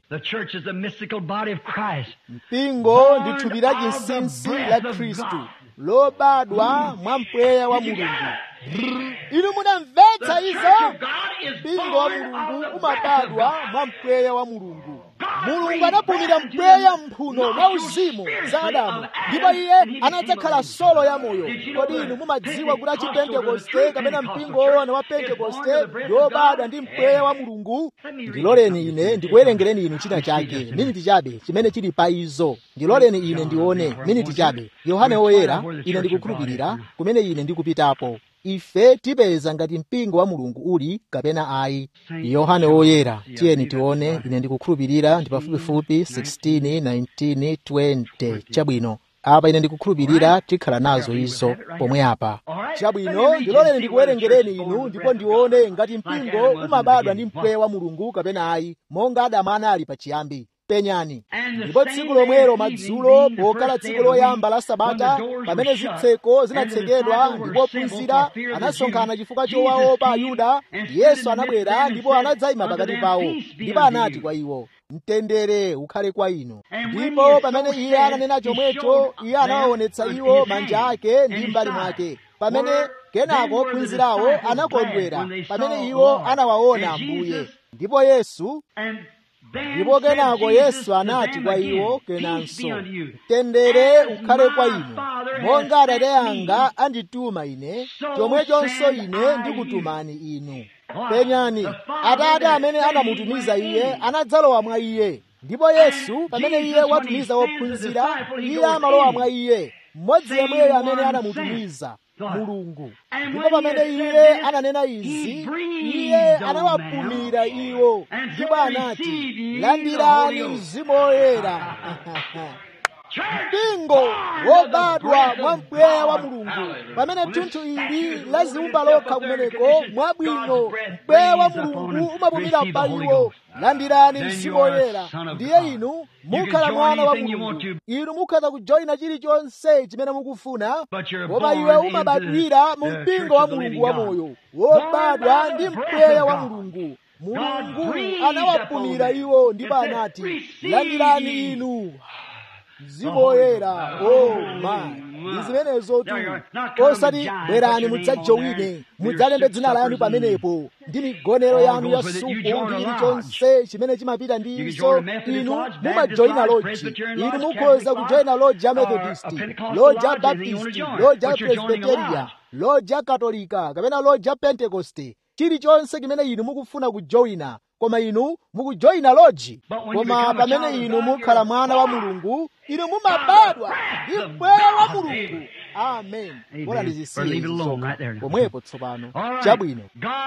mpingo ndi thupi la chinsinsi la khristu lobadwa mwa mpweya wa mulungu inu munamvetsa izo mpingo wa mulungu umabadwa mwa mpweya wa mulungu mulungu anapumira mpweya mphuno mwa uzimu za adamu ndipo iye anadzakhala solo ya moyo kodi inu mumadziwa kuti achipentekoste kapena mpingo woona wa pentekoste yobadwa ndi mpweya wa mulungu ndiloleni ine ndikuwerengereni inu china chake miniti chabe chimene chili pa izo ndiloleni ine ndione miniti chabe yohane woyera ine ndikukhulupirira kumene ine ndikupitapo ife tipeza ngati mpingo wa mulungu uli kapena ayi yohane woyera tiyeni tione ine ndikukhulupirira ndi pafupifupi 16 19 20 chabwino apa ine ndikukhulupirira tikhala nazo izo pomwe apa chabwino ndiloleni ndikuwerengereni inu ndipo ndione ngati mpingo umabadwa ndi mpweya wa mulungu kapena ayi monga adamu anali pachiyambi penyani ndipo tsiku lomwelo madzulo pokhala tsiku loyamba la sabata pamene zitseko zinatsekedwa ndipo ophunzira anasonkhana chifukwa chowaopa ayuda yesu anabwera ndipo anadzayima pakati pawo ndipo anati kwa iwo mtendere ukhale kwa inu ndipo pamene iye ananena chomwecho iye anawaonetsa iwo manja ake ndi mbali mwake pamene kenako ophunzirawo anakondwera pamene iwo anawaona ambuye ndipo yesu ndipo kenako yesu anati kwa iwo kenanso mtendere ukhale kwa inu monga atate anga andituma ine chomwechonso ine ndikutumani inu penyani atate amene anamutumiza iye anadzalowa mwa iye ndipo yesu pamene iye watumiza wophunzira iye amalowa mwa iye mmodzi yemweyo amene anamutumiza mulungu ndipo pamene iye ananena izi iye anawapumira iwo ndipo anati landirani mzimu woyera mpingo wobadwa mwa mpweya wa mulungu pamene thunthu ili laziumba lokha kumeneko mwabwino mpweya wa mulungu umapumira pa iwo landirani mzimu woyera ndiye inu mukhala mwana wa mulungu inu mukhoza kujoyina chilichonse chimene mukufuna koma iwe umabadwira mu mpingo wa mulungu wamoyo wobadwa ndi mpweya wa mulungu mulungu anawapumira iwo ndipo anati landirani inu mzimu woyera o mayi ndi zimenezo tu osati bwerani mudzajowine mudzalembe dzina lanu pamenepo ndi migonero yanu ya supu ndi chilichonse chimene chimapita ndi izo inu mumajoyina loji inu mukhoza kujoyina loji ya methodisti loji ya baptisti loji ya presbiteria loji ya katolika kapena loji ya pentekoste chilichonse chimene inu mukufuna kujoyina koma inu mukujoyina loji koma pamene inu mukhala mwana wa mulungu inu mumabadwa ndi mpweya wa mulungu amen bora ndizisiye pomwepo tsopano chabwino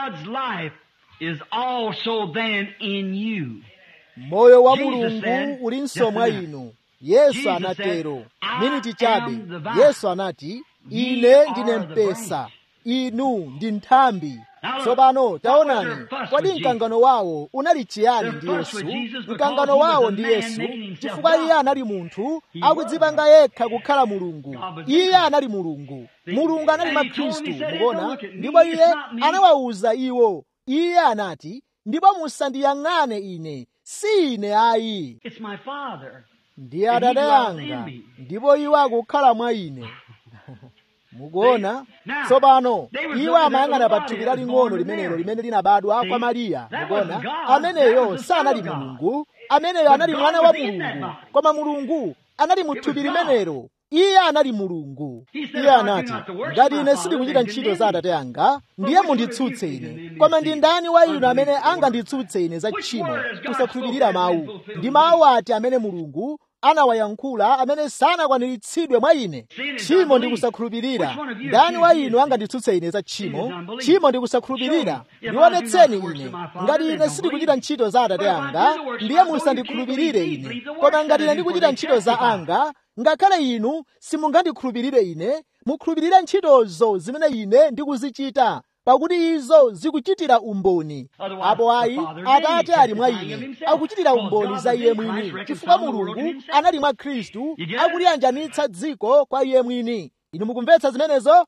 moyo wa mulungu ulinso mwa inu yesu anatero miniti chabe yesu anati ine ndine mpesa inu ndi nthambi tsopano taonani kodi mkangano wawo unali chiyani ndi yesu mkangano wawo ndi yesu chifukwa iye anali munthu akudzipanga yekha kukhala mulungu iye anali mulungu mulungu anali mwa khristu mukuona ndipo iye anawawuza iwo iye anati ndipo musandiyang'ane ine si ine ayi ndiye atate anga ndipo iwo akukhala mwa ine mukuona tsopano iwo amayang'ana pa thupi laling'ono limenelo limene linabadwa kwa mariya mukuona ameneyo sanali mulungu ameneyo anali mwana wa mulungu koma mulungu anali mu thupi limenelo iye anali mulungu iye anati ngati ine sindikuchita ntchito za atate anga ndiye munditsutse ine koma ndi ndani wa inu amene anganditsutse ine za tchimo kusakhulupirira mawu ndi mawu ati amene mulungu anawayankhula amene sanakwaniritsidwe mwa ine tchimo ndi kusakhulupirira ndani wa inu anganditsutse ine za tchimo tchimo ndi kusakhulupirira ndionetseni ine ngati ine sindikuchita ntchito za atate anga ndiye musandikhulupirire ine koma ngati ine ndikuchita ntchito za anga ngakhale inu simungandikhulupirire ine mukhulupirire ntchitozo zimene ine ndikuzichita pakuti izo zikuchitira umboni apo ayi atate ali mwa ine akuchitira umboni za iye mwini chifukwa mulungu anali mwa khristu akuliyanjanitsa dziko kwa iye mwini inu mukumvetsa zimenezo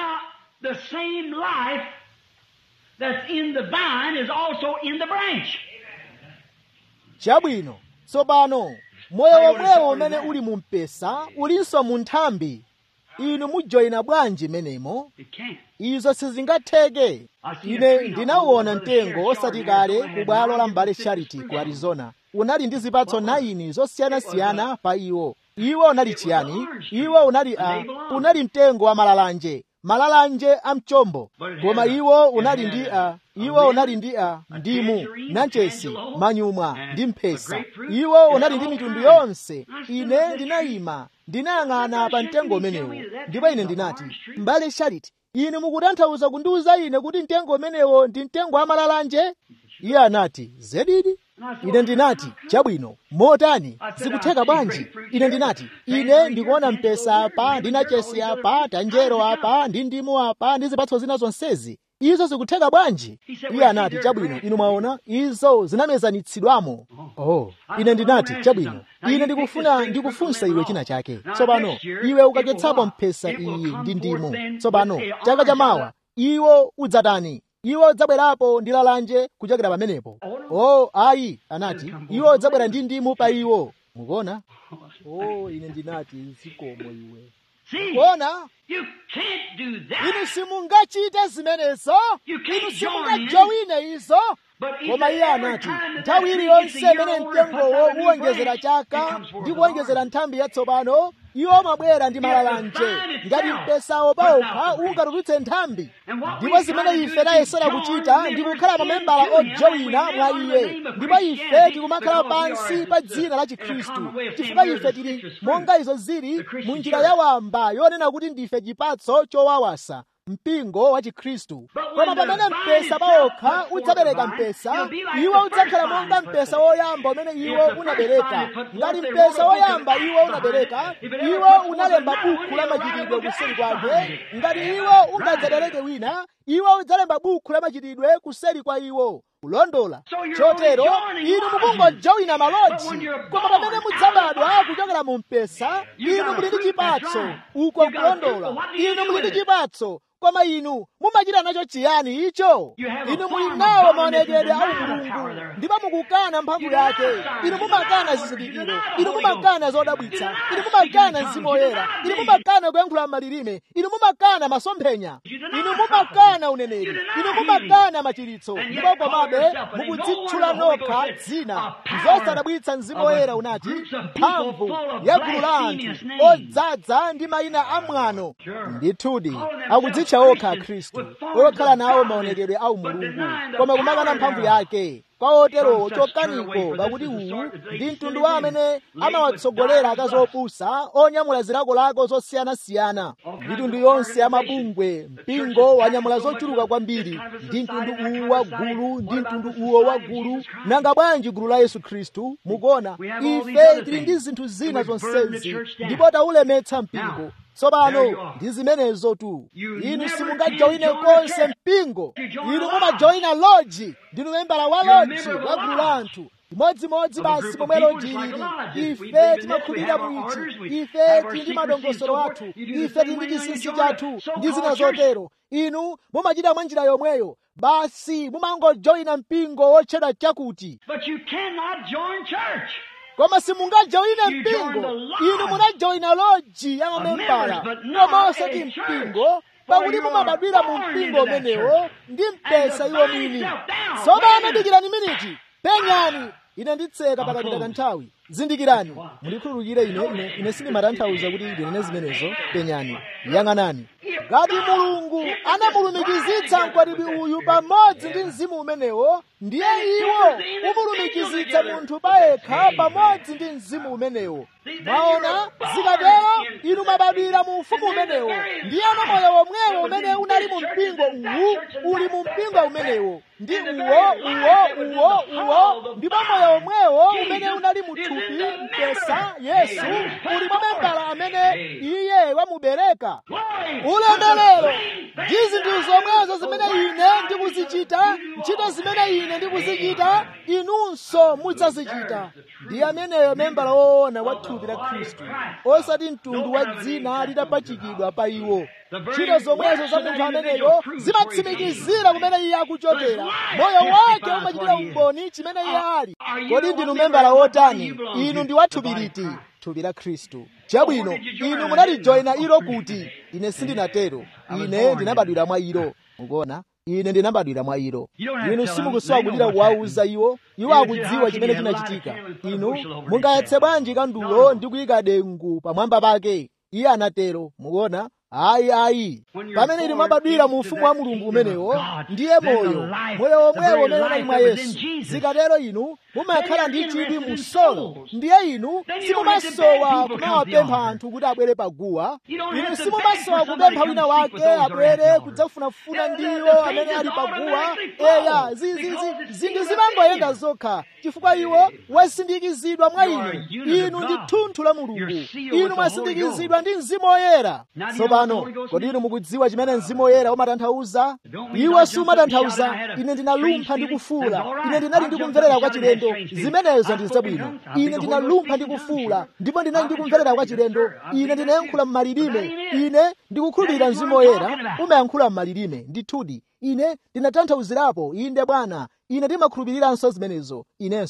chabwino tsopano moyo womwewo umene uli mu mpesa ulinso mu nthambi inu mujoyina bwanji menemo izo sizingatheke ine ndinauona mtengo osati kale ku bwalo la mbale charity ku arizona unali ndi zipatso 9 zosiyanasiyana pa iwo iwo unali chiyani iwo unali a unali mtengo wa malalanje malalanje amchombo koma iwo unali ndi a iwo unali ndi a ndimu nanchesi manyumwa ndi mphesa iwo unali ndi mitundu yonse ine ndinayima ndinayang'ana pa mtengo umenewo ndipo ine ndinati mbale charity inu mukutanthauza kundiwuza ine kuti mtengo umenewo ndi mtengo wa malalanje iye anati zedidi ine ndinati chabwino motani zikutheka bwanji ine ndinati ine ndikuona mpesa apa ndi nachesi apa tanjero apa ndi ndimu apa ndi zipatso zina zonsezi izo zikutheka bwanji iye anati chabwino inu mwaona izo zinamezanitsidwamo oh ine ndinati chabwino ine ndikufuna ndikufunsa iwe china chake tsopano iwe ukachotsapo mphesa iyi ndi ndimu tsopano chaka chamawa iwo udzatani iwo udzabwerapo ndi lalanje kuchokera pamenepo oh ayi anati iwo udzabwera ndi ndimu pa iwo mukuona oh ine ndinati zikomo iwe kuona inu simungachite zimenezo inu simungajowine izo koma iye anati nthawi iliyonse imene mtengowo uwonjezera chaka ndi kuwonjezera nthambi yatsopano iwo mabwera ndi malalanje ngati mpesawo pawokha ungatulutse nthambi ndipo zimene ife tayesera kuchita ndi kukhala mamembala ojowina mwa iye ndipo ife tikumakhala pansi pa dzina la chikhristu chifukwa ife tili monga izo zili mu njira yawamba yonena kuti ndife chipatso chowawasa mpingo wa chikhristu koma pamene mpesa pawokha udzabereka mpesa iwo udzakhala monga mpesa woyamba umene iwo unabereka ngati mpesa woyamba iwo unabereka iwo unalemba buku la machitidwe kuseri kwake ngati iwo ungadzabereke wina iwo udzalemba buku la machitidwe kuseri kwa iwo kulondola chotero inu mukungojowina malodzi koma pamene mudzabadwa kuchokera mu mpesa inu muli ndi chipatso uko kulondola inu muli ndi chipatso koma inu mumachita nacho chiyani icho inu muli nawo maonekedwe a umulungu ndipo mukukana mphamvu yake inu mumakana zizindikiro inu mumakana zodabwitsa inu mumakana mzimu woyera inu mumakana kuyankhula malilime inu mumakana masomphenya inu mumakana uneneri inu mumakana machiritso ndipo komabe mukudzitchula nokha dzina zosadabwitsa mzimu woyera unati mphamvu ya gulu la anthu odzaza ndi mayina amwano ndithudi akudzitcha okha akhristu okhala nawo maonekedwe a umulungu koma kumakana mphamvu yake kwa oterowo chokaniko pakuti uwu ndi mtundu wa amene amawatsogolera akazi opusa onyamula zilakolako zosiyanasiyana mitundu yonse ya mabungwe mpingo wanyamula zochuluka kwambiri ndi mtundu uwu wa gulu ndi mtundu uwo wa gulu nanga bwanji gulu la yesu khristu mukuona ife tili ndi zinthu zina zonsezi ndipo taulemetsa mpingo tsopano ndi zimenezo tu inu simungajoyine konse mpingo inu mumajoyina loji ndinu membala wa loji wa gulu la anthu imodzimodzi basi momwe loji ilili ife timakhulupirira muichi ife tili ndi madongosolo athu ife tili ndi chinsinsi chathu ndi zina zotero inu mumachita mwa njira yomweyo basi mumangojoyina mpingo wotchedwa chakuti But you cannot join church. koma simungajoyine mpingo inu munajoyina loji ya mamembala koma osati mpingo pakuti mumabadwira mu mpingo umenewo ndi mpesa iwo mwini tsopano dikirani miniti penyani ine nditseka pakapita kanthawi zindikirani mundikhululukire ine ine ine sindimatanthauza kuti ndinene zimenezo penyani yang'anani ngati mulungu anamulumikizitsa mkwatibwi uyu pamodzi ndi mzimu umenewo ndiye iwo umulumikizitsa munthu payekha pamodzi ndi mzimu umenewo mwaona zikatero inu mwabadwira mu ufumu umenewo ndiyeno moyo womwewo umene unali mu mpingo uwu uli mu mpingo umenewo ndi uwo uwo uwo uwo ndipo moyo womwewo umene unali mu thupi mpesa yesu uli mwa membala amene iye wamubereka ulemerero ndi zinthu zomwezo zimene ine ndikuzichita ntchito zimene ine ndikuzichita inunso mudzazichita ndi ameneyo membala woona wa thupi la khristu osati mtundu wa dzina litapachikidwa pa iwo ntchito zomwezo za munthu ameneyo zimatsimikizira kumene iye akuchokera moyo wake umachitira umboni chimene iye ali kodi ndinu membala wotani inu ndi wa thupi liti thupi la khristu chabwino inu munalijoyina ilo kuti ine sindinatero ine ndinabadwira mwa ilo mukuona ine ndinabadwira mwa ilo inu simukusowa kulira kuwauza iwo iwo akudziwa chimene chinachitika inu mungayetse bwanji kandulo ndi kuyika dengu pamwamba pake iye anatero mukuona ayi ayi pamene inu mwabadwira mu ufumu wa mulungu umenewo ndiye moyo moyo womwewo umene unali mwa yesu zikatero inu mumakhala ndi chidwi mu solo ndiye inu simumasowa kumawapempha anthu kuti abwere paguwa inu simumasowa kupempha wina wake abwere kudzafunafuna ndiwo amene ali paguwa eya zinthu zimangoyenda zokha chifukwa iwo wasindikizidwa mwa inu inu ndi thunthu la mulungu inu mwasindikizidwa ndi mzimu woyera tsopano kodi inu mukudziwa chimene mzimu woyera umatanthauza iwo sumatanthauza ine ndinalumpha ndi kufuula ine ndinali ndikumverera kwa chilendo zimenezo ndi zabwino ine ndinalumpha ndi kufuula ndipo ndinali ndikumverera kwa chilendo ine ndinayankhula m'malilime ine ndikukhulupirira mzimu woyera umayankhula m'malilime ndithudi ine ndinatanthauzirapo inde bwana ine ndimakhulupiriranso zimenezo inenso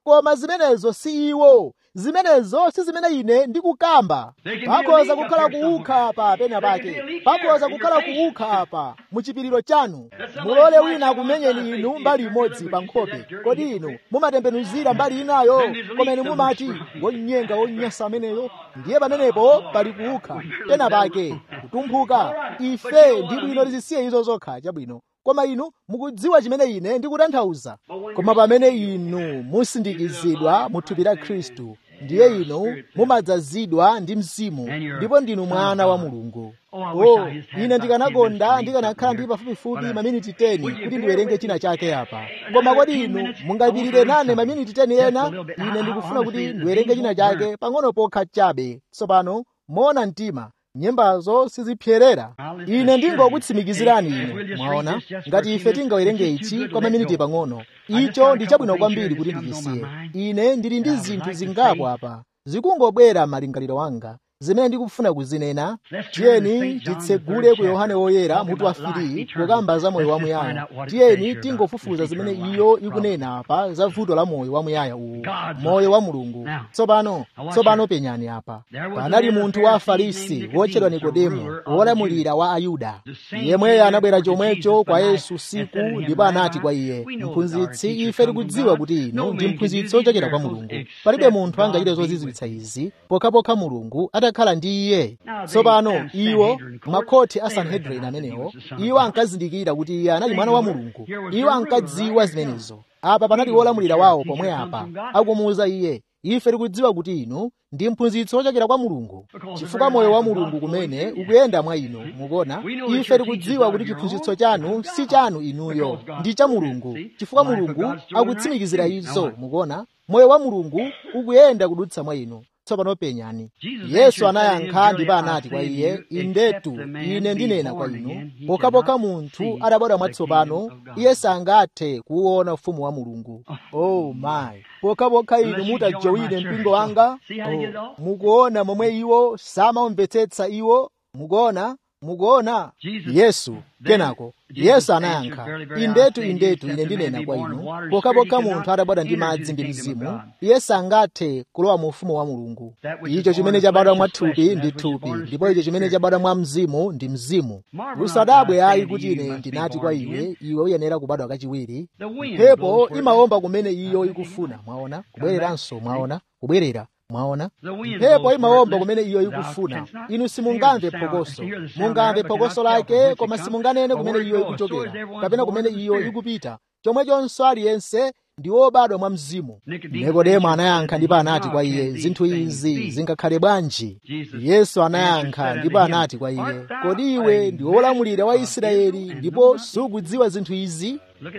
koma zimenezo si iwo zimenezo si zimene ine ndikukamba pakhoza kukhala kuukha apa pena pake pakhoza kukhala kuukha apa muchipiriro chanu mulole wina akumenyeni inu mbali imodzi pa nkhope kodi inu mumatembenuzira mbali inayo koma inu mumati wonyenga wonyasa ameneyo ndiye pamenepo pali kuukha pena pake kutumphuka ife ndi bwino tizisiye izo zokha chabwino koma inu mukudziwa chimene ine ndikutanthauza koma pamene inu musindikizidwa mu thupi la khristu ndiye inu mumadzazidwa ndi mzimu ndipo ndinu mwana wa mulungu oh ine ndikanakonda ndikanakhala ndi pafupifupi maminiti 10 kuti ndiwerenge china chake apa koma kodi inu mungapirire nane maminiti 10 ena ine ndikufuna kuti ndiwerenge china chake pang'ono pokha chabe tsopano moona mtima nyembazo sizipyerera ine ndingokutsimikizirani inu mwaona ngati ife tingawerenge ichi kwa maminiti pang'ono icho ndi chabwino kwambiri kuti ndichisiye ine ndili ndi zinthu zingapo apa zikungobwera malingaliro wanga zimene ndikufuna kuzinena tiyeni titsegule ku yohane woyera mutu wa 3 kukamba za moyo wamuyaya tiyeni tingofufuza zimene iyo ikunena apa za vuto la moyo wamuyaya uwu moyo wa mulungu tsopano tsopano penyani apa panali munthu wa afarisi wotchedwa nikodemo wolamulira wa ayuda yemweyo anabwera chomwecho kwa yesu usiku ndipo anati kwa iye mphunzitsi ife tikudziwa kuti inu ndi mphunzitsi wochokera kwa mulungu palibe munthu angachite zozizwitsa izi pokhapokha mulungu atakhala ndi iye tsopano iwo makhoti a sanhedrin amenewo iwo ankazindikira kuti iye anali mwana wa mulungu iwo ankadziwa zimenezo apa panali wolamulira wawo pomwe apa akumuwuza iye ife tikudziwa kuti inu ndi mphunzitsi wochokera kwa mulungu chifukwa moyo wa mulungu kumene ukuyenda mwa inu mukuona ife tikudziwa kuti chiphunzitso chanu si chanu inuyo ndi cha mulungu chifukwa mulungu akutsimikizira izo mukuona moyo wa mulungu ukuyenda kudutsa mwa inu tsopano penyani yesu anayankha ndipo anati kwa iye indetu ine ndinena kwa inu pokhapokha munthu adabadwa mwatsopano iye sangathe kuwuona ufumu wa mulungu oh my pokhapokha inu mutajowine mpingo wanga oh, mukuona momwe iwo samamvetsetsa iwo mukuona mukuona yesu kenako yesu anayankha indetu indetu ine ndinena kwa inu pokhapokha munthu adabadwa ndi madzi ndi mzimu iye sangathe kulowa mu ufumu wa mulungu icho chimene chabadwa mwa thupi ndi thupi ndipo icho chimene chabadwa mwa mzimu ndi mzimu usadabwe ayi kuti ine ndinati kwa iwe iwe uyenera kubadwa kachiwiri mphepo imawomba kumene iyo ikufuna mwaona kubwereranso mwaona kubwerera mwaona mphepo imawomba kumene iyo ikufuna inu simungamve phokoso mungamve phokoso lake koma simunganene kumene iyo ikuchokera kapena kumene iyo ikupita chomwechonso aliyense ndi wobadwa mwa mzimu nikodemo anayankha ndipo anati kwa iye zinthu izi zingakhale bwanji yesu anayankha ndipo anati kwa iye kodi iwe ndi wolamulira wa israeli ndipo sukudziwa zinthu izi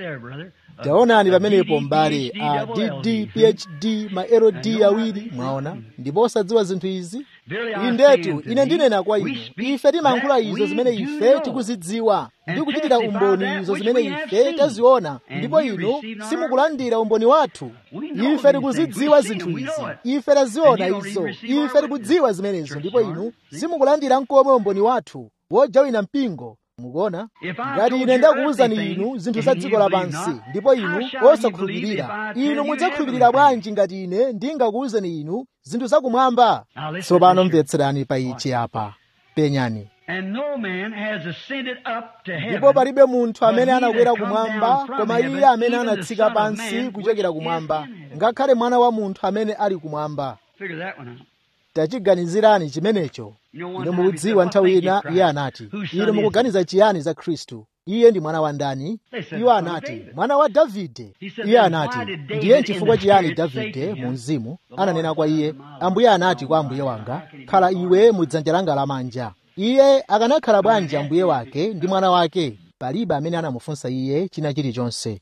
taonani pamenepo mbale a dd phd ma ld awiri mwaona ndipo osadziwa zinthu izi indetu ine ndinena kwa inu ife timayankhula izo zimene ife tikuzidziwa ndi kuchitira umboni izo zimene ife taziona ndipo inu simukulandira umboni wathu ife tikuzidziwa zinthu izi ife taziona izo ife tikudziwa zimenezo ndipo inu simukulandira nkomwe umboni wathu wojawina mpingo mukuona ngati ine ndakuwuzani inu zinthu za dziko lapansi ndipo inu osakhulupirira inu mudzakhulupirira bwanji ngati ine ndingakuwuzani inu zinthu zakumwamba tsopano mvetserani pa ichi apa penyani ndipo palibe munthu amene anakwera kumwamba koma iye amene anatsika pansi kuchokera kumwamba ngakhale mwana wa munthu amene ali kumwamba tachiganizirani chimenecho ine mukudziwa nthawi ina iye anati ine mukuganiza chiyani za khristu iye ndi mwana wa ndani iwo anati mwana wa davide iye anati ndiye chifukwa chiyani davide mu mzimu ananena kwa iye ambuye anati kwa ambuye wanga khala iwe mu dzanja langa lamanja iye akanakhala bwanji ambuye wake ndi mwana wake palibe amene anamufunsa iye china chilichonse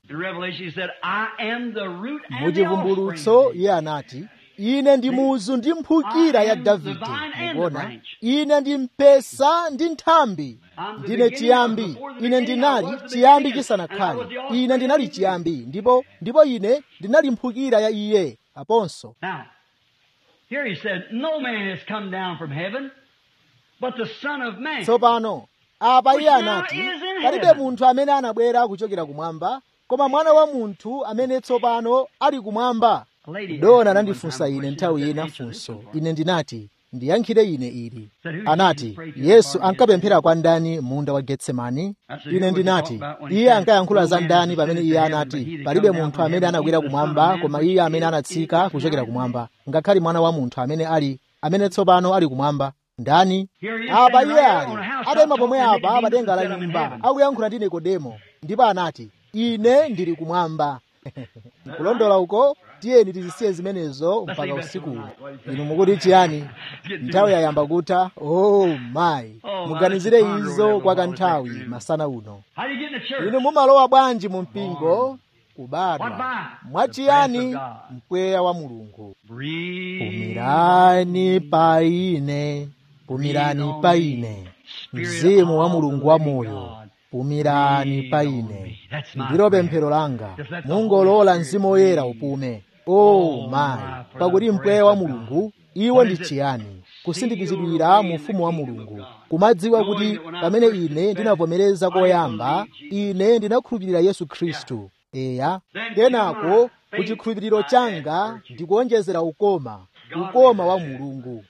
muchivumbulutso iye anati ine ndi muzu ndi mphukira ya davide mukuona ine ndi mpesa ndi nthambi ndine chiyambi ine ndinali chiyambi chisanakhale ine ndinali chiyambi ndipo ndipo ine ndinali mphukira ya iye aponso tsopano apa iye anati palibe munthu amene anabwera kuchokera kumwamba koma mwana wa munthu amene tsopano ali kumwamba dona anandifunsa ine nthawi ina funso ine ndinati ndiyankhire ine ili anati yesu ankapemphera kwa ndani munda wa getsemani ine ndinati iye ankayankhula za ndani pamene iye anati palibe munthu amene anakwera kumwamba koma iye amene anatsika kuchokera kumwamba ngakhale mwana wa munthu amene ali amene tsopano ali kumwamba ndani apa iye ali atayima pomwe apa pa denga la nyumba akuyankhula ndi nikodemo ndipo anati ine ndili kumwamba kulondola uko tiyeni tizisiye zimenezo mpaka usiku inu mukuti chiyani nthawi yayamba kutha oh mayi muganizire izo kwa kanthawi masana uno inu mumalowa bwanji mu mpingo kubadwa mwachiyani mpweya wa mulungu pumirani pa ine pumirani pa ine mzimu wa mulungu wa moyo pumirani pa ine ndilo pemphero langa mungolola mzimu woyera upume o mayi pakuti mpweya wa mulungu iwo ndi chiyani kusindikizidwira mu ufumu wa mulungu kumadziwa kuti pamene ine ndinavomereza koyamba ine ndinakhulupirira yesu khristu eya kenako kuchikhulupiriro changa ndikuonjezera ukoma ukoma wa mulungu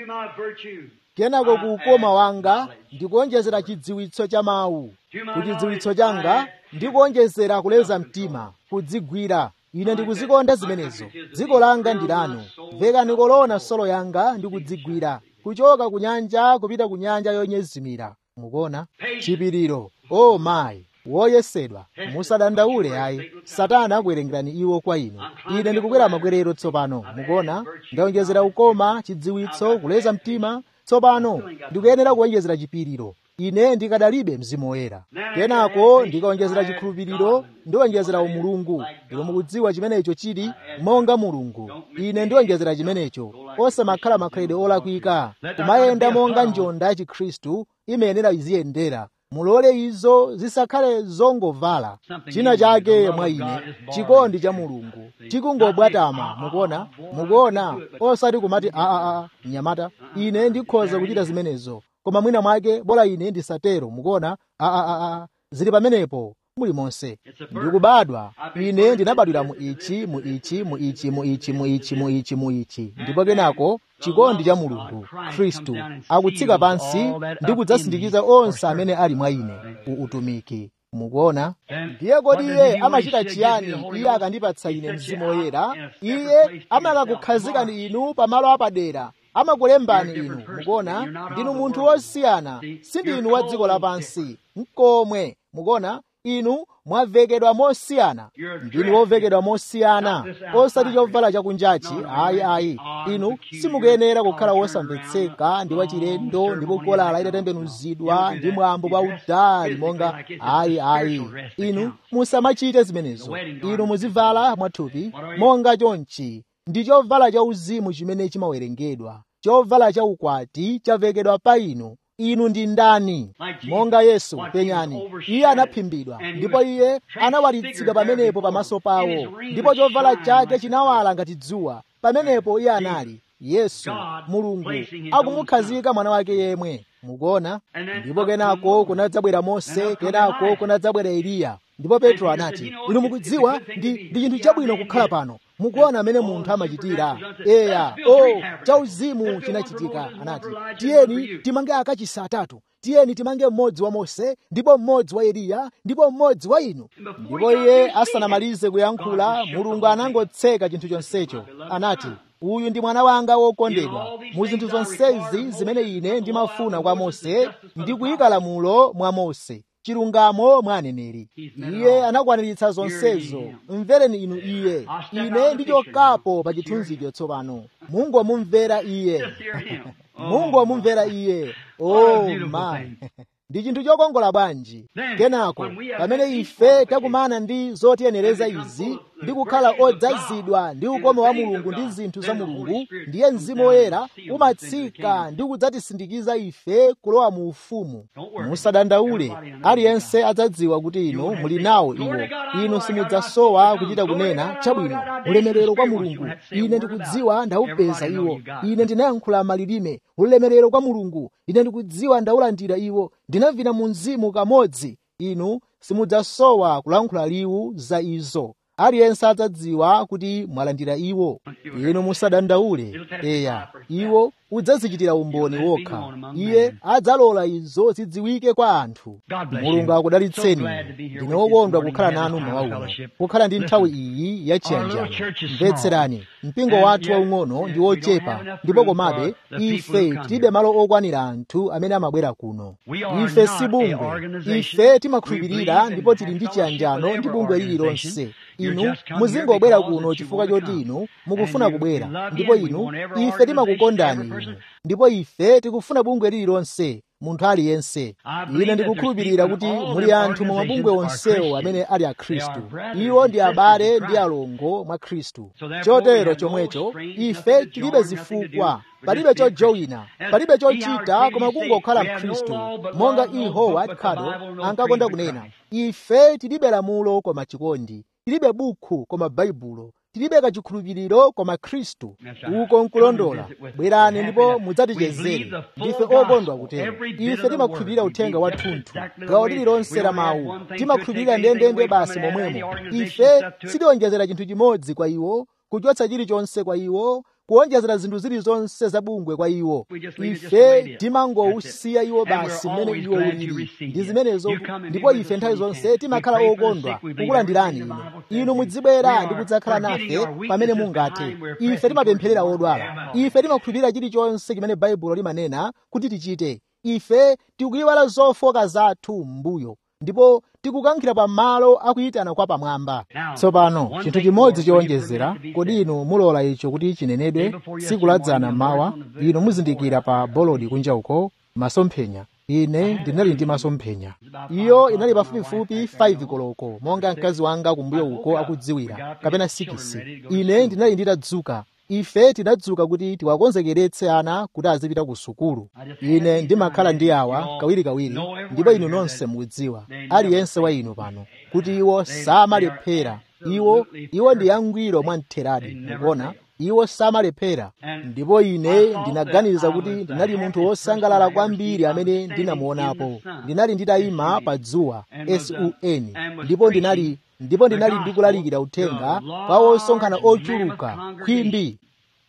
kenako ku ukoma wanga ndikuonjezera chidziwitso cha mawu ku chidziwitso changa ndikuonjezera kuleza mtima kudzigwira ine ndikuzikonda zimenezo dziko langa ndi lanu vekani kolona solo yanga ndikudzigwira kuchoka ku nyanja kupita ku nyanja yonyezimira mukuona chipiriro o oh mayi woyesedwa musadandaule ayi satana akuwerengerani iwo kwa inu ine ndikukwera makwerero tsopano mukuona ndawonjezera ukoma chidziwitso kuleza mtima tsopano ndikuyenera kuwonjezera chipiriro ine ndikadalibe mzimu woyera kenako ndikawonjezera chikhulupiriro ndiwonjezera umulungu ndipo mukudziwa chimenecho chili monga mulungu ine ndiwonjezera chimenecho osamakhala makhalidwe olakwika kumayenda monga njonda ya chikhristu imayenera iziyendera mulole izo zisakhale zongovala china chake mwa ine chikondi cha mulungu chikungobwatama mukuona mukuona osati kumati aaa mnyamata ine ndikhoza kuchita zimenezo koma mwina mwake bola ine ndisatero mukuona aaa zili pamenepo muli monse ndikubadwa ine ndinabadwira mu ichi mu ichi mu ichi mu ichi mu ichi mu ichi mu ichi ndipo kenako chikondi cha mulungu khristu akutsika pansi ndi kudzasindikiza onse amene ali mwa ine u utumiki mukuona ndiye kodi iye amachita chiyani iye akandipatsa ine mzimu woyera iye amakakukhazikani inu pamalo apadera amakulembani inu mukuona ndinu munthu wosiyana sindinu wa dziko lapansi mkomwe mukuona inu mwavekedwa mosiyana ndinu wovekedwa mosiyana osati chovala chakunjachi ayi ayi inu simukuyenera kukhala wosamvetseka ndi wachilendo ndipo kolala itatembenuzidwa ndi mwambo wa udali monga ayi ayi inu musamachite zimenezo inu muzivala mwathupi monga chonchi ndi chovala cha uzimu chimene chimawerengedwa chovala cha ukwati chavekedwa pa inu inu ndi ndani monga yesu penyani iye anaphimbidwa ndipo iye anawalitsidwa pamenepo pamaso pawo ndipo chovala chake chinawala ngati dzuwa pamenepo iye anali yesu mulungu akumukhazika mwana wake yemwe mukuona ndipo kenako kunadzabwera mose kenako kunadzabwera eliya ndipo petro anati inu mukudziwa ndi ndi chinthu chabwino kukhala pano mukuona amene munthu amachitira eya o chauzimu chinachitika anati tiyeni timange akachisi atatu tiyeni timange mmodzi wa mose ndipo mmodzi wa eliya ndipo mmodzi wa inu ndipo iye asanamalize kuyankhula mulungu anangotseka chinthu chonsecho anati uyu ndi mwana wanga wokondedwa mu zinthu zonsezi zimene ine ndimafuna kwa mose ndi kuyika lamulo mwa mose chilungamo mwa aneneri iye anakwaniritsa zonsezo mvereni inu iye ine ndichokapo pa chithunzicho tsopano mungu wamumvera iye mungu wamumvera iye oh my ndi chinthu chokongola bwanji kenako pamene ife takumana ndi zotiyenereza izi ndi kukhala odzazidwa ndi ukoma wa mulungu ndi zinthu za mulungu ndiye mzimu woyera umatsika ndi kudzatisindikiza ife kulowa mu ufumu musadandaule aliyense adzadziwa kuti inu muli nawo iwo inu simudzasowa kuchita kunena chabwino ulemerero kwa mulungu ine ndikudziwa ndaupeza iwo ine ndinayankhula malilime ulemerero kwa mulungu ine ndikudziwa ndaulandira iwo ndinavina mu mzimu kamodzi inu simudzasowa kulankhula liwu za izo aliyense adzadziwa kuti mwalandira iwo inu musadandaule eya iwo udzazichitira umboni wokha iye adzalola izo zidziwike kwa anthu mulungu akudalitseni ndine wokondwa kukhala nanu mawa uno kukhala ndi nthawi iyi yachiyanjano mvetserani mpingo wathu waung'ono ndi wochepa ndipo komabe ife tilibe malo okwanira anthu amene amabwera kuno ife si bungwe ife timakhulupirira ndipo tili ndi chiyanjano ndi bungwe lililonse inu muzingobwera kuno chifukwa choti inu mukufuna kubwera ndipo inu ife timakukondani inu ndipo ife tikufuna bungwe lililonse munthu aliyense ine ndikukhulupirira kuti muli anthu mu mabungwe onsewo amene ali a khristu iwo ndi abale ndi alongo mwa khristu chotero chomwecho ife tilibe zifukwa palibe chojowina palibe chochita koma kungokhala mkhristu monga e howard cardle ankakonda kunena ife tilibe lamulo koma chikondi tilibe bukhu koma baibulo tilibe kachikhulupiriro koma khristu uko nkulondola bwerani ndipo mudzatichezere ndife okondwa kutero ife timakhulupirira uthenga wathunthu gawo lililonse la mawu timakhulupirira ndendende basi momwemo ife sitionjezera chinthu chimodzi kwa iwo kuchotsa chilichonse kwa iwo kuonjezera zinthu zilizonse zabungwe kwa iwo ife timangowusiya iwo basi mmene iwo ulili ndi zimenezo ndipo ife nthawi zonse timakhala okondwa kukulandirani inu inu mudzibwera ndi kudzakhala nafe pamene mungathe ife timapempherera odwala ife timakhulupirira chilichonse chimene baibulo limanena kuti tichite ife tikuyiwala zofoka zathu m'mbuyo ndipo tikukankhira pa malo akuyitana kwa pamwamba tsopano chinthu chimodzi chowonjezera kodi inu mulola icho kuti chinenedwe tsiku ladzana mawa inu muzindikira pa bolodi kunja uko masomphenya ine ndinali ndi masomphenya iyo inali pafupifupi 5 koloko monga mkazi wanga kumbuyo uko akudziwira kapena 6 ine ndinali nditadzuka ife tinadzuka kuti tiwakonzekeretse ana kuti azipita ku sukulu ine ndimakhala ndi awa kawirikawiri ndipo inu nonse mukudziwa aliyense wa inu pano kuti iwo samalephera iwo iwo ndi angwiro mwamtheradi mukuona iwo samalephera ndipo ine ndinaganiza kuti ndinali munthu wosangalala kwambiri amene ndinamuonapo ndinali nditayima pa dzuwa sun ndipo ndinali ndipo ndinali ndikulalikira uthenga kwa osonkhana ochuluka khwimbi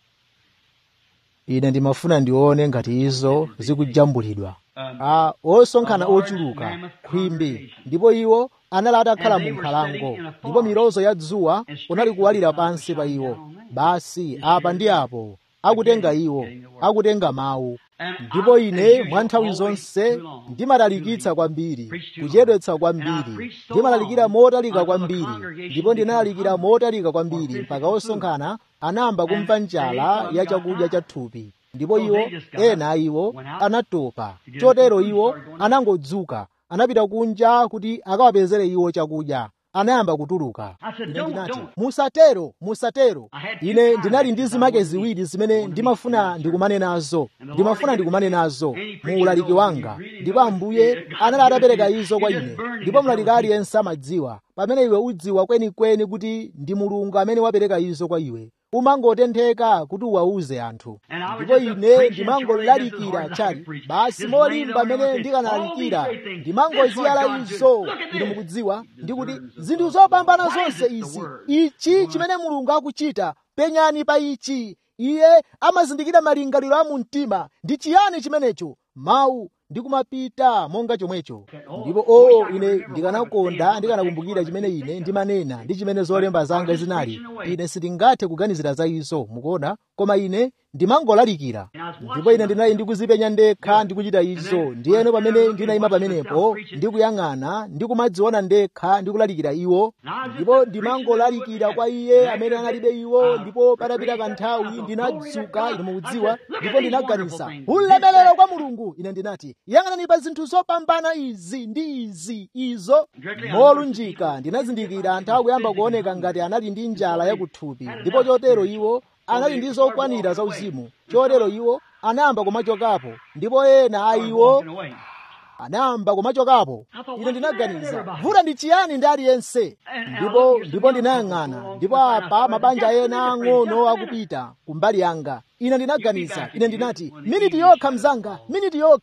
ine ndimafuna ndione ngati izo zikujambulidwa a osonkhana ochuluka khwimbi ndipo iwo anali atakhala mu nkhalango ndipo milozo ya dzuwa unali kuwalira pansi pa iwo basi apa ndi apo akutenga iwo akutenga mawu ndipo ine mwa nthawi zonse ndimalalikitsa kwambiri kuchedwetsa kwambiri ndimalalikira motalika kwambiri ndipo ndinalalikira motalika kwambiri mpaka osonkhana anayamba kumva njala ya chakudya cha thupi ndipo iwo ena a iwo anatopa chotero iwo anangodzuka anapita kunja kuti akawapezere iwo chakudya anayamba kutuluka ine ndinati musatero musatero ine ndinali ndi zimake ziwiri zimene ndimafuna ndikumane nazo ndimafuna ndikumane nazo mu ulaliki wanga ndipo ambuye anali atapereka izo kwa ine ndipo mlaliki aliyense amadziwa pamene iwe udziwa kwenikweni kuti ndi mulungu amene wapereka izo kwa iwe umangotentheka kuti uwauze anthu ndipo ine ndimangolalikira chali basi molimba amene ndikanalalikira ndimangoziyala izo inu mukudziwa ndikuti zinthu zopambana zonse izi ichi chimene mulungu akuchita penyani pa ichi iye amazindikira malingaliro a mu mtima ndi chiyani chimenecho mawu ndikumapita monga chomwecho ndipo o ine ndikanakonda ndikanakumbukira chimene ine ndimanena ndi chimene zolemba zanga zinali ine sindingathe kuganizira za izo mukuona koma ine ndimangolalikira ndipo ine ndinali ndikuzipenya ndekha ndikuchita izo ndiyeno pamene ndinayima pamenepo ndikuyang'ana ndikumadziona ndekha ndikulalikira iwo ndipo ndimangolalikira kwa iye amene analibe iwo ndipo patapita kanthawi ndinadzuka ine mukudziwa ndipo ndinaganiza ulemelero kwa mulungu ine ndinati yang'anani pa zinthu zopambana izi ndi izi izo molunjika ndinazindikira anthu akuyamba kuoneka ngati anali ndi njala yakuthupi ndipo chotero iwo anali ndi zokwanira zauzimu chotero iwo anayamba kumachokapo ndipo ena a iwo anayamba kumachokapo ine ndinaganiza vuta ndi chiyani ndi aliyense ndipo ndipo ndinayang'ana ndipo apa mabanja ena ang'ono akupita kumbali yanga ine ndinaganiza ine ndinati miniti yokha mzanga miniti yokha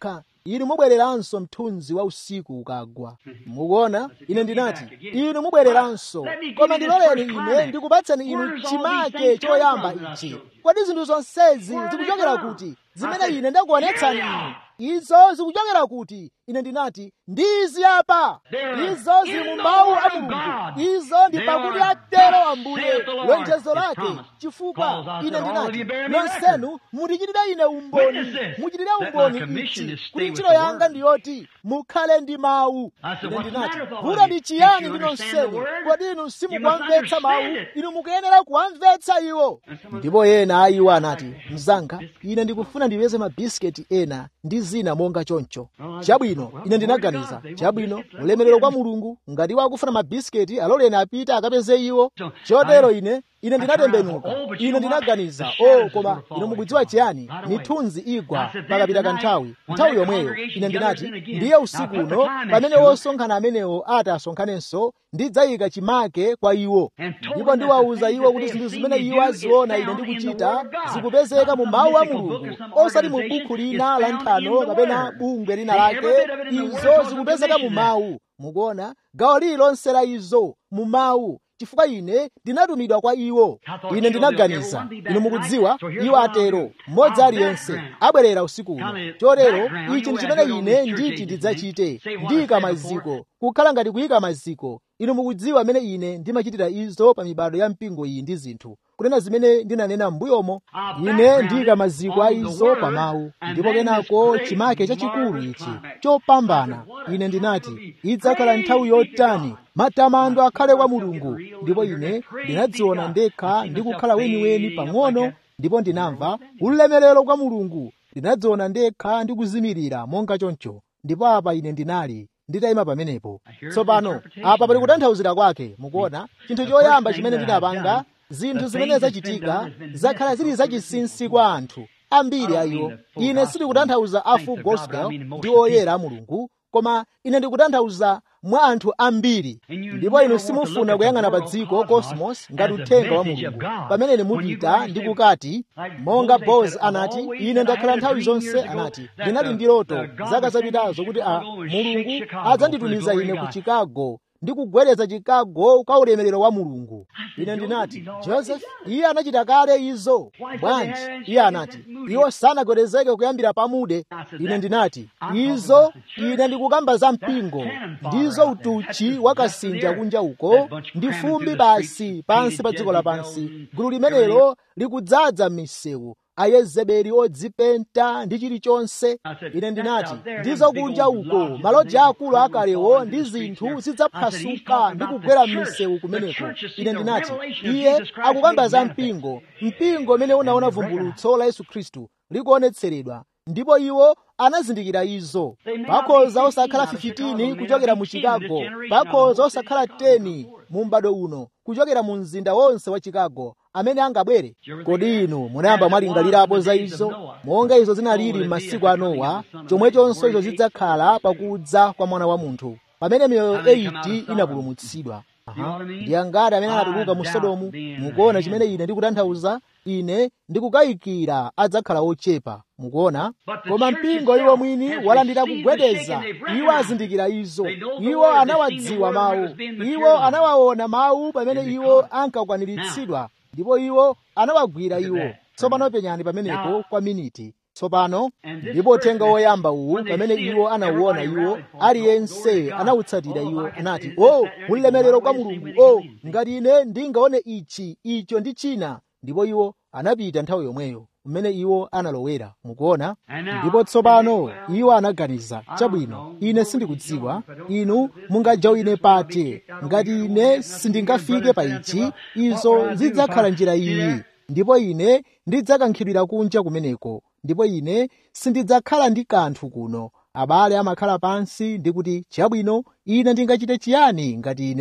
inu mubwereranso mthunzi wa usiku ukagwa mukuona ine ndinati inu mubwereranso koma ndiloleni ine ndikupatsani inu chimake choyamba ichi kodi zinthu zonsezi zikuchokera kuti zimene ine ndakuonetsani inu izo zikuchokera kuti ine ndinati ndi izi apa izo zili mu mawu a mulungu izo ndi pakuti atero ambuye lonjezo lake chifukwa ine ndinati nonsenu mutichitire ine umboni muchitire umboni ichi kuti ntchito yanga ndiyoti mukhale ndi mawu ine ndinati vuto ndi chiyani ndi nonsenu kodi inu simukuwamvetsa mawu inu mukuyenera kuwamvetsa iwo ndipo ena a iwo anati mzanga ine ndikufuna ndipeze mabisiketi ena ndi zina monga choncho chabwino ine ndinaganiza chabwino ulemerero kwa mulungu ngati wakufuna mabisiketi aloleni apite akapeze iwo chotero ine ine ndinatembenuka ine ndinaganiza o koma ine mukudziwa chiyani mithunzi igwa pakapita kanthawi nthawi yomweyo ine ndinati ndiye usiku uno pamene wosonkhana amenewo ati asonkhanenso ndidzayika chimake kwa iwo ndipo ndiwawuza iwo kuti zinthu zimene iwo aziona ine ndikuchita zikupezeka mu mawu a mulungu osati mu bukhu lina la nthano kapena bungwe lina lake izo zikupezeka mu mawu mukuona gawo lililonse la izo mu mawu chifukwa ine ndinatumidwa kwa iwo ine ndinaganiza inu mukudziwa iwo atero mmodzi aliyense abwerera usiku uno chotero ichi ndi chimene ine nditi ndidzachite ndiyika maziko kukhala ngati kuyika maziko inu mukudziwa amene ine ndimachitira izo pa mibado ya mpingo iyi ndi zinthu kunena zimene ndinanena m'mbuyomo ine ndiyika maziko a izo pa mawu ndipo kenako chimake chachikulu ichi chopambana ine ndinati idzakhala nthawi yotani matamando akhale kwa mulungu ndipo ine ndinadziona ndekha ndi kukhala weniweni pang'ono ndipo ndinamva ulemerero kwa mulungu ndinadziona ndekha ndi kuzimirira monga choncho ndipo apa ine ndinali nditayima pamenepo tsopano apa pali kutanthauzira kwake mukuona chinthu choyamba chimene ndinapanga zinthu zimene zachitika zakhala zili zachinsinsi kwa anthu ambiri a iwo ine sindikutanthauza a full gospel ndi oyera a mulungu koma ine ndikutanthauza mwa anthu ambiri ndipo inu simufuna kuyang'ana pa dziko cosmos ngati uthenga wa mulungu pamene mupita ndi kukati monga bos anati ine ndakhala nthawi zonse anati ndinali ndi loto zaka zapitazo kuti a mulungu adzanditumiza ine ku chicago ndi kugwedeza chicago kwa ulemerero wa mulungu ine ndinati joseph iye anachita kale izo bwanji iye anati iwo sanagwedezeke kuyambira pamude ine ndinati izo ine ndikukamba za mpingo ndizo utuchi wakasinja kunja uko ndi fumbi basi pansi pa dziko lapansi gulu limenelo likudzaza m'misewu ayezebeli odzipenta ndi chilichonse ine ndinati ndizo kunja uko maloji akulu akalewo ndi zinthu zidzaphwasuka ndi kugwera m'misewu kumeneko ine ndinati iye akukamba za mpingo mpingo umene unaona vumbulutso la yesu khristu likuonetseredwa ndipo iwo anazindikira izo pakhoza osakhala 15 kuchokera mu chicago pakhoza osakhala 10 mu m'bado uno kuchokera mu mzinda wonse wa chicago amene angabwere kodi inu munayamba mwalingalirapo za izo monga izo zinalili m'masiku a nowa chomwechonso izo zidzakhala pakudza kwa mwana wa munthu pamene miyoyo 8 inapulumutsidwa ndi angati amene anatuluka mu sodomu mukuona chimene ine ndikutanthauza ine ndikukayikira adzakhala ochepa mukuona koma mpingo iwo mwini walandira kugwedeza iwo azindikira izo iwo anawadziwa mawu iwo anawaona mawu pamene iwo ankakwaniritsidwa ndipo iwo anawagwira iwo tsopano penyani pamenepo kwa miniti tsopano ndipo uthenga woyamba uwu pamene iwo anauona iwo aliyense anawutsatira iwo anati o oh, ulemerero kwa mulungu o oh, ngati ine ndingaone ichi icho ndi china ndipo iwo anapita nthawi yomweyo mmene iwo analowera mukuona ndipo tsopano iwo anaganiza chabwino ine sindikudziwa inu mungajawine pati ngati ine sindingafike pa ichi izo zidzakhala njira iyi ndipo ine ndidzakankhidwira kunja kumeneko ndipo ine sindidzakhala ndi kanthu kuno abale amakhala pansi ndi kuti chabwino ine ndingachite chiyani ngati ine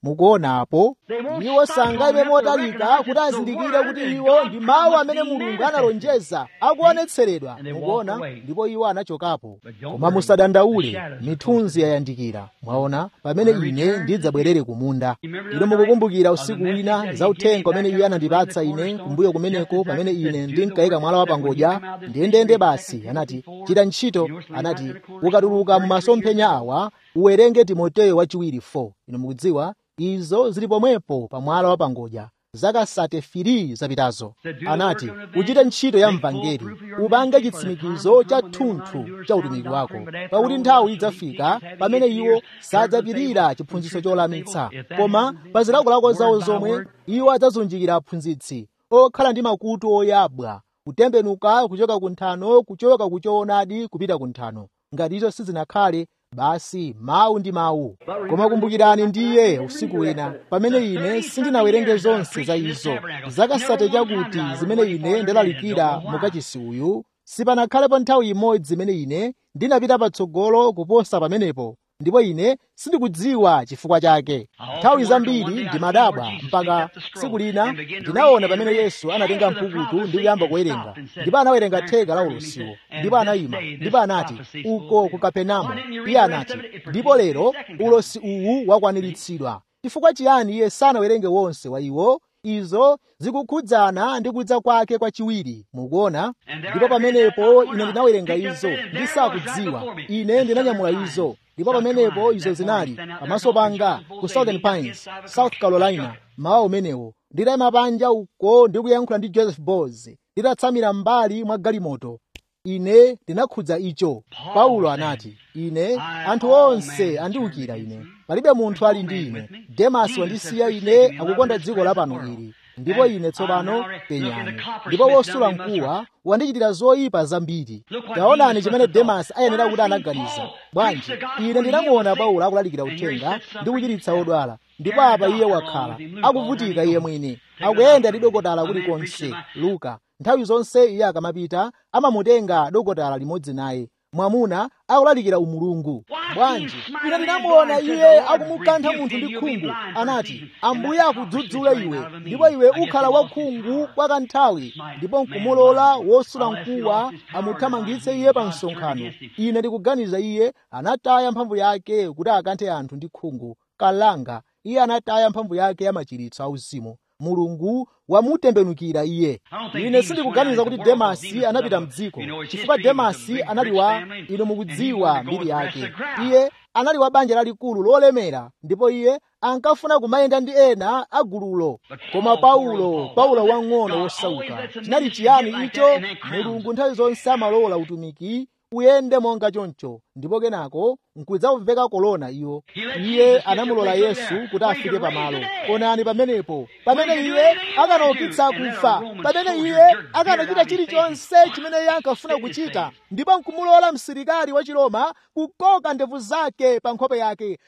mukuonapo iwo sangayime motalika kuti azindikire kuti iwo ndi mawu amene mulungu analonjeza akuonetseredwa mukuona ndipo iwo anachokapo koma musadandaule mithunzi yayandikira mwaona pamene ine ndidzabwerere ku munda ino mukukumbukira usiku wina za uthenga umene iye anandipatsa ine kumbuyo kumeneko pamene ine ndinkayika mwala wa pangodya ndiyendeyende basi anati chita ntchito anati ukatuluka mu masomphenya awa uwerenge timoteyo wachiwiri 4 ino mukudziwa izo zili pomwepo pa mwala wa pangodya zaka sate firi zapitazo anati uchite ntchito ya mvangeli upange chitsimikizo cha thunthu cha utumiki wako pakuti nthawi idzafika pamene iwo sadzapirira chiphunzitso cholamitsa koma pa zilakolako zawo zomwe iwo adzazunjikira aphunzitsi okhala ndi makutu oyabwa kutembenuka kuchoka ku nthano kuchoka ku choonadi kupita ku nthano ngati izo sizinakhale basi mawu ndi mawu koma kumbukirani ndiye usiku wina pamene ine sindinawerenge zonse za izo zakasate chakuti zimene ine ndalalikira mukachisi uyu sipanakhalepo nthawi imodzi imene ine ndinapita patsogolo kuposa pamenepo ndipo ine sindikudziwa chifukwa chake nthawi zambiri ndimadabwa mpaka tsiku lina ndinaona pamene yesu anatenga mpukutu ndi kuyamba kuwerenga ndipo anawerenga theka la ulosiwo ndipo anayima ndipo anati uko ku kapenamo iye anati ndipo lero ulosi uwu wakwaniritsidwa chifukwa chiyani iye sanawerenge wonse wa iwo izo zikukhudzana ndi kudza kwake kwachiwiri mukuona ndipo pamenepo ine ndinawerenga izo ndisakudziwa ine ndinanyamula izo ndipo pamenepo izo zinali pamaso panga ku southern pines south carolina mawa umenewo nditayima panja uko ndikuyankhula ndi joseph bos nditatsamira mbali mwa galimoto ine ndinakhudza icho paulo anati ine anthu onse andiwukira ine palibe munthu ali ndi ine demasi wandisiya ine akukonda dziko lapano ili ndipo ine tsopano penyani ndipo wosula mkuwa wandichitira zoyipa zambiri taonani chimene demasi ayenera kuti anaganiza bwanji ine ndinamuona paulo akulalikira uthenga ndi kuchiritsa odwala ndipo apa iye wakhala akuvutika iye mwini akuyenda ndi dokotala kulikonse luka nthawi zonse iye akamapita amamutenga dokotala limodzi naye mwamuna akulalikira umulungu bwanji ine ndinamuona iye akumukantha munthu ndi khungu anati ambuye akudzudzule iwe ndipo iwe ukhala wakhungu kwa kanthawi ndipo nkumulola wosula mkuwa amuthamangitse iye pa msonkhano ine ndikuganiza iye anataya mphamvu yake kuti akanthe anthu ndi khungu kalanga iye anataya mphamvu yake ya machiritso auzimu mulungu wamutembenukira iye ine sindikuganiza kuti demasi anapita mdziko chifukwa demasi anali wa inu mukudziwa mbiri yake iye anali wa banja lalikulu lolemera ndipo iye ankafuna kumayenda ndi ena a gululo koma paulo paulo wang'ono wosauka chinali chiyani icho mulungu nthawi zonse amalola utumiki uyende monga choncho ndipo kenako nkudzamveka kolona iwo iye anamulola yesu kuti afike pamalo onani pamenepo pamene iye akanaukitsa akufa pamene iye akanachita chilichonse chimene iye ankafuna kuchita ndipo nkumulola msilikali wa chiroma kukoka ndevu zake pa nkhope yake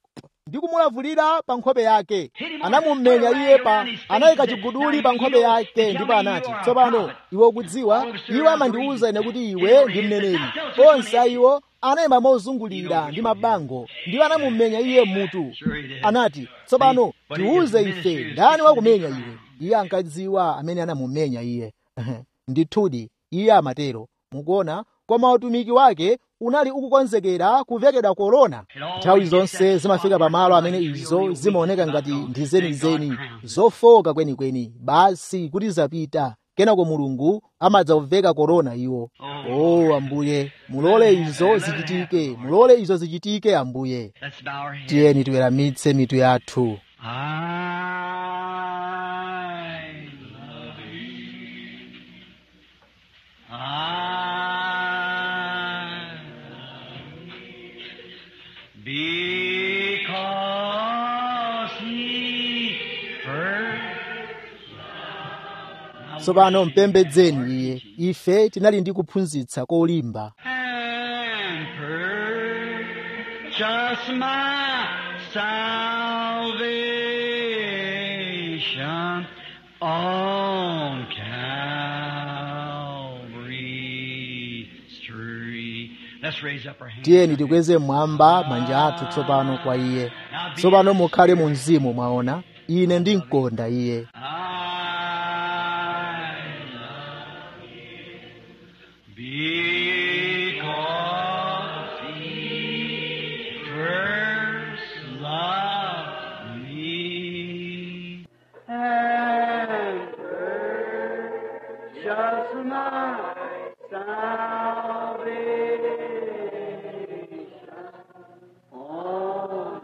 ndi kumulavulira pa nkhope yake anamumenya iye pa anayika chiguduli pa nkhope yake ndipo anati tsopano iwe ukudziwa iwo amandiwuza ine kuti iwe ndi mneneri onse a iwo anayima mozungulira ndi mabango ndipo anamumenya iye mutu anati tsopano tiwuze ife ndani wakumenya iwe iye ankadziwa amene anamumenya iye ndithudi iye amatero mukuona koma utumiki wake unali ukukonzekera kuvekedwa korona nthawi zonse zimafika pamalo amene izo zimaoneka ngati ndi zenizeni zofoka kwenikweni basi kuti zapita kenako mulungu amadzaveka korona iwo o oh, ambuye mulole izo zichitike mulole izo zichitike ambuye tiyeni tiweramitse mitu yathu tsopano mpembedzeni iye ife tinali ndi kuphunzitsa kolimba just my salvation on Calvary street. Let's raise up our hands. tiyeni tikweze mmwamba manja athu tsopano kwa iye tsopano mukhale mu mzimu mwaona ine ndimkonda iye I love you because he first loved me. and just my salvation on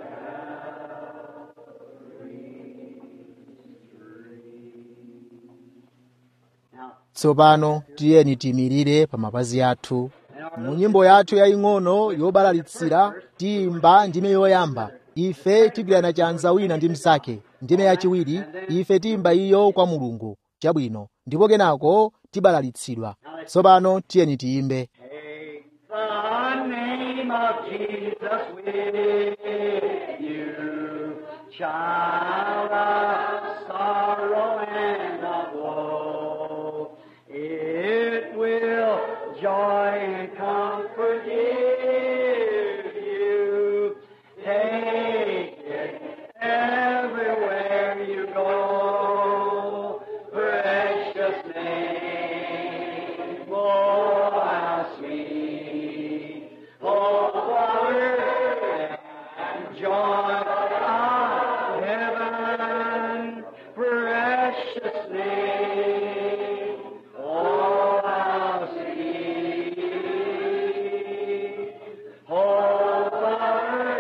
Now, tsopano tiyeni tiyimirire pa mapazi athu mu nyimbo yathu yaying'ono yobalalitsira tiyimba ndime yoyamba ife tigwirana chanza wina ndi mnzake ndime yachiwiri ife tiyimba iyo kwa mulungu chabwino ndipo kenako tibalalitsidwa tsopano tiyeni tiyimbe Take the name of Jesus with you, child of sorrow and of woe. It will joy and comfort give you. Take it everywhere you go. Precious name, oh how sweet, oh power and joy of heaven. Precious name, oh how sweet, oh power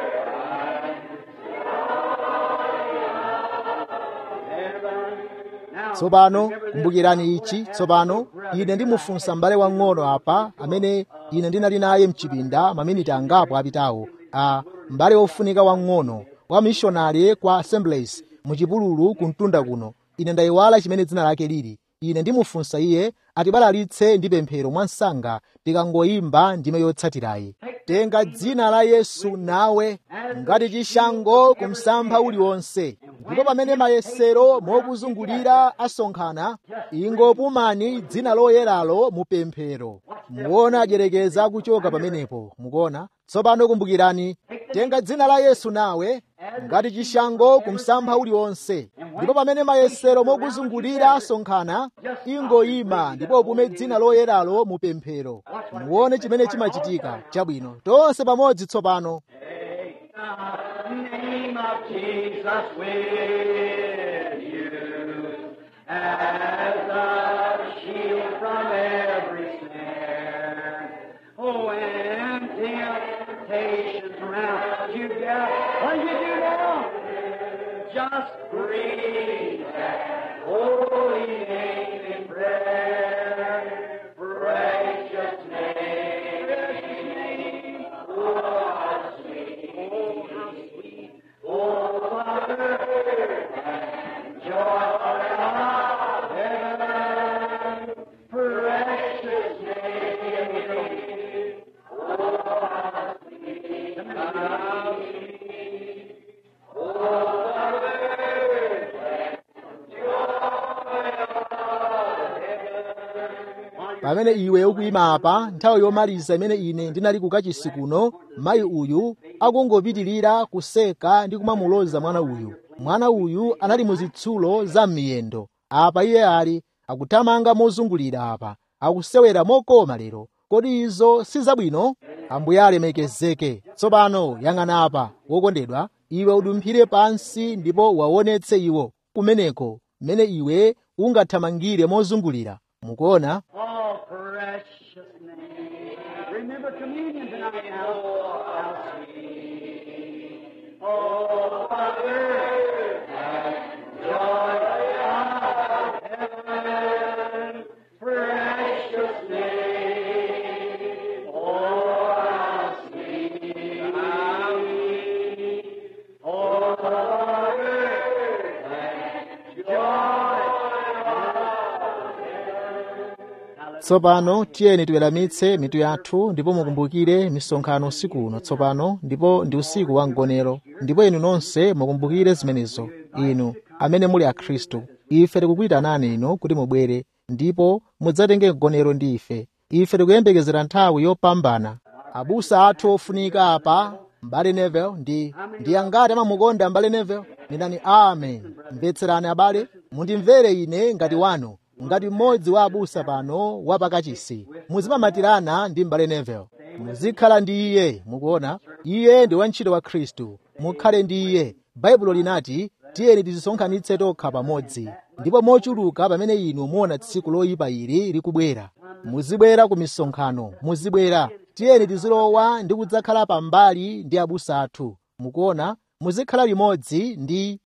tsopano kumbukirani ichi tsopano ine ndimufunsa m'bale wang'ono apa amene ine ndinali naye mchipinda maminiti angapo apitawo a m'bale wofunika wang'ono wa mishonari kwa assemblies muchipululu kumtunda kuno ine ndayiwala chimene dzina lake lili ine ndimufunsa iye atibalalitse ndi pemphero mwansanga tikangoyimba ndime yotsatirayi tenga dzina la yesu nawe ngati chishango kumsampha uliwonse ndipo pamene mayesero mokuzungulira asonkhana ingopumani dzina loyeralo mu pemphero muona adyerekeza akuchoka pamenepo mukuona tsopano kumbukirani tenga dzina la yesu nawe ngati chishango kumsampha uliwonse ndipo pamene mayesero mokuzungulira asonkhana ingoyima ndipo upume dzina loyeralo mu pemphero muone chimene chimachitika chabwino tonse pamodzi tsopano the name of Jesus with you as a shield from every snare. Oh, when temptations round you gather, what do you do now? Just breathe that holy name in prayer. Precious name, precious name. Oh, how sweet, oh, how sweet. Oh, Father, and joy of heaven. Precious name. Oh, how sweet, how sweet. Oh, Father, pamene iwe ukuyima apa nthawi yomaliza imene ine ndinali kukachisi kuno mayi uyu akungopitirira kuseka ndi kumamuloza mwana uyu mwana uyu anali muzitsulo za m'miyendo apa iye ali akuthamanga mozungulira apa akusewera mokoma lero kodi izo si zabwino ambuye alemekezeke tsopano yang'ana apa wokondedwa iwe udumphire pansi ndipo waonetse iwo kumeneko mmene iwe ungathamangire mozungulira mukuona Oh, precious name. Remember communion tonight now. Oh, how sweet. Oh, Father, and joy of heaven. Precious name. Oh, how sweet. How sweet. Oh, Father, and joy of tsopano tiyeni tiweramitse mitu yathu ndipo mukumbukire misonkhano usiku uno tsopano ndipo ndi usiku wa mgonero ndipo inu nonse mukumbukire zimenezo inu amene muli akhristu ife tikukuyitanani inu kuti mubwere ndipo mudzatenge mgonero ndi ife ife tikuyembekezera nthawi yopambana abusa athu ofunika apa m'bale neville ndi ndi angati amamukonda m'bale neville nenani amen mvetserani abale mundimvere ine ngati wanu ngati mmodzi wa abusa pano wapakachisi muzimamatirana ndi m'bale neville muzikhala ndi iye mukuona iye ndi wantchito wa khristu mukhale ndi iye baibulo linati tiyeni tizisonkhanitse tokha pamodzi ndipo mochuluka pamene inu muona tsiku loyipa ili likubwera muzibwera ku misonkhano muzibwera tiyeni tizilowa ndi kudzakhala pambali ndi abusa athu mukuona muzikhala limodzi ndi